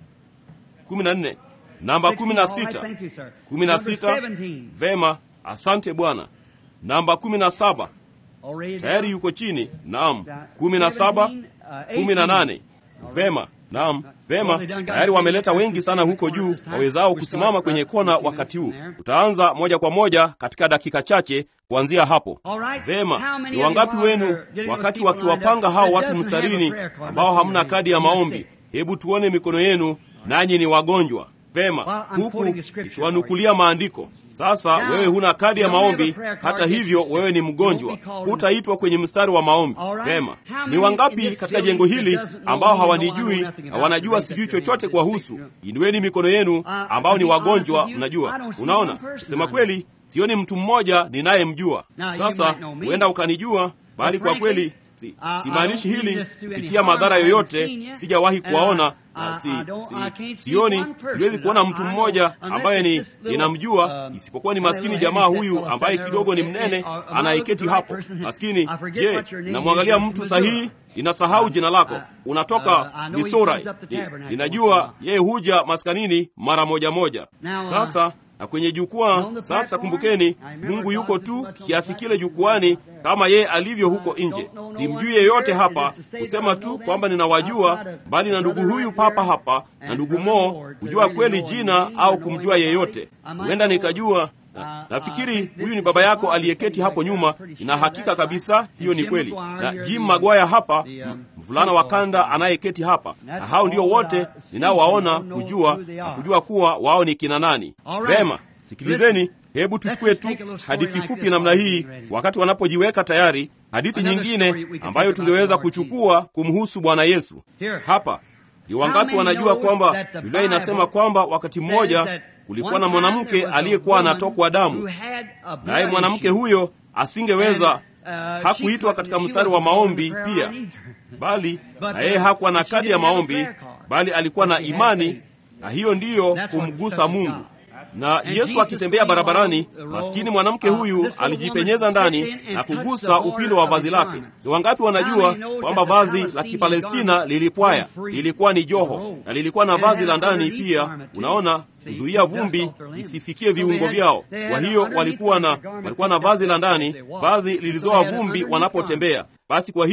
kumi na nne. Namba kumi na sita, kumi na sita. Vema, asante bwana. Namba kumi na saba tayari yuko chini. Naam, kumi na saba, kumi na nane. Vema, naam, vema, tayari wameleta wengi sana huko juu wawezao kusimama kwenye kona wakati huu. Utaanza moja kwa moja katika dakika chache kuanzia hapo. Vema, ni wangapi wenu wakati wakiwapanga hao watu mstarini ambao hamna kadi ya maombi? Hebu tuone mikono yenu, nanyi ni wagonjwa. Vema, huku ikiwanukulia maandiko sasa wewe huna kadi ya maombi, hata hivyo wewe ni mgonjwa, hutaitwa kwenye mstari wa maombi. Vema, ni wangapi katika jengo hili ambao hawanijui na wanajua sijui chochote kuwahusu? Inueni mikono yenu ambao ni wagonjwa. Mnajua, unaona, sema kweli, sioni mtu mmoja ninayemjua. Sasa huenda ukanijua, bali kwa kweli si, simaanishi hili kupitia madhara yoyote. Sijawahi kuwaona na si, si, sioni, siwezi kuona mtu mmoja ambaye ni ninamjua, isipokuwa ni maskini jamaa huyu ambaye kidogo ni mnene anayeketi hapo maskini. Je, namwangalia mtu sahihi? Ninasahau jina lako, unatoka Misorai. Ninajua yeye huja maskanini mara moja moja. Sasa na kwenye jukwaa sasa, kumbukeni, Mungu yuko tu kiasi kile jukwani kama yeye alivyo huko nje. Simjui yeyote hapa kusema tu kwamba ninawajua, bali na ndugu huyu papa hapa na ndugu Mo kujua kweli jina au kumjua yeyote. Huenda nikajua na, nafikiri huyu ni baba yako aliyeketi hapo nyuma. Ina hakika kabisa hiyo ni kweli, na Jim Magwaya hapa, mvulana wa kanda anayeketi hapa, na hao ndio wote ninaowaona kujua na kujua kuwa wao ni kina nani. Vema, sikilizeni, hebu tuchukue tu hadithi fupi namna hii, wakati wanapojiweka tayari, hadithi nyingine ambayo tungeweza kuchukua kumhusu Bwana Yesu. Hapa ni wangapi wanajua kwamba Biblia inasema kwamba wakati mmoja kulikuwa na mwanamke aliyekuwa anatokwa damu, naye mwanamke huyo asingeweza, hakuitwa katika mstari wa maombi pia, bali na yeye hakuwa na kadi ya maombi, bali alikuwa na imani, na hiyo ndiyo kumgusa Mungu. Na Yesu akitembea barabarani, maskini mwanamke huyu alijipenyeza ndani na kugusa upindo wa vazi lake. Ni wangapi wanajua kwamba vazi la Kipalestina lilipwaya, lilikuwa ni joho na lilikuwa na vazi la ndani pia, unaona, kuzuia vumbi isifikie viungo vyao. Kwa hiyo walikuwa na walikuwa na vazi la ndani, vazi lilizoa vumbi wanapotembea. Basi kwa hiyo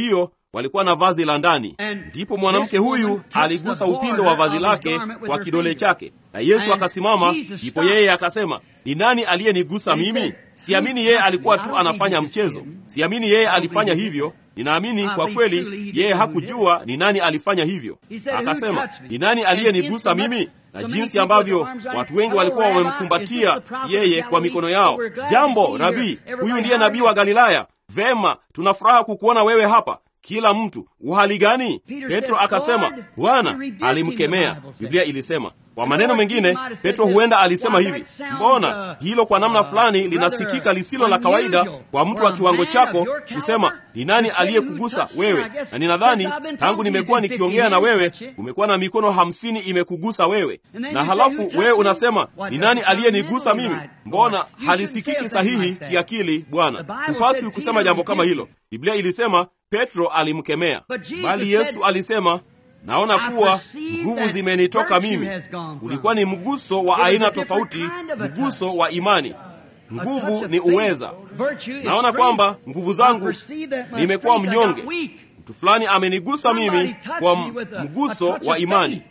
walikuwa na vazi la ndani. Ndipo mwanamke huyu aligusa upindo wa vazi lake kwa kidole chake, na Yesu akasimama. Ndipo yeye akasema, ni nani aliyenigusa mimi? Siamini yeye alikuwa tu anafanya mchezo, siamini yeye alifanya hivyo. Ninaamini kwa kweli yeye hakujua ni nani alifanya hivyo. Akasema, ni nani aliyenigusa mimi? Na jinsi ambavyo watu wengi walikuwa wamemkumbatia yeye kwa mikono yao. Jambo Rabii, huyu ndiye nabii wa Galilaya. Vema, tuna furaha kukuona wewe hapa. Kila mtu uhali gani? Petro akasema, Bwana alimkemea. Biblia ilisema kwa maneno mengine, Petro huenda alisema hivi, mbona hilo kwa namna fulani linasikika lisilo la kawaida kwa mtu wa kiwango chako kusema, ni nani aliyekugusa wewe? Na ninadhani tangu nimekuwa nikiongea na wewe, umekuwa na mikono hamsini imekugusa wewe, na halafu wewe unasema ni nani aliyenigusa mimi? Mbona halisikiki sahihi kiakili? Bwana, hupaswi kusema jambo kama hilo. Biblia ilisema Petro alimkemea, bali Yesu alisema naona kuwa nguvu zimenitoka mimi. Ulikuwa ni mguso wa aina tofauti, mguso wa imani. Nguvu ni uweza. Naona kwamba nguvu zangu, nimekuwa mnyonge. Mtu fulani amenigusa mimi kwa mguso wa imani.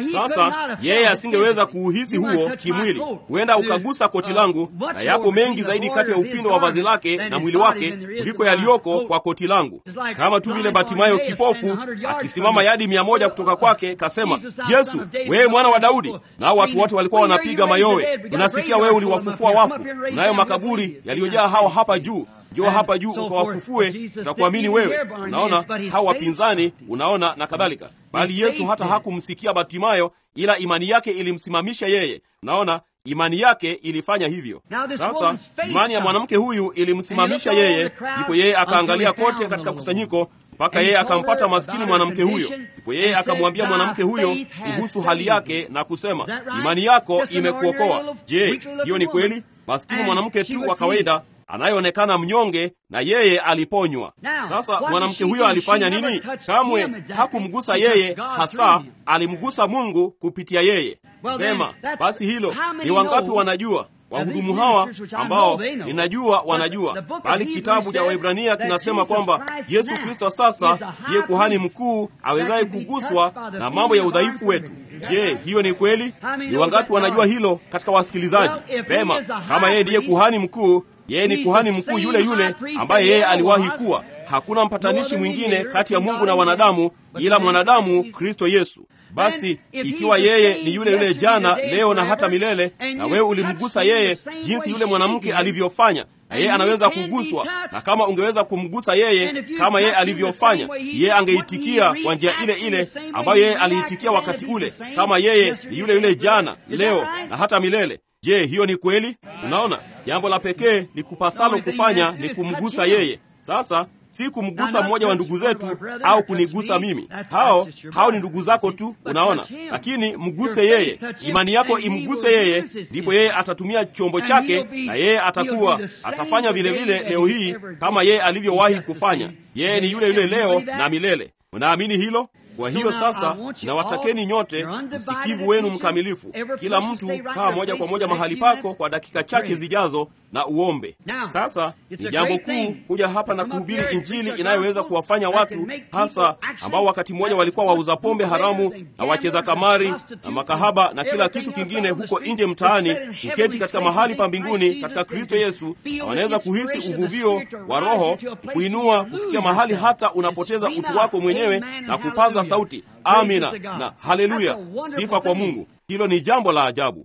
Sasa yeye asingeweza kuuhisi huo kimwili. Huenda ukagusa koti langu, na yapo mengi zaidi kati ya upindo wa vazi lake na mwili wake kuliko yaliyoko kwa koti langu, kama tu vile Batimayo kipofu akisimama yadi mia moja kutoka kwake kasema, Yesu, wewe mwana wa Daudi. Nao watu wote walikuwa wanapiga mayowe. Unasikia wewe uliwafufua wafu, unayo makaburi yaliyojaa hao hapa juu njoo hapa juu ukawafufue, tutakuamini wewe. Unaona hao wapinzani, unaona na kadhalika. Bali Yesu hata hakumsikia Batimayo, ila imani yake ilimsimamisha yeye. Unaona, imani yake ilifanya hivyo. Sasa imani ya mwanamke huyu ilimsimamisha yeye, ndipo yeye akaangalia kote katika kusanyiko mpaka yeye akampata maskini mwanamke huyo. Ndipo yeye akamwambia mwanamke huyo kuhusu hali yake na kusema, imani yako imekuokoa. Je, hiyo ni kweli? Maskini mwanamke tu wa kawaida anayeonekana mnyonge na yeye aliponywa. Sasa mwanamke huyo alifanya nini? Kamwe hakumgusa yeye hasa, alimgusa Mungu kupitia yeye. Vema, basi hilo ni wangapi wanajua? Wahudumu hawa ambao ninajua wanajua, bali kitabu cha Waebrania kinasema kwamba Yesu Kristo sasa ndiye kuhani mkuu awezaye kuguswa na mambo ya udhaifu wetu. Je, hiyo ni kweli? Ni wangapi wanajua hilo katika wasikilizaji? Vema, kama yeye ndiye kuhani mkuu yeye ni kuhani mkuu yule yule ambaye yeye aliwahi kuwa. Hakuna mpatanishi mwingine kati ya Mungu na wanadamu ila mwanadamu Kristo Yesu. Basi ikiwa yeye ni yule yule jana, leo na hata milele, na wewe ulimgusa yeye jinsi yule mwanamke alivyofanya, na yeye anaweza kuguswa. Na kama ungeweza kumgusa yeye kama yeye alivyofanya, yeye angeitikia kwa njia ile ile ambayo yeye aliitikia wakati ule, kama yeye ni yule yule jana, leo na hata milele. Je, hiyo ni kweli? Unaona, jambo la pekee likupasalo kufanya ni kumgusa yeye. Sasa si kumgusa mmoja wa ndugu zetu au kunigusa mimi. Hao hao ni ndugu zako tu, unaona. Lakini mguse yeye, imani yako imguse yeye, ndipo yeye atatumia chombo chake, na yeye atakuwa atafanya vile vile leo hii kama yeye alivyowahi kufanya. Yeye ni yule yule leo na milele. Unaamini hilo? Kwa hiyo sasa, nawatakeni nyote msikivu wenu mkamilifu, kila mtu kaa moja kwa moja mahali pako kwa dakika chache zijazo na uombe. Sasa ni jambo kuu kuja hapa na kuhubiri Injili inayoweza kuwafanya watu hasa ambao wakati mmoja walikuwa wauza pombe haramu na wacheza kamari na makahaba na kila kitu kingine huko nje mtaani, kuketi katika mahali pa mbinguni katika Kristo Yesu, na wanaweza kuhisi uvuvio wa Roho kuinua kufikia mahali hata unapoteza utu wako mwenyewe na kupaza sauti amina na haleluya, sifa kwa Mungu. Hilo ni jambo la ajabu.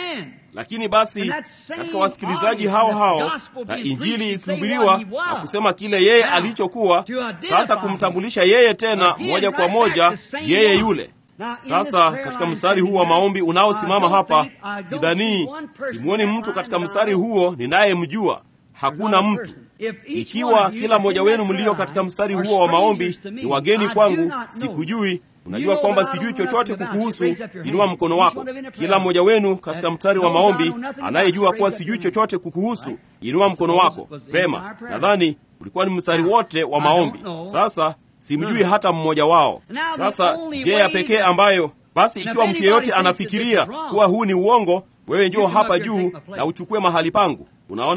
Lakini basi katika wasikilizaji hao hao na injili ikihubiriwa na kusema kile yeye alichokuwa, sasa kumtambulisha yeye tena moja kwa moja yeye yule. Sasa katika mstari huu wa maombi unaosimama hapa, sidhanii, simwoni mtu katika mstari huo ninayemjua. Hakuna mtu. Ikiwa kila mmoja wenu mlio katika mstari huo wa maombi ni wageni kwangu, sikujui Unajua kwamba sijui chochote kukuhusu, inua mkono wako. Kila mmoja wenu katika mstari wa maombi anayejua kuwa sijui chochote kukuhusu, inua mkono wako. Vema, nadhani ulikuwa ni mstari wote wa maombi. Sasa simjui hata mmoja wao. Sasa je, ya pekee ambayo basi, ikiwa mtu yeyote anafikiria kuwa huu ni uongo, wewe njoo hapa juu na uchukue mahali pangu. Unaona,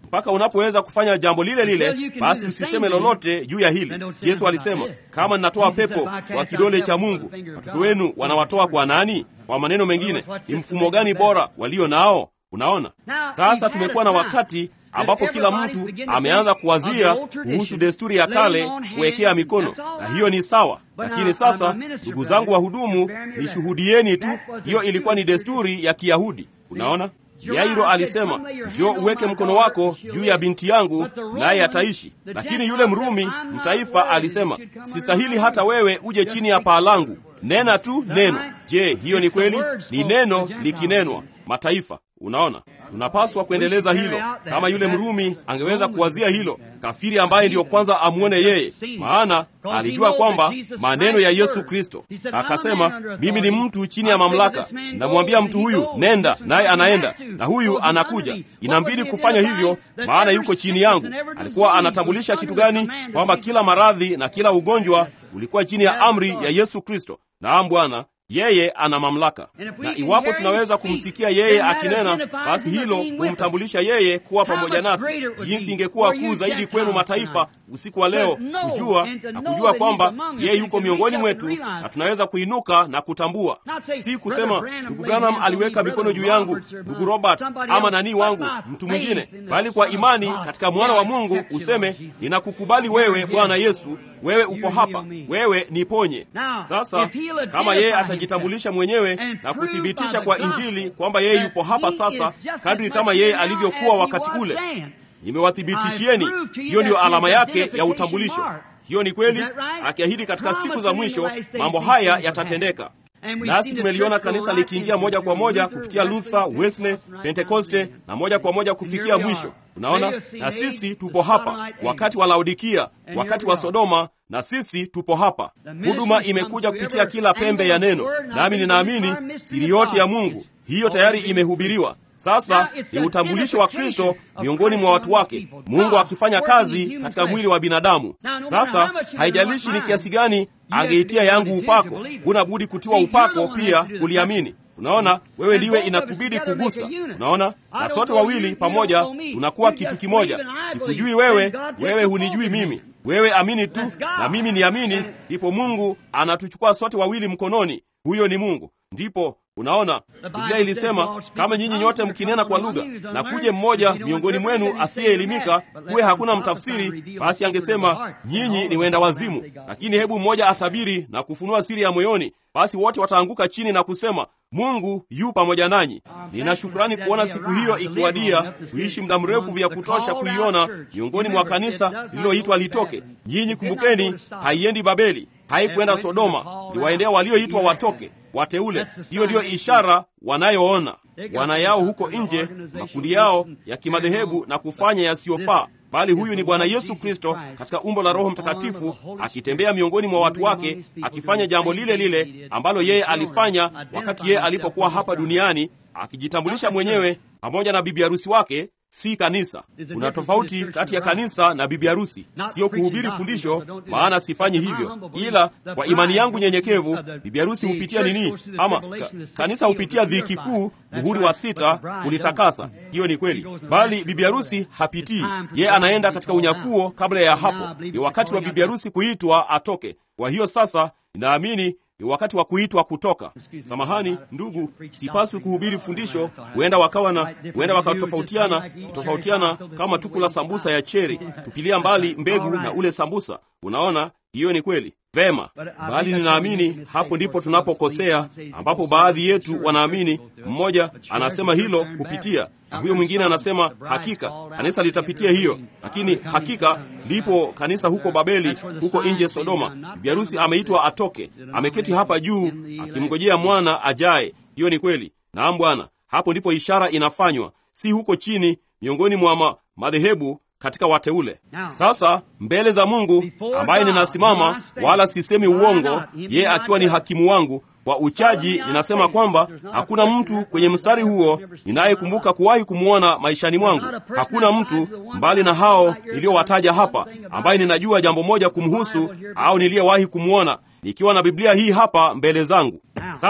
mpaka unapoweza kufanya jambo lile lile, basi usiseme lolote juu ya hili. Yesu alisema, kama ninatoa pepo kwa kidole cha Mungu, watoto wenu wanawatoa kwa nani? Kwa maneno mengine, ni mfumo gani bora walio nao? Unaona, sasa tumekuwa na wakati ambapo kila mtu ameanza kuwazia kuhusu desturi ya kale kuwekea mikono, na hiyo ni sawa. Lakini sasa, ndugu zangu wahudumu, nishuhudieni tu, hiyo ilikuwa ni desturi ya Kiyahudi. Unaona, Yairo alisema, njoo uweke mkono wako juu ya binti yangu naye ataishi. Lakini yule Mrumi mtaifa alisema, sistahili hata wewe uje chini ya paa langu, nena tu neno. Je, hiyo ni kweli? Ni neno likinenwa mataifa Unaona, tunapaswa kuendeleza hilo. Kama yule Mrumi angeweza kuwazia hilo, kafiri ambaye ndiyo kwanza amwone yeye, maana alijua kwamba maneno ya Yesu Kristo. Akasema, mimi ni mtu chini ya mamlaka, namwambia mtu huyu nenda, naye anaenda, na huyu anakuja. Inambidi kufanya hivyo, maana yuko chini yangu. Alikuwa anatambulisha kitu gani? Kwamba kila maradhi na kila ugonjwa ulikuwa chini ya amri ya Yesu Kristo. Naam, Bwana yeye ana mamlaka, na iwapo tunaweza kumsikia yeye akinena, basi hilo humtambulisha yeye kuwa pamoja nasi. Jinsi ingekuwa kuu zaidi kwenu mataifa usiku wa leo kujua na kujua kwamba yeye yuko miongoni mwetu, na tunaweza kuinuka na kutambua, si kusema ndugu Branham aliweka mikono juu yangu, ndugu Robert ama nani wangu, mtu mwingine, bali kwa imani katika mwana wa Mungu useme, ninakukubali wewe Bwana Yesu, wewe uko hapa, wewe niponye. Sasa kama yeye atajitambulisha mwenyewe na kuthibitisha kwa Injili kwamba yeye yupo hapa sasa, kadri kama yeye alivyokuwa wakati ule, nimewathibitishieni. Hiyo ndiyo alama yake ya utambulisho. Hiyo ni kweli, akiahidi katika siku za mwisho mambo haya yatatendeka. Nasi tumeliona kanisa likiingia moja kwa moja kupitia Luther, Wesley, Pentekoste na moja kwa moja kufikia mwisho. Unaona, na sisi tupo hapa wakati wa Laodikia, wakati wa Sodoma, na sisi tupo hapa. Huduma imekuja kupitia kila pembe ya neno, nami ninaamini siri yote ya Mungu hiyo tayari imehubiriwa. Sasa ni utambulisho wa Kristo miongoni mwa watu wake, Mungu akifanya kazi katika mwili wa binadamu. Sasa haijalishi ni kiasi gani angeitia yangu upako, huna budi kutiwa upako pia kuliamini. Unaona, wewe ndiwe inakubidi kugusa. Unaona, na sote wawili pamoja tunakuwa kitu kimoja. Sikujui wewe, wewe hunijui mimi. Wewe amini tu na mimi niamini, ndipo Mungu anatuchukua sote wawili mkononi. Huyo ni Mungu. Ndipo unaona Biblia ilisema kama nyinyi nyote mkinena kwa lugha na kuje mmoja miongoni mwenu asiyeelimika, kuwe hakuna mtafsiri, basi angesema nyinyi ni wenda wazimu. Lakini hebu mmoja atabiri na kufunua siri ya moyoni, basi wote wataanguka chini na kusema Mungu yu pamoja nanyi. Nina shukrani kuona siku hiyo ikiwadia, kuishi muda mrefu vya kutosha kuiona miongoni mwa kanisa lililoitwa litoke. Nyinyi kumbukeni, haiendi Babeli, haikwenda Sodoma, liwaendea walioitwa watoke wateule. Hiyo ndiyo ishara wanayoona wana yao huko nje, makundi yao ya kimadhehebu na kufanya yasiyofaa, bali huyu ni Bwana Yesu Kristo katika umbo la Roho Mtakatifu akitembea miongoni mwa watu wake, akifanya jambo lile lile ambalo yeye alifanya wakati yeye alipokuwa hapa duniani, akijitambulisha mwenyewe pamoja na bibi harusi wake si kanisa. Kuna tofauti kati ya kanisa na bibi harusi, siyo kuhubiri fundisho, maana sifanyi hivyo, ila kwa imani yangu nyenyekevu. Bibi harusi hupitia nini? Ama ka, kanisa hupitia dhiki kuu, muhuri wa sita kulitakasa. Hiyo ni kweli, bali bibi harusi hapitii. Yeye anaenda katika unyakuo kabla ya hapo. Ni wakati wa bibi harusi kuitwa atoke. Kwa hiyo sasa, ninaamini ni wakati wa kuitwa kutoka. Samahani ndugu, sipaswi kuhubiri fundisho. Huenda wakawa na huenda wakatofautiana tofautiana, kama tu kula sambusa ya cheri, tupilia mbali mbegu na ule sambusa. Unaona, hiyo ni kweli. Vema, bali ninaamini hapo ndipo tunapokosea, ambapo baadhi yetu wanaamini, mmoja anasema hilo kupitia na huyo mwingine anasema hakika kanisa litapitia hiyo, lakini hakika lipo kanisa huko Babeli, huko nje Sodoma. Bibi harusi ameitwa atoke, ameketi hapa juu akimngojea mwana ajaye. Hiyo ni kweli. Naam Bwana, hapo ndipo ishara inafanywa, si huko chini miongoni mwa ma madhehebu katika wateule. Sasa mbele za Mungu ambaye ninasimama, wala sisemi uongo, yeye akiwa ni hakimu wangu kwa uchaji, ninasema kwamba hakuna mtu kwenye mstari huo ninayekumbuka kuwahi kumwona maishani mwangu. Hakuna mtu mbali na hao niliyowataja hapa ambaye ninajua jambo moja kumhusu au niliyewahi kumwona, nikiwa na Biblia hii hapa mbele zangu. Sasa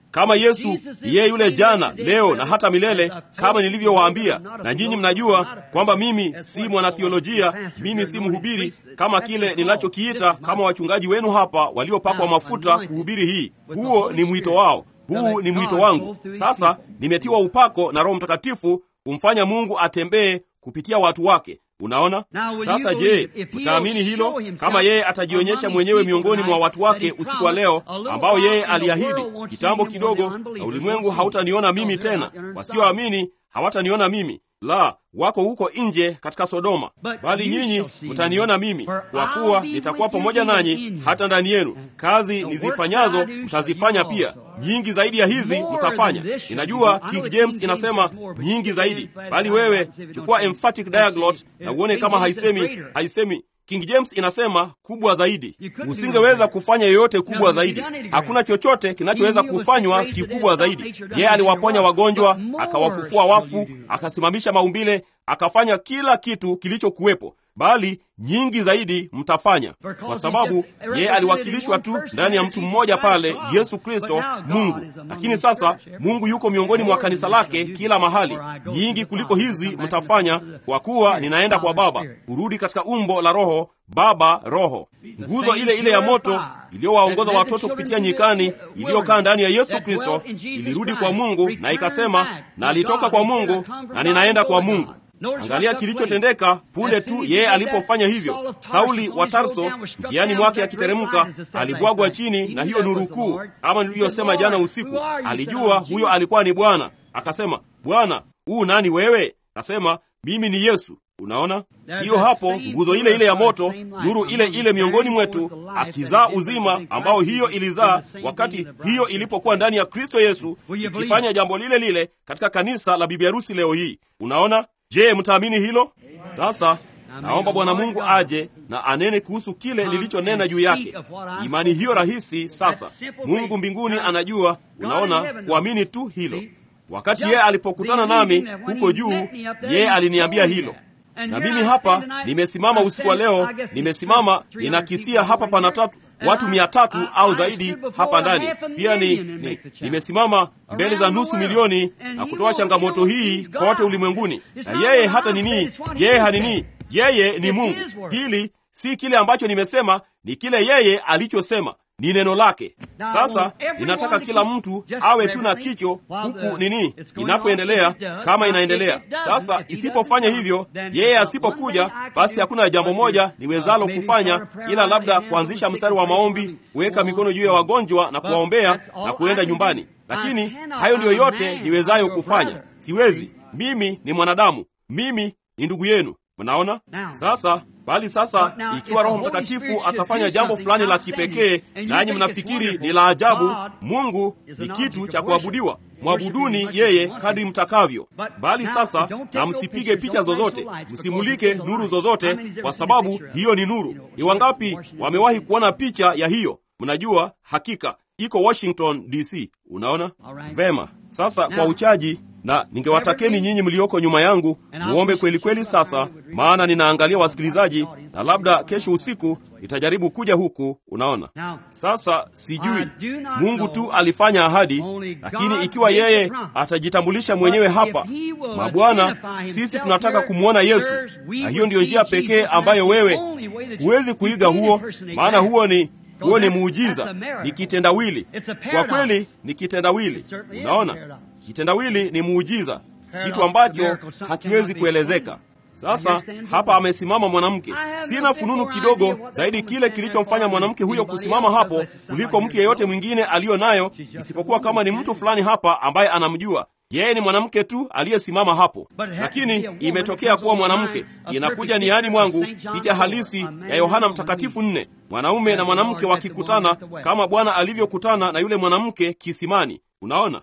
kama Yesu yeye yule jana, leo na hata milele, kama nilivyowaambia. Na nyinyi mnajua kwamba mimi si mwanathiolojia, mimi si mhubiri kama kile ninachokiita kama wachungaji wenu hapa waliopakwa mafuta kuhubiri hii. Huo ni mwito wao, huu ni mwito wangu. Sasa nimetiwa upako na Roho Mtakatifu kumfanya Mungu atembee kupitia watu wake. Unaona sasa. Je, mtaamini hilo? Kama yeye atajionyesha mwenyewe miongoni mwa watu wake usiku wa leo, ambao yeye aliahidi kitambo kidogo, na ulimwengu hautaniona mimi tena, wasioamini hawataniona mimi la wako huko nje katika Sodoma, bali nyinyi mtaniona mimi, kwa kuwa nitakuwa pamoja nanyi hata ndani yenu. Kazi nizifanyazo mtazifanya pia, nyingi zaidi ya hizi mtafanya. Ninajua King James inasema nyingi zaidi, bali wewe chukua emphatic diaglot na uone kama haisemi haisemi King James inasema kubwa zaidi. Usingeweza kufanya yoyote kubwa zaidi. Hakuna chochote kinachoweza kufanywa kikubwa zaidi. Yeye aliwaponya wagonjwa, akawafufua wafu, akasimamisha maumbile, akafanya kila kitu kilichokuwepo, bali nyingi zaidi mtafanya, kwa sababu yeye aliwakilishwa tu ndani ya mtu mmoja pale, Yesu Kristo, Mungu. Lakini sasa Mungu yuko miongoni mwa kanisa lake kila mahali. Nyingi kuliko hizi mtafanya, kwa kuwa ninaenda kwa Baba, kurudi katika umbo la Roho, Baba Roho. Nguzo ile ile ya moto iliyowaongoza watoto kupitia nyikani, iliyokaa ndani ya Yesu Kristo, ilirudi kwa Mungu na ikasema, na alitoka kwa Mungu na ninaenda kwa Mungu. Angalia kilichotendeka punde tu yeye alipofanya hivyo. Sauli wa Tarso, njiani mwake akiteremka, alibwagwa chini na hiyo nuru kuu, ama nilivyosema jana usiku. Alijua huyo alikuwa ni Bwana, akasema, Bwana, huu nani wewe? Akasema, mimi ni Yesu. Unaona hiyo hapo, nguzo ile ile ya moto, nuru ile ile miongoni mwetu, akizaa uzima ambao hiyo ilizaa wakati hiyo ilipokuwa ndani ya Kristo Yesu, ikifanya jambo lile lile katika kanisa la bibi harusi leo hii. Unaona? Je, mtaamini hilo? Sasa naomba Bwana Mungu aje na anene kuhusu kile nilichonena juu yake. Imani hiyo rahisi. Sasa Mungu mbinguni anajua, unaona, kuamini tu hilo. Wakati yeye alipokutana nami huko juu, yeye aliniambia hilo na mimi hapa nimesimama usiku wa leo, nimesimama ninakisia hapa pana tatu watu mia tatu au zaidi hapa ndani. Pia ni, ni nimesimama mbele za nusu milioni na kutoa changamoto hii kote ulimwenguni, na yeye hata nini, yeye hanini, yeye ni Mungu. Hili si kile ambacho nimesema, ni kile yeye alichosema ni neno lake. Sasa ninataka kila mtu awe tu na kicho huku nini inapoendelea, kama inaendelea. Sasa isipofanya hivyo, yeye asipokuja, basi hakuna jambo moja niwezalo kufanya ila labda kuanzisha mstari wa maombi, kuweka mikono juu ya wagonjwa na kuwaombea na kuenda nyumbani. Lakini hayo ndiyo yote niwezayo kufanya. Siwezi. Mimi ni mwanadamu, mimi ni ndugu yenu. Mnaona sasa bali sasa, ikiwa Roho Mtakatifu atafanya jambo fulani la kipekee, nanyi mnafikiri ni la ajabu, Mungu ni kitu cha kuabudiwa, mwabuduni yeye kadri mtakavyo. Bali sasa, na msipige picha zozote, msimulike nuru zozote, kwa sababu hiyo ni nuru. Ni wangapi wamewahi kuona picha ya hiyo? Mnajua hakika iko Washington DC. Unaona vema. Sasa kwa uchaji na ningewatakeni nyinyi mlioko nyuma yangu muombe kweli kweli sasa, maana ninaangalia wasikilizaji, na labda kesho usiku nitajaribu kuja huku. Unaona sasa, sijui Mungu tu alifanya ahadi, lakini ikiwa yeye atajitambulisha mwenyewe hapa, mabwana, sisi tunataka kumwona Yesu, na hiyo ndiyo njia pekee ambayo wewe huwezi kuiga huo, maana huo ni huo ni muujiza, ni kitendawili. Kwa kweli ni kitendawili. Unaona, kitendawili ni muujiza, kitu ambacho hakiwezi kuelezeka. Sasa hapa amesimama mwanamke. Sina fununu kidogo zaidi kile kilichomfanya mwanamke huyo kusimama hapo kuliko mtu yeyote mwingine aliyo nayo, isipokuwa kama ni mtu fulani hapa ambaye anamjua yeye ni mwanamke tu aliyesimama hapo, lakini imetokea kuwa mwanamke. Inakuja niani mwangu picha halisi ya Yohana Mtakatifu nne, mwanaume na mwanamke wakikutana kama Bwana alivyokutana na yule mwanamke kisimani. Unaona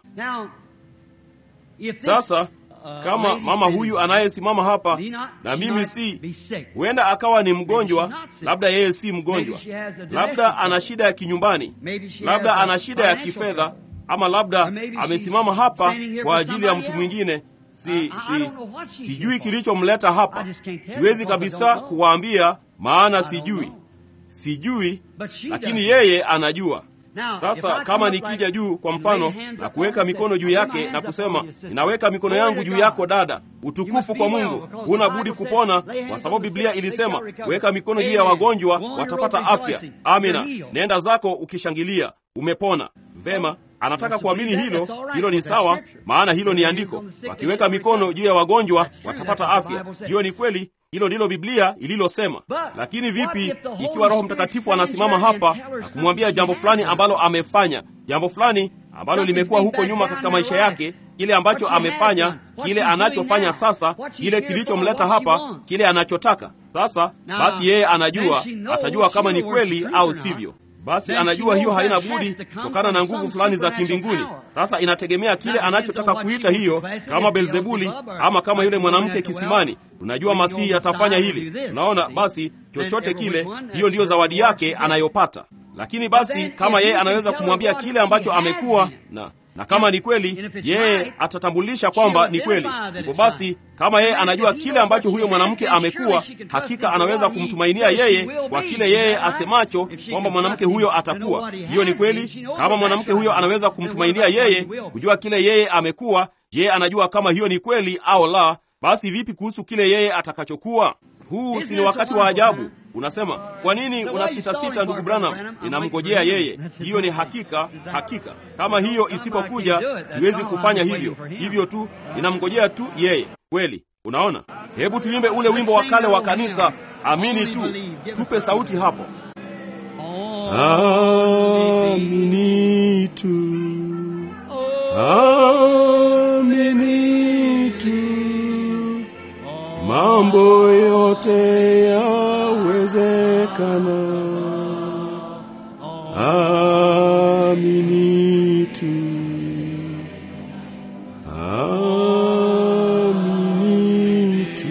sasa, kama mama huyu anayesimama hapa na mimi si, huenda akawa ni mgonjwa, labda yeye si mgonjwa, labda ana shida ya kinyumbani, labda ana shida ya kifedha ama labda amesimama hapa kwa ajili ya mtu mwingine. Si, si, sijui kilichomleta hapa, siwezi kabisa kuwaambia, maana sijui, sijui, lakini yeye anajua. Sasa kama nikija juu kwa mfano na kuweka mikono juu yake na kusema, ninaweka mikono yangu juu yako dada, utukufu kwa Mungu, huna budi kupona, kwa sababu Biblia ilisema, weka mikono juu ya wagonjwa watapata afya. Amina, nenda zako ukishangilia, umepona. Vema, anataka kuamini hilo. Hilo ni sawa, maana hilo ni andiko. Wakiweka mikono juu ya wagonjwa watapata afya. Hiyo ni kweli, hilo ndilo Biblia ililosema. Lakini vipi ikiwa Roho Mtakatifu anasimama hapa na kumwambia jambo fulani ambalo amefanya, jambo fulani ambalo limekuwa huko nyuma katika maisha yake, kile ambacho amefanya, kile anachofanya sasa, kile kilichomleta hapa, kile anachotaka sasa, basi yeye anajua, atajua kama ni kweli au sivyo. Basi anajua hiyo haina budi kutokana na nguvu fulani za kimbinguni. Sasa inategemea kile anachotaka kuita hiyo, kama Belzebuli ama kama yule mwanamke kisimani. Unajua Masihi atafanya hili, unaona. Basi chochote kile, hiyo ndiyo zawadi yake anayopata. Lakini basi kama yeye anaweza kumwambia kile ambacho amekuwa na na kama ni kweli, yeye atatambulisha kwamba ni kweli. Ndipo basi, kama yeye anajua kile ambacho huyo mwanamke amekuwa, hakika anaweza kumtumainia yeye kwa kile yeye asemacho kwamba mwanamke huyo atakuwa. Hiyo ni kweli. Kama mwanamke huyo anaweza kumtumainia yeye kujua kile yeye amekuwa, yeye anajua kama hiyo ni kweli au la. Basi vipi kuhusu kile yeye atakachokuwa? Huu si ni wakati wa ajabu? Unasema, kwa nini una sita sita, ndugu Branham? Ninamngojea yeye. Hiyo ni hakika, hakika. Kama hiyo isipokuja, siwezi kufanya hivyo. Hivyo tu, ninamngojea tu yeye. Kweli, unaona. Hebu tuimbe ule wimbo wa kale wa kanisa, amini tu. Tupe sauti hapo, amini tu, amini tu mambo yote yawezekana. Amini tu, amini tu,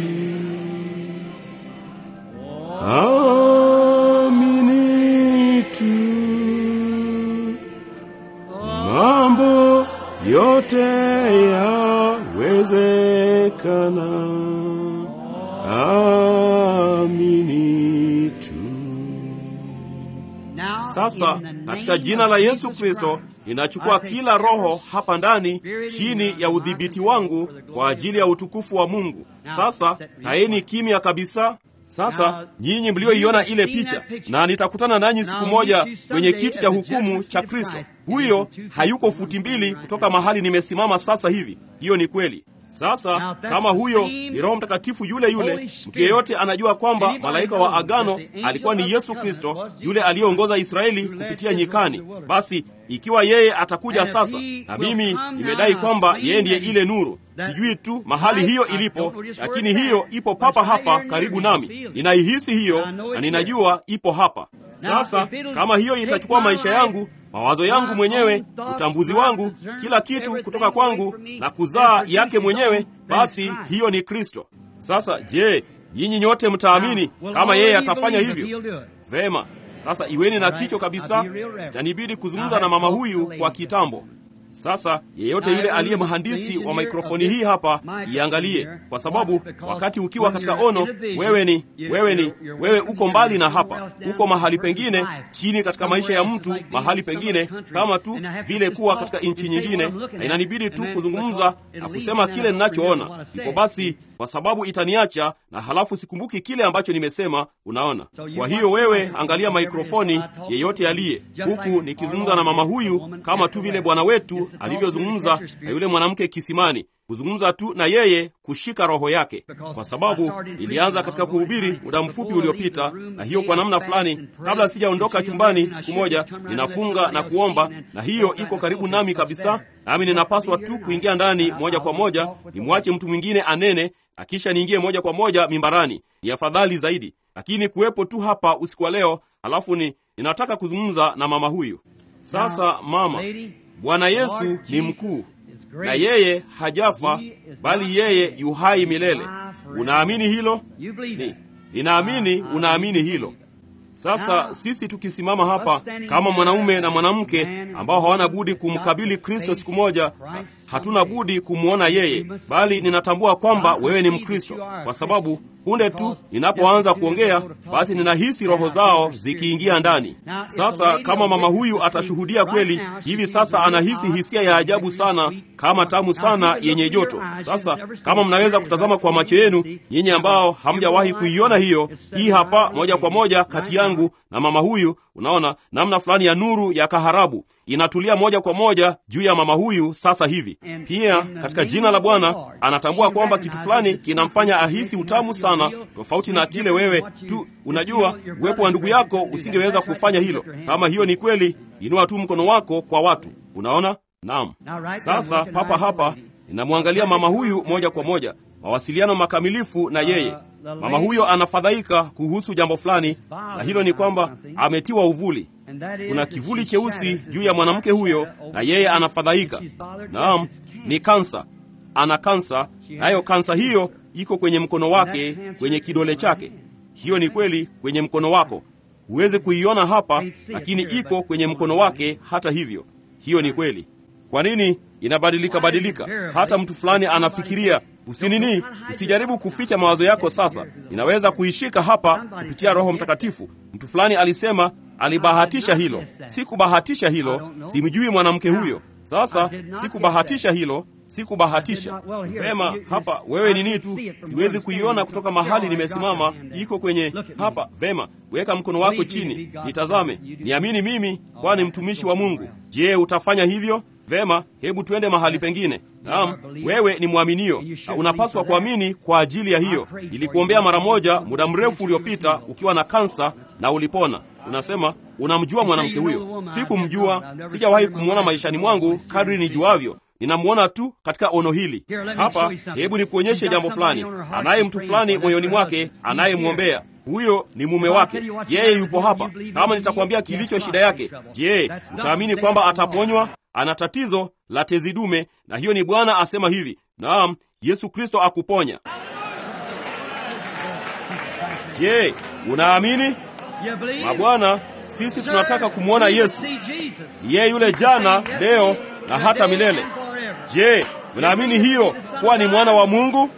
amini tu, mambo yote yawezekana. Amini tu. Sasa katika jina la Yesu Kristo ninachukua kila roho hapa ndani chini ya udhibiti wangu kwa ajili ya utukufu wa Mungu. Sasa kaeni kimya kabisa. Sasa nyinyi mlioiona ile picha, na nitakutana nanyi siku moja kwenye kiti cha hukumu cha Kristo. Huyo hayuko futi mbili kutoka mahali nimesimama sasa hivi. Hiyo ni kweli. Sasa kama huyo ni Roho Mtakatifu yule yule, mtu yeyote anajua kwamba malaika wa agano alikuwa ni Yesu Kristo, yule aliyeongoza Israeli kupitia nyikani. Basi ikiwa yeye atakuja sasa, na mimi nimedai kwamba yeye ndiye ile nuru, sijui tu mahali hiyo ilipo, lakini hiyo ipo papa hapa karibu nami. Ninaihisi hiyo na ninajua ipo hapa. Sasa kama hiyo itachukua maisha yangu mawazo yangu mwenyewe, utambuzi wangu, kila kitu kutoka kwangu na kuzaa yake mwenyewe, basi hiyo ni Kristo. Sasa je, nyinyi nyote mtaamini kama yeye atafanya hivyo? Vema. Sasa iweni na kicho kabisa. Itanibidi kuzungumza na mama huyu kwa kitambo. Sasa yeyote yule aliye mhandisi wa mikrofoni hii hapa iangalie, kwa sababu wakati ukiwa katika ono, wewe ni wewe ni wewe, uko mbali na hapa, uko mahali pengine chini katika maisha ya mtu, mahali pengine kama tu vile kuwa katika nchi nyingine, na inanibidi tu kuzungumza na kusema kile ninachoona. Ndipo basi, kwa sababu itaniacha na halafu sikumbuki kile ambacho nimesema. Unaona? Kwa hiyo wewe angalia mikrofoni, yeyote aliye huku, nikizungumza na mama huyu kama tu vile Bwana wetu alivyozungumza na yule mwanamke kisimani, kuzungumza tu na yeye, kushika roho yake, kwa sababu ilianza katika kuhubiri muda mfupi uliopita, na hiyo kwa namna fulani, kabla sijaondoka chumbani, siku moja ninafunga na kuomba, na hiyo iko karibu nami kabisa, nami ninapaswa tu kuingia ndani moja kwa moja, nimwache mtu mwingine anene, na kisha niingie moja kwa moja mimbarani. Ni afadhali zaidi, lakini kuwepo tu hapa usiku wa leo, alafu ni ninataka kuzungumza na mama huyu sasa. Mama, Bwana Yesu ni mkuu na yeye hajafa, bali yeye yuhai milele. Unaamini hilo? Ni, ninaamini unaamini hilo. Sasa sisi tukisimama hapa kama mwanaume na mwanamke ambao hawana budi kumkabili Kristo siku moja, hatuna budi kumwona yeye, bali ninatambua kwamba wewe ni Mkristo kwa sababu punde tu ninapoanza kuongea, basi ninahisi roho zao zikiingia ndani. Sasa kama mama huyu atashuhudia kweli, hivi sasa anahisi hisia ya ajabu sana, kama tamu sana yenye joto. Sasa kama mnaweza kutazama kwa macho yenu, nyinyi ambao hamjawahi kuiona hiyo, hii hapa moja kwa moja kati yangu na mama huyu, unaona namna fulani ya nuru ya kaharabu inatulia moja kwa moja juu ya mama huyu sasa hivi. Pia katika jina la Bwana anatambua kwamba kitu fulani kinamfanya ahisi utamu sana, tofauti na kile wewe tu unajua. Uwepo wa ndugu yako usingeweza kufanya hilo. Kama hiyo ni kweli, inua tu mkono wako kwa watu. Unaona? Naam. Sasa papa hapa ninamwangalia mama huyu moja kwa moja, mawasiliano makamilifu na yeye. Mama huyo anafadhaika kuhusu jambo fulani, na hilo ni kwamba ametiwa uvuli. Kuna kivuli cheusi juu ya mwanamke huyo, na yeye anafadhaika. Naam, ni kansa. Ana kansa, nayo kansa hiyo iko kwenye mkono wake, kwenye kidole chake. Hiyo ni kweli, kwenye mkono wako. Huwezi kuiona hapa, lakini iko kwenye mkono wake. Hata hivyo, hiyo ni kweli. Kwa nini inabadilika badilika? Hata mtu fulani anafikiria usinini, usijaribu kuficha mawazo yako. Sasa inaweza kuishika hapa kupitia Roho Mtakatifu. Mtu fulani alisema alibahatisha hilo. Sikubahatisha hilo, simjui mwanamke huyo. Sasa sikubahatisha hilo, sikubahatisha. Vema, hapa wewe ni nini tu, siwezi kuiona kutoka mahali nimesimama. Iko kwenye hapa. Vema, weka mkono wako chini, nitazame, niamini mimi, kwani mtumishi wa Mungu. Je, utafanya hivyo? Vema, hebu twende mahali pengine. Naam, wewe ni mwaminio na unapaswa kuamini kwa ajili ya hiyo. Nilikuombea mara moja muda mrefu uliopita ukiwa na kansa na ulipona. Unasema unamjua mwanamke huyo. Sikumjua, sijawahi kumwona maishani mwangu kadri nijuavyo. Ninamwona tu katika ono hili hapa. Hebu nikuonyeshe jambo fulani. Anaye mtu fulani moyoni mwake anayemwombea huyo ni mume wake. Yeye yupo hapa. Kama nitakwambia kilicho shida yake, je, utaamini kwamba ataponywa? Ana tatizo la tezi dume, na hiyo ni Bwana asema hivi. Naam, Yesu Kristo akuponya. Je, unaamini? Mabwana, sisi tunataka kumwona Yesu. Yeye yule jana, leo na hata milele. Je, unaamini hiyo kuwa ni mwana wa Mungu?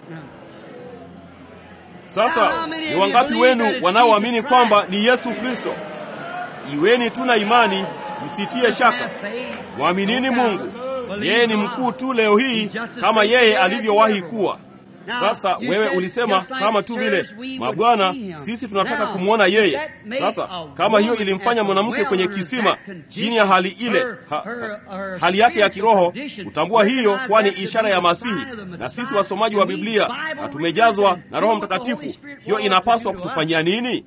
Sasa ni wangapi wenu wanaoamini kwamba ni Yesu Kristo? Iweni tu na imani, msitie shaka. Mwaminini Mungu. Yeye ni mkuu tu leo hii kama yeye alivyowahi kuwa. Sasa wewe ulisema kama tu vile mabwana, sisi tunataka kumwona yeye. Sasa kama hiyo ilimfanya mwanamke kwenye kisima chini ya hali ile ha, ha, hali yake ya kiroho, kutambua hiyo kuwa ni ishara ya Masihi, na sisi wasomaji wa Biblia na tumejazwa na Roho Mtakatifu, hiyo inapaswa kutufanyia nini?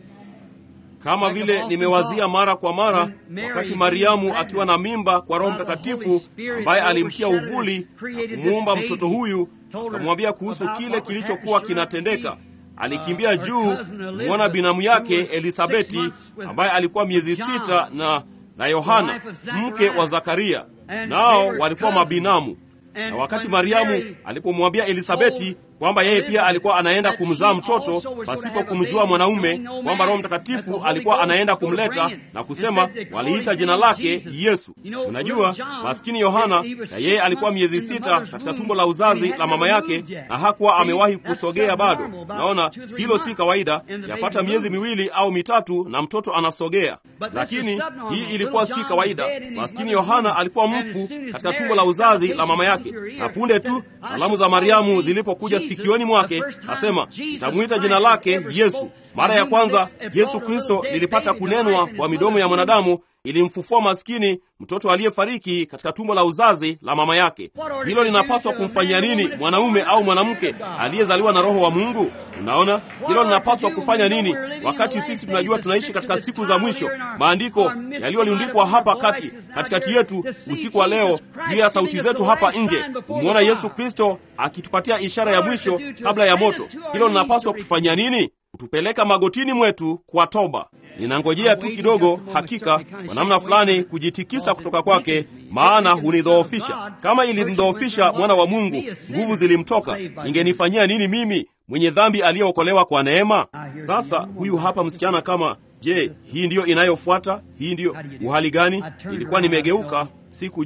Kama vile nimewazia mara kwa mara, wakati Mariamu akiwa na mimba kwa Roho Mtakatifu ambaye alimtia uvuli na kumuumba mtoto huyu, akamwambia kuhusu kile kilichokuwa kinatendeka. Alikimbia juu kumwona binamu yake Elisabeti ambaye alikuwa miezi sita na na Yohana mke wa Zakaria, nao walikuwa mabinamu. Na wakati Mariamu alipomwambia Elisabeti kwamba yeye pia alikuwa anaenda kumzaa mtoto pasipo kumjua mwanaume, kwamba Roho Mtakatifu alikuwa anaenda kumleta na kusema, waliita jina lake Yesu. Unajua, maskini Yohana, na yeye alikuwa miezi sita katika tumbo la uzazi la mama yake, na hakuwa amewahi kusogea bado. Naona hilo si kawaida, yapata miezi miwili au mitatu na mtoto anasogea, lakini hii ilikuwa si kawaida. Maskini Yohana alikuwa mfu katika tumbo la uzazi la mama yake, na punde tu salamu za Mariamu zilipokuja sikioni mwake asema, nitamwita jina lake Yesu. Mara ya kwanza Yesu Kristo lilipata kunenwa kwa midomo ya mwanadamu, ilimfufua maskini mtoto aliyefariki katika tumbo la uzazi la mama yake. Hilo linapaswa kumfanyia nini mwanaume au mwanamke aliyezaliwa na Roho wa Mungu? Unaona, hilo linapaswa kufanya nini wakati sisi tunajua tunaishi katika siku za mwisho? Maandiko yaliyoliundikwa hapa kati katikati yetu usiku wa leo, juu ya sauti zetu hapa nje, kumwona Yesu Kristo akitupatia ishara ya mwisho kabla ya moto. Hilo linapaswa kutufanyia nini? Kutupeleka magotini mwetu kwa toba. Ninangojea tu kidogo, hakika kwa namna fulani kujitikisa kutoka kwake, maana hunidhoofisha. Kama ilimdhoofisha mwana wa Mungu, nguvu zilimtoka, ingenifanyia nini mimi mwenye dhambi aliyeokolewa kwa neema? Sasa huyu hapa msichana kama Je, hii ndiyo inayofuata? Hii ndiyo uhali gani? Ilikuwa nimegeuka, sikujua.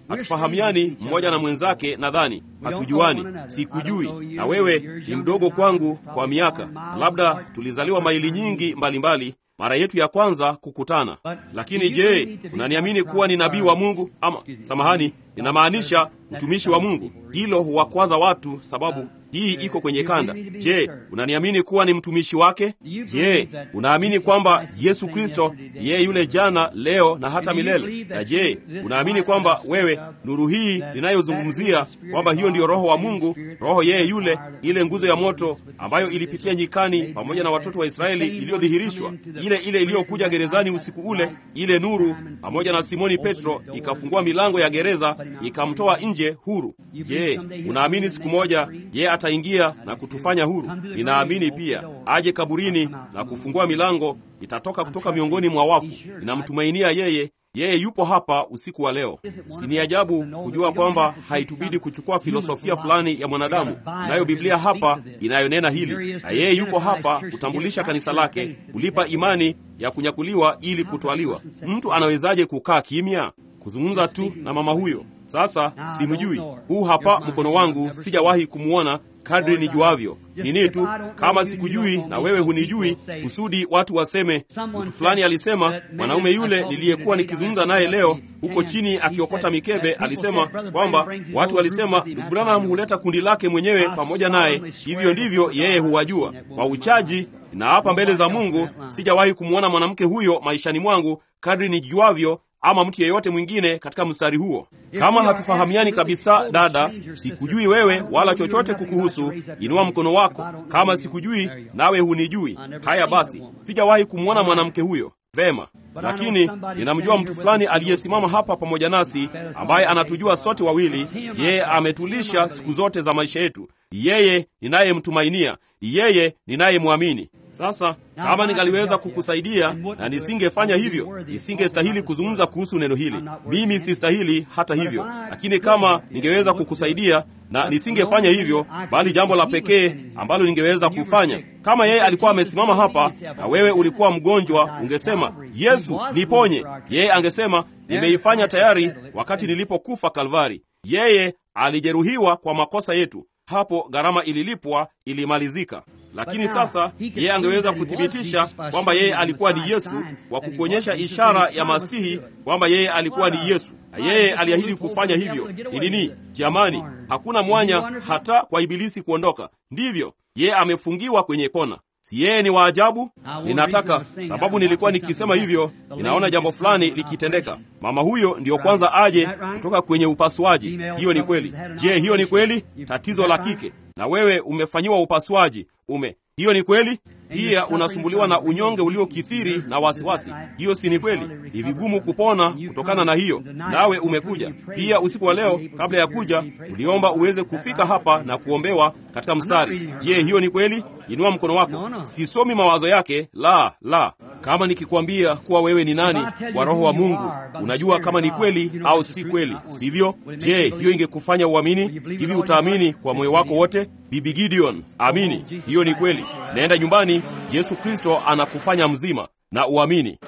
hatufahamiani mmoja na mwenzake, nadhani hatujuani, sikujui, na wewe ni mdogo kwangu kwa miaka, labda tulizaliwa maili nyingi mbalimbali mbali, mara yetu ya kwanza kukutana. Lakini je, unaniamini kuwa ni nabii wa Mungu? Ama samahani, ninamaanisha mtumishi wa Mungu. Hilo huwakwaza watu, sababu hii iko kwenye kanda. Je, unaniamini kuwa ni mtumishi wake? Je, unaamini kwamba Yesu Kristo yeye yule jana, leo na hata milele? Na je, unaamini kwamba wewe, nuru hii ninayozungumzia, kwamba hiyo ndiyo Roho wa Mungu, Roho yeye yule, ile nguzo ya moto ambayo ilipitia nyikani pamoja na watoto wa Israeli, iliyodhihirishwa, ile ile iliyokuja gerezani usiku ule, ile nuru pamoja na Simoni Petro ikafungua milango ya gereza ikamtoa nje huru. Je, unaamini siku moja yeye ataingia na kutufanya huru? Ninaamini pia aje kaburini na kufungua milango, itatoka kutoka miongoni mwa wafu. Ninamtumainia yeye, yeye yupo hapa usiku wa leo. Si ni ajabu kujua kwamba haitubidi kuchukua filosofia fulani ya mwanadamu. Nayo Biblia hapa inayonena hili, na yeye yupo hapa kutambulisha kanisa lake, kulipa imani ya kunyakuliwa ili kutwaliwa. Mtu anawezaje kukaa kimya? Kuzungumza tu na mama huyo sasa simjui. Huu hapa mkono wangu, sijawahi kumwona kadri nijuavyo. Nini tu kama sikujui na wewe hunijui, kusudi watu waseme mtu fulani alisema, mwanaume yule niliyekuwa nikizungumza naye leo huko chini akiokota mikebe alisema kwamba watu walisema ndugu Branham huleta kundi lake mwenyewe pamoja naye, hivyo ndivyo yeye huwajua. Kwa uchaji na hapa mbele za Mungu, sijawahi kumwona mwanamke huyo maishani mwangu kadri nijuavyo ama mtu yeyote mwingine katika mstari huo. Kama hatufahamiani kabisa, dada, sikujui wewe wala chochote kukuhusu, inua mkono wako. Kama sikujui nawe hunijui, haya basi, sijawahi kumwona mwanamke huyo. Vema, lakini ninamjua mtu fulani aliyesimama hapa pamoja nasi, ambaye anatujua sote wawili. Yeye ametulisha siku zote za maisha yetu. Yeye ninayemtumainia, yeye ninayemwamini. Sasa kama ningaliweza kukusaidia na nisingefanya hivyo, nisingestahili kuzungumza kuhusu neno hili. Mimi sistahili hata hivyo, lakini kama ningeweza kukusaidia na nisingefanya hivyo, bali jambo la pekee ambalo ningeweza kufanya, kama yeye alikuwa amesimama hapa na wewe ulikuwa mgonjwa, ungesema Yesu niponye. Yeye angesema nimeifanya tayari wakati nilipokufa Kalvari. Yeye alijeruhiwa kwa makosa yetu, hapo gharama ililipwa, ilimalizika. Lakini sasa yeye angeweza kuthibitisha kwamba yeye alikuwa ni Yesu kwa kukuonyesha ishara ya Masihi kwamba yeye alikuwa ni Yesu, na yeye aliahidi kufanya hivyo. Ni nini jamani? Hakuna mwanya hata kwa Ibilisi kuondoka. Ndivyo yeye amefungiwa kwenye kona. Si yeye ni waajabu? Ninataka sababu, nilikuwa nikisema hivyo, ninaona jambo fulani likitendeka. Mama huyo ndiyo kwanza aje kutoka kwenye upasuaji. Hiyo ni kweli. Je, hiyo ni kweli? Tatizo la kike, na wewe umefanyiwa upasuaji ume hiyo ni kweli. Pia unasumbuliwa na unyonge uliokithiri na wasiwasi. Hiyo si ni kweli? Ni vigumu kupona kutokana na hiyo, nawe umekuja pia usiku wa leo. Kabla ya kuja, uliomba uweze kufika hapa na kuombewa katika mstari. Je, hiyo ni kweli? Inua mkono wako. Sisomi mawazo yake, la la. Kama nikikwambia kuwa wewe ni nani wa Roho wa Mungu, unajua kama ni kweli au si kweli, sivyo? Je, hiyo ingekufanya uamini? Hivi utaamini kwa moyo wako wote? Bibi Gideon, amini, hiyo ni kweli. Naenda nyumbani, Yesu Kristo anakufanya mzima na uamini.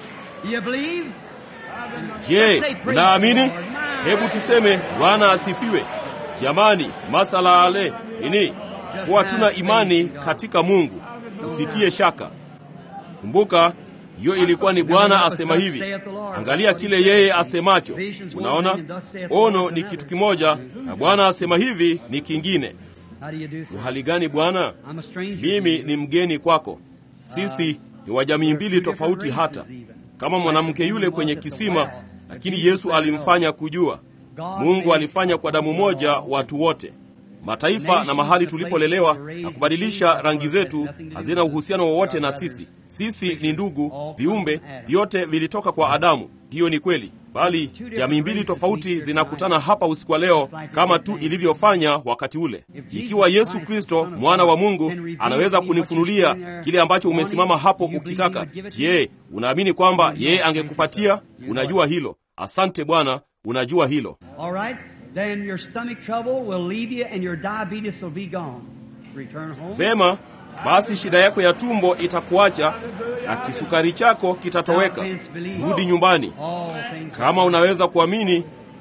Je, unaamini? Hebu tuseme Bwana asifiwe. Jamani, masala ale nini? Kuwa tuna imani katika Mungu, usitie shaka. Kumbuka hiyo ilikuwa ni Bwana asema hivi. Angalia kile yeye asemacho. Unaona, ono ni kitu kimoja na Bwana asema hivi ni kingine. Uhali gani Bwana? Mimi ni mgeni kwako. Sisi ni wa jamii mbili tofauti, hata kama mwanamke yule kwenye kisima, lakini Yesu alimfanya kujua. Mungu alifanya kwa damu moja watu wote mataifa na mahali tulipolelewa na kubadilisha rangi zetu hazina uhusiano wowote na sisi. Sisi ni ndugu, viumbe vyote vilitoka kwa Adamu. Hiyo ni kweli, bali jamii mbili tofauti zinakutana hapa usiku wa leo, kama tu ilivyofanya wakati ule. Ikiwa Yesu Kristo mwana wa Mungu anaweza kunifunulia kile ambacho umesimama hapo ukitaka, je, unaamini kwamba yeye angekupatia? Unajua hilo. Asante Bwana, unajua hilo. Then your stomach trouble will leave you and your diabetes will be gone. Return home. Vema, basi shida yako ya tumbo itakuacha na kisukari chako kitatoweka. Rudi nyumbani. Kama unaweza kuamini,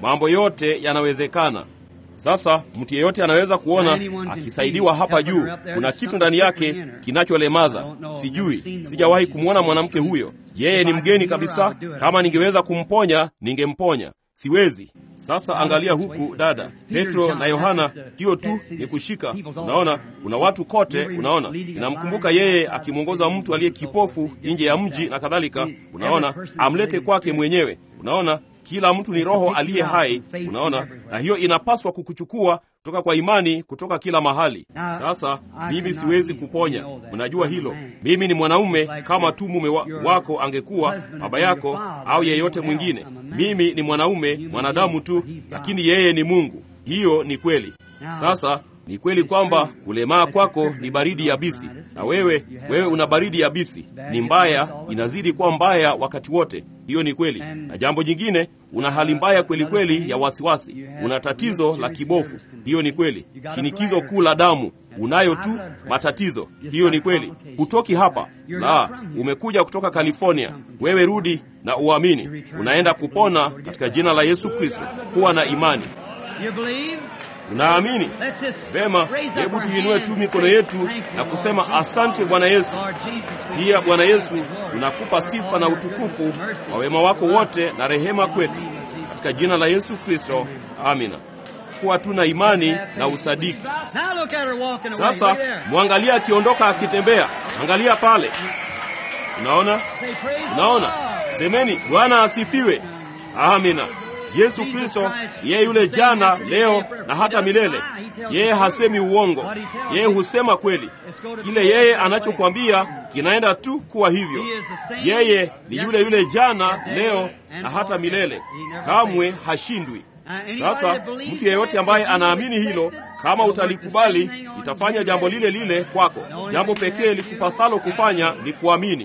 mambo yote yanawezekana. Sasa mtu yeyote anaweza kuona akisaidiwa hapa juu, kuna kitu ndani yake kinacholemaza. Sijui, sijawahi kumwona mwanamke huyo. Yeye ni mgeni kabisa. Kama ningeweza kumponya, ningemponya. Siwezi. Sasa angalia huku, dada Petro na Yohana, hiyo tu ni kushika. Unaona, kuna watu kote. Unaona, inamkumbuka yeye akimwongoza mtu aliye kipofu nje ya mji na kadhalika. Unaona, amlete kwake mwenyewe. Unaona, kila mtu ni roho aliye hai. Unaona, na hiyo inapaswa kukuchukua kutoka kwa imani kutoka kila mahali. Sasa mimi siwezi kuponya, mnajua hilo. Mimi ni mwanaume kama tu mume wa, wako angekuwa baba yako au yeyote mwingine. Mimi ni mwanaume mwanadamu tu, lakini yeye ni Mungu. Hiyo ni kweli. Sasa ni kweli kwamba kulemaa kwako ni baridi yabisi, na wewe wewe una baridi yabisi, ni mbaya, inazidi kuwa mbaya wakati wote. Hiyo ni kweli. Na jambo jingine, una hali mbaya kweli kweli ya wasiwasi, una tatizo la kibofu. Hiyo ni kweli. Shinikizo kuu la damu unayo tu matatizo. Hiyo ni kweli. Hutoki hapa, la, umekuja kutoka California. Wewe rudi na uamini, unaenda kupona katika jina la Yesu Kristo. Kuwa na imani. Unaamini vema? Hebu tuinue tu mikono yetu na kusema asante Bwana Yesu. Pia Bwana Yesu, tunakupa sifa na utukufu wa wema wako wote na rehema kwetu, katika jina la Yesu Kristo, amina. Kuwa tuna imani na usadiki. Sasa mwangalia akiondoka akitembea, angalia pale, unaona, unaona. Semeni Bwana asifiwe, amina. Yesu Kristo yeye yule jana, leo na hata milele. Yeye hasemi uongo, yeye husema kweli. Kile yeye anachokwambia kinaenda tu kuwa hivyo. Yeye ni yule yule jana, leo na hata milele, kamwe hashindwi. Sasa mtu yeyote ambaye anaamini hilo, kama utalikubali, litafanya jambo lile lile kwako. Jambo pekee likupasalo kufanya ni kuamini.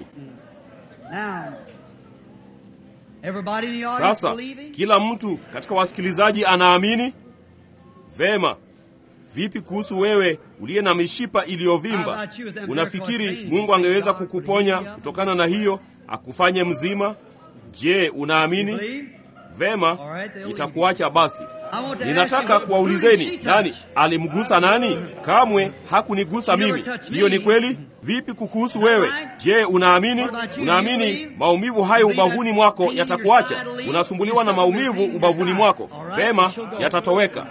Sasa kila mtu katika wasikilizaji anaamini vema. Vipi kuhusu wewe uliye na mishipa iliyovimba? Unafikiri Mungu angeweza kukuponya kutokana na hiyo, akufanye mzima? Je, unaamini? Vema, itakuacha basi. Ninataka kuwaulizeni, nani alimgusa nani? Kamwe hakunigusa mimi. Hiyo ni kweli. Vipi kukuhusu wewe? Je, unaamini? Unaamini maumivu hayo ubavuni mwako yatakuacha? Unasumbuliwa na maumivu ubavuni mwako, vema, yatatoweka.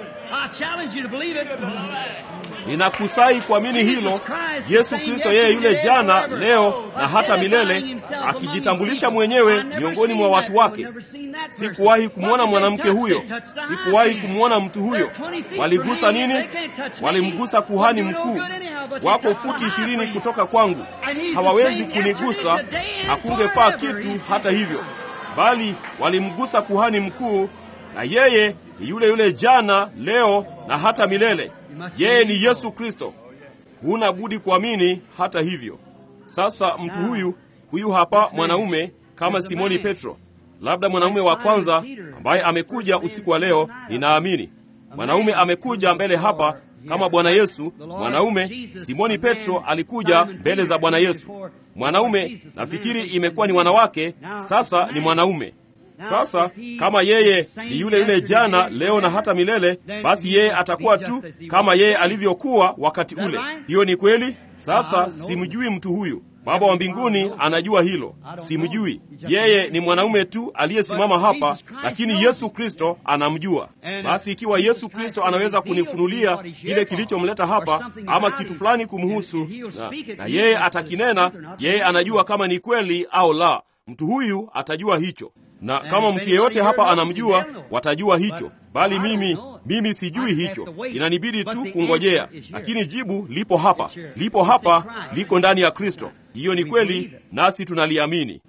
Ninakusai kuamini hilo. Yesu Kristo yeye yule jana, leo na hata milele, akijitambulisha mwenyewe miongoni mwa watu wake. Sikuwahi kumwona mwanamke huyo, sikuwahi kumwona mtu huyo. Waligusa nini? Walimgusa kuhani mkuu. Wako futi ishirini kutoka kwangu, hawawezi kunigusa, hakungefaa kitu hata hivyo, bali walimgusa kuhani mkuu, na yeye ni yule yule jana, leo na hata milele. Yeye ni Yesu Kristo. Huna budi kuamini hata hivyo. Sasa mtu huyu huyu hapa mwanaume kama Simoni Petro, labda mwanaume wa kwanza ambaye amekuja usiku wa leo, ninaamini mwanaume amekuja mbele hapa kama Bwana Yesu. Mwanaume Simoni Petro alikuja mbele za Bwana Yesu. Mwanaume nafikiri imekuwa ni wanawake, sasa ni mwanaume. Sasa kama yeye ni yule yule jana, leo na hata milele, basi yeye atakuwa tu kama yeye alivyokuwa wakati ule. Hiyo ni kweli. Sasa simjui mtu huyu. Baba wa mbinguni anajua hilo. Simjui yeye, ni mwanaume tu aliyesimama hapa, lakini Yesu Kristo anamjua. Basi ikiwa Yesu Kristo anaweza kunifunulia kile kilichomleta hapa ama kitu fulani kumhusu, na, na yeye atakinena, yeye anajua kama ni kweli au la. Mtu huyu atajua hicho na kama mtu yeyote hapa anamjua, watajua hicho, bali mimi mimi sijui hicho. Inanibidi tu kungojea, lakini jibu lipo hapa, lipo hapa, liko ndani ya Kristo. Hiyo ni kweli, nasi tunaliamini.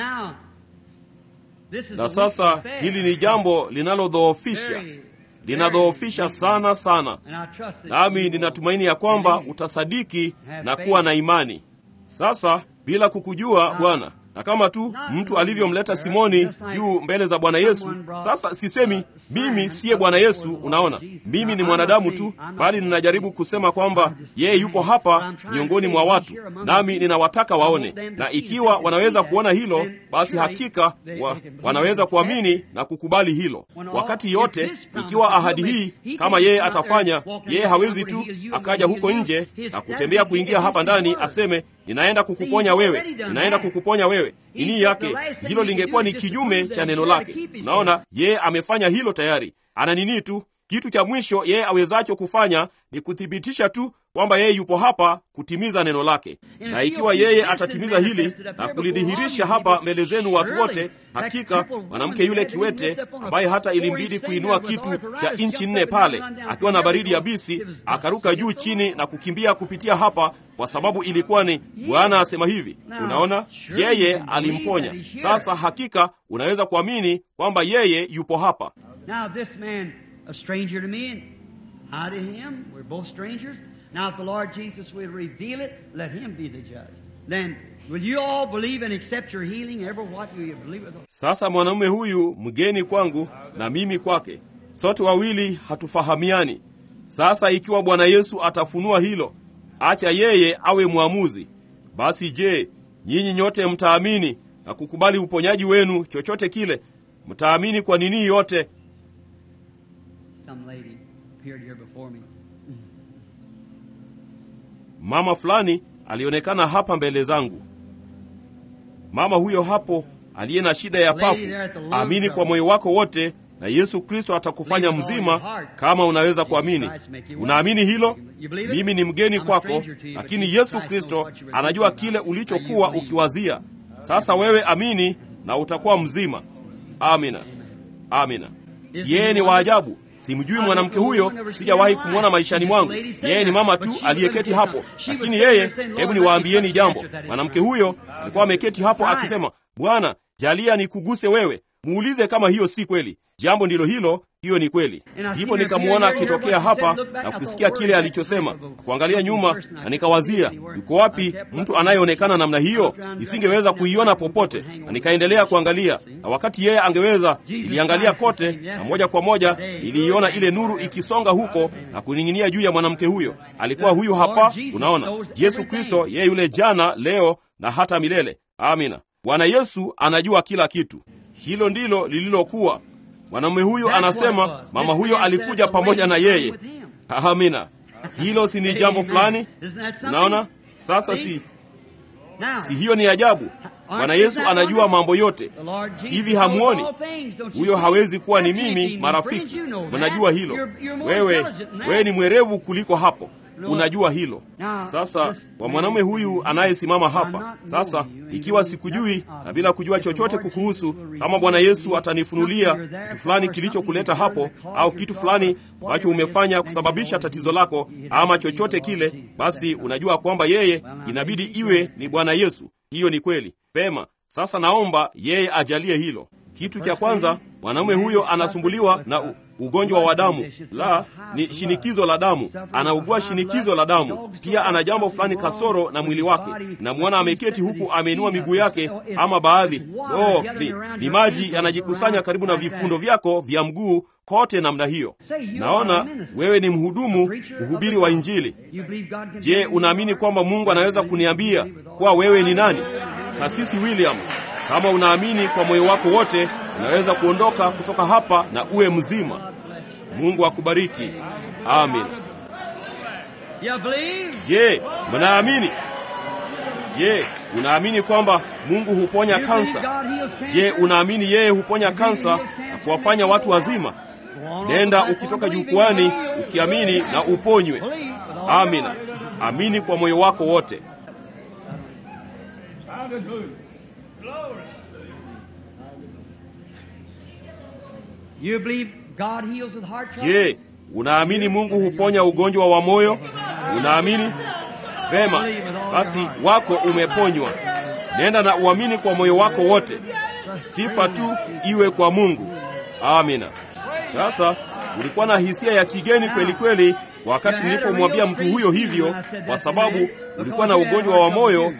Na sasa hili ni jambo linalodhoofisha, linadhoofisha sana sana, nami ninatumaini ya kwamba utasadiki na kuwa na imani. Sasa bila kukujua Bwana na kama tu mtu alivyomleta Simoni juu mbele za Bwana Yesu. Sasa sisemi mimi siye Bwana Yesu, unaona, mimi ni mwanadamu tu, bali ninajaribu kusema kwamba yeye yupo hapa miongoni mwa watu, nami ninawataka waone, na ikiwa wanaweza kuona hilo, basi hakika wa, wanaweza kuamini na kukubali hilo. Wakati yote ikiwa ahadi hii kama yeye atafanya, yeye hawezi tu akaja huko nje na kutembea kuingia hapa ndani aseme ninaenda kukuponya wewe, ninaenda kukuponya wewe. Nini yake hilo lingekuwa ni kinyume cha neno lake. Unaona, yeye amefanya hilo tayari. Ana nini tu, kitu cha mwisho yeye awezacho kufanya ni kuthibitisha tu kwamba yeye yupo hapa kutimiza neno lake, na ikiwa yeye atatimiza hili na kulidhihirisha hapa mbele zenu watu wote, hakika mwanamke yule kiwete ambaye hata ilimbidi kuinua kitu cha inchi nne pale akiwa na baridi yabisi, akaruka juu chini na kukimbia kupitia hapa, kwa sababu ilikuwa ni Bwana asema hivi. Unaona, yeye alimponya. Sasa hakika unaweza kuamini kwamba yeye yupo hapa. Now this man, a stranger to me, and I to him, we're both strangers. Now if the Lord Jesus will reveal it, let him be the judge. Then will you all believe and accept your healing? Ever what you believe with Sasa mwanamume huyu mgeni kwangu na mimi kwake, sote wawili hatufahamiani. Sasa ikiwa Bwana Yesu atafunua hilo, acha yeye awe mwamuzi. Basi je, nyinyi nyote mtaamini na kukubali uponyaji wenu, chochote kile? Mtaamini kwa nini yote? Some lady appeared here before me. Mama fulani alionekana hapa mbele zangu. Mama huyo hapo aliye na shida ya pafu, amini kwa moyo wako wote na Yesu Kristo atakufanya mzima kama unaweza kuamini. Unaamini hilo? Mimi ni mgeni kwako, lakini Yesu Kristo anajua kile ulichokuwa ukiwazia. Sasa wewe amini na utakuwa mzima. Amina, amina. Si yeye ni waajabu? Simjui mwanamke huyo, sijawahi kumwona maishani mwangu. Yeye ni mama tu aliyeketi hapo, lakini yeye, hebu niwaambieni jambo. Mwanamke huyo alikuwa ameketi hapo akisema, Bwana, jalia nikuguse wewe. Muulize kama hiyo si kweli. Jambo ndilo hilo, hiyo ni kweli. Ndipo nikamwona akitokea hapa na kusikia kile alichosema, kuangalia nyuma, na nikawazia, yuko wapi mtu anayeonekana namna hiyo? Nisingeweza kuiona popote, na nikaendelea kuangalia, na wakati yeye angeweza, niliangalia kote, na moja kwa moja niliiona ile nuru ikisonga huko na kuning'inia juu ya mwanamke huyo. Alikuwa huyu hapa, unaona, Yesu Kristo, yeye yule jana, leo na hata milele. Amina. Bwana Yesu anajua kila kitu. Hilo ndilo lililokuwa. Mwanamume huyu anasema mama huyo alikuja pamoja na yeye. Amina. Hilo si ni jambo fulani? Unaona sasa, si si hiyo ni ajabu? Bwana Yesu anajua mambo yote. Hivi hamuoni? Huyo hawezi kuwa ni mimi, marafiki. Mnajua hilo. Wewe wewe ni mwerevu kuliko hapo. Unajua hilo. Sasa kwa mwanamume huyu anayesimama hapa sasa, ikiwa sikujui na bila kujua chochote kukuhusu, kama Bwana Yesu atanifunulia kitu fulani kilichokuleta hapo, au kitu fulani ambacho umefanya kusababisha tatizo lako, ama chochote kile, basi unajua kwamba yeye inabidi iwe ni Bwana Yesu. Hiyo ni kweli. Pema. Sasa naomba yeye ajalie hilo. Kitu cha kwanza, mwanamume huyo anasumbuliwa na u ugonjwa wa damu, la ni shinikizo la damu. Anaugua shinikizo la damu, pia ana jambo fulani kasoro na mwili wake. Namwona ameketi huku ameinua miguu yake, ama baadhi oh, ni, ni maji yanajikusanya karibu na vifundo vyako vya mguu kote namna hiyo. Naona wewe ni mhudumu, mhubiri wa Injili. Je, unaamini kwamba Mungu anaweza kuniambia kuwa wewe ni nani? Kasisi Williams, kama unaamini kwa moyo wako wote, unaweza kuondoka kutoka hapa na uwe mzima. Mungu akubariki. Amin. Je, mnaamini? Je, unaamini kwamba Mungu huponya kansa? Je, unaamini yeye huponya kansa na kuwafanya watu wazima? Nenda ukitoka jukwani ukiamini na uponywe. Amina. Amini kwa moyo wako wote. Je, unaamini Mungu huponya ugonjwa wa moyo? Unaamini? Vema, basi wako umeponywa. Nenda na uamini kwa moyo wako wote. Sifa tu iwe kwa Mungu. Amina. Sasa ulikuwa na hisia ya kigeni kweli kweli wakati nilipomwambia mtu huyo hivyo, kwa sababu ulikuwa na ugonjwa wa moyo pia.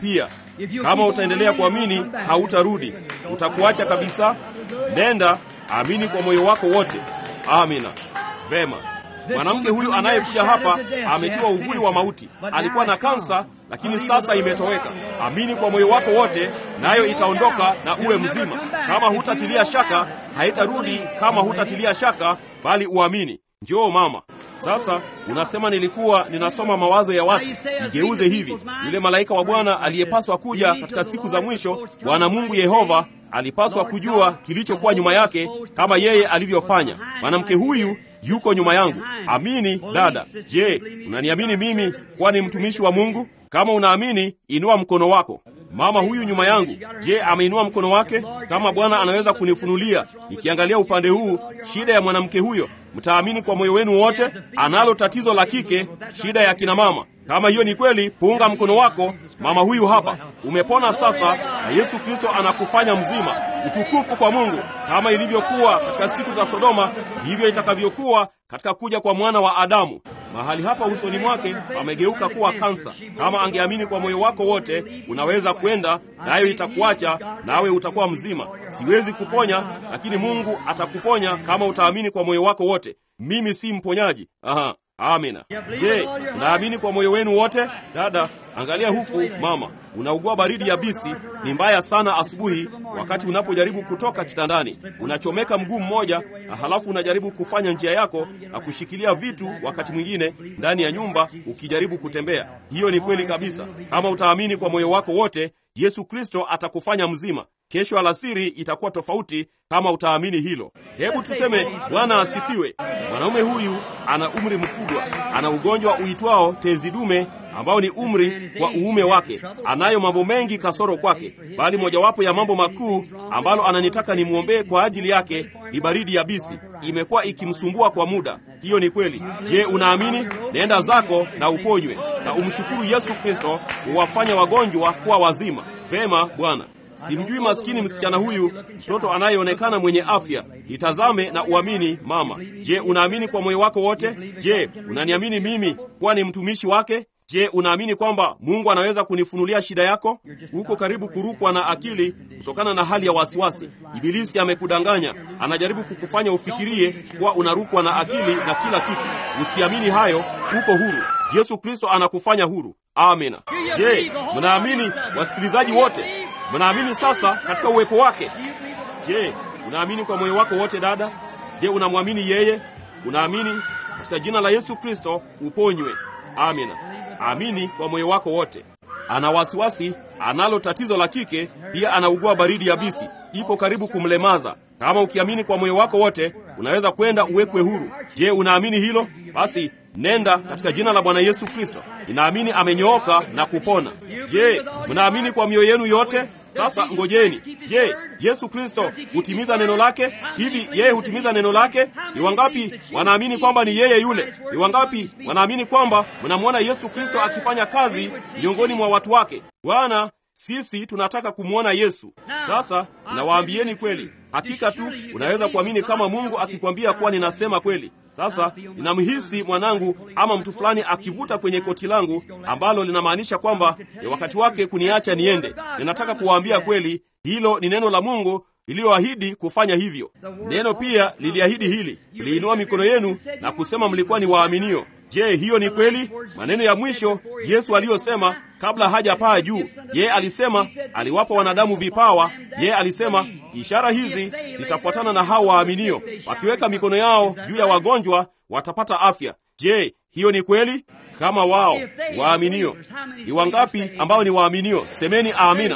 Kama utaendelea kuamini, hautarudi, utakuacha kabisa. Nenda, amini kwa moyo wako wote. Amina. Vema. Mwanamke huyu anayekuja hapa ametiwa uvuli wa mauti. Alikuwa na kansa, lakini sasa imetoweka. Amini kwa moyo wako wote, nayo itaondoka na uwe mzima. Kama hutatilia shaka, haitarudi. Kama hutatilia shaka, bali uamini. Njoo mama. Sasa unasema nilikuwa ninasoma mawazo ya watu. Igeuze hivi, yule malaika wa Bwana aliyepaswa kuja katika siku za mwisho, Bwana Mungu Yehova alipaswa kujua kilichokuwa nyuma yake kama yeye alivyofanya. Mwanamke huyu yuko nyuma yangu. Amini dada. Je, unaniamini mimi kuwa ni mtumishi wa Mungu? Kama unaamini, inua mkono wako. Mama huyu nyuma yangu, je, ameinua mkono wake? Kama Bwana anaweza kunifunulia, nikiangalia upande huu, shida ya mwanamke huyo, mtaamini kwa moyo wenu wote? Analo tatizo la kike, shida ya kina mama. Kama hiyo ni kweli, punga mkono wako. Mama huyu hapa, umepona sasa, na Yesu Kristo anakufanya mzima. Utukufu kwa Mungu. Kama ilivyokuwa katika siku za Sodoma, ndivyo itakavyokuwa katika kuja kwa mwana wa Adamu. Mahali hapa usoni mwake pamegeuka kuwa kansa. Kama angeamini kwa moyo wako wote, unaweza kwenda nayo, itakuacha nawe utakuwa mzima. Siwezi kuponya, lakini Mungu atakuponya kama utaamini kwa moyo wako wote. Mimi si mponyaji. Aha. Amina. Je, unaamini kwa moyo wenu wote? Dada, angalia huku. Mama, unaugua baridi yabisi, ni mbaya sana asubuhi, wakati unapojaribu kutoka kitandani, unachomeka mguu mmoja, na halafu unajaribu kufanya njia yako na kushikilia vitu, wakati mwingine ndani ya nyumba ukijaribu kutembea. Hiyo ni kweli kabisa. Kama utaamini kwa moyo wako wote, Yesu Kristo atakufanya mzima. Kesho alasiri itakuwa tofauti kama utaamini hilo. Hebu tuseme Bwana asifiwe. Mwanaume huyu ana umri mkubwa, ana ugonjwa uitwao tezi dume ambao ni umri wa uume wake. Anayo mambo mengi kasoro kwake, bali mojawapo ya mambo makuu ambalo ananitaka nimwombee kwa ajili yake ni baridi yabisi. Imekuwa ikimsumbua kwa muda. Hiyo ni kweli. Je, unaamini? Nenda zako na uponywe, na umshukuru Yesu Kristo uwafanya wagonjwa kuwa wazima. Vema Bwana. Simjui maskini msichana huyu, mtoto anayeonekana mwenye afya. Itazame na uamini. Mama, je, unaamini kwa moyo wako wote? Je, unaniamini mimi kuwa ni mtumishi wake? Je, unaamini kwamba Mungu anaweza kunifunulia shida yako? Uko karibu kurukwa na akili kutokana na hali ya wasiwasi. Ibilisi amekudanganya, anajaribu kukufanya ufikirie kuwa unarukwa na akili na kila kitu. Usiamini hayo, uko huru. Yesu Kristo anakufanya huru. Amina. Je, mnaamini wasikilizaji wote? Mnaamini sasa katika uwepo wake? Je, unaamini kwa moyo wako wote dada? Je, unamwamini yeye? Unaamini katika jina la Yesu Kristo uponywe. Amina. Amini kwa moyo wako wote. Ana wasiwasi, analo tatizo la kike, pia anaugua baridi yabisi, iko karibu kumlemaza. Kama ukiamini kwa moyo wako wote, unaweza kwenda uwekwe huru. Je, unaamini hilo? Basi nenda katika jina la Bwana Yesu Kristo. Ninaamini amenyooka na kupona. Je, mnaamini kwa mioyo yenu yote? Sasa ngojeni. Je, Yesu Kristo hutimiza neno lake? Hivi yeye hutimiza neno lake? Ni wangapi wanaamini kwamba ni yeye yule? Ni wangapi wanaamini kwamba mnamwona Yesu Kristo akifanya kazi miongoni mwa watu wake? Bwana, sisi tunataka kumwona Yesu. Sasa nawaambieni kweli, hakika tu unaweza kuamini kama Mungu akikwambia kuwa ninasema kweli. Sasa ninamhisi mwanangu ama mtu fulani akivuta kwenye koti langu ambalo linamaanisha kwamba ni wakati wake kuniacha niende. Ninataka kuwaambia kweli, hilo ni neno la Mungu lililoahidi kufanya hivyo. Neno pia liliahidi hili, liinua mikono yenu na kusema mlikuwa ni waaminio. Je, hiyo ni kweli? Maneno ya mwisho Yesu aliyosema kabla hajapaa juu, yeye alisema aliwapa wanadamu vipawa. Yeye alisema ishara hizi zitafuatana na hao waaminio, wakiweka mikono yao juu ya wagonjwa watapata afya. Je, hiyo ni kweli? Kama wao waaminio, ni wangapi ambao ni waaminio? Semeni amina.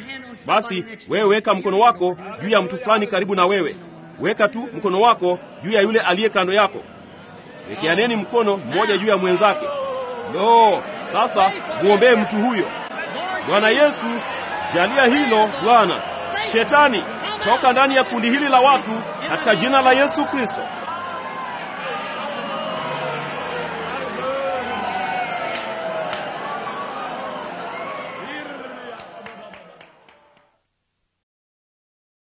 Basi wewe weka mkono wako juu ya mtu fulani karibu na wewe, weka tu mkono wako juu ya yule aliye kando yako. Wekeaneni mkono mmoja juu ya mwenzake. Lo, sasa muombee mtu huyo. Bwana Yesu, jalia hilo Bwana. Shetani, toka ndani ya kundi hili la watu katika jina la Yesu Kristo.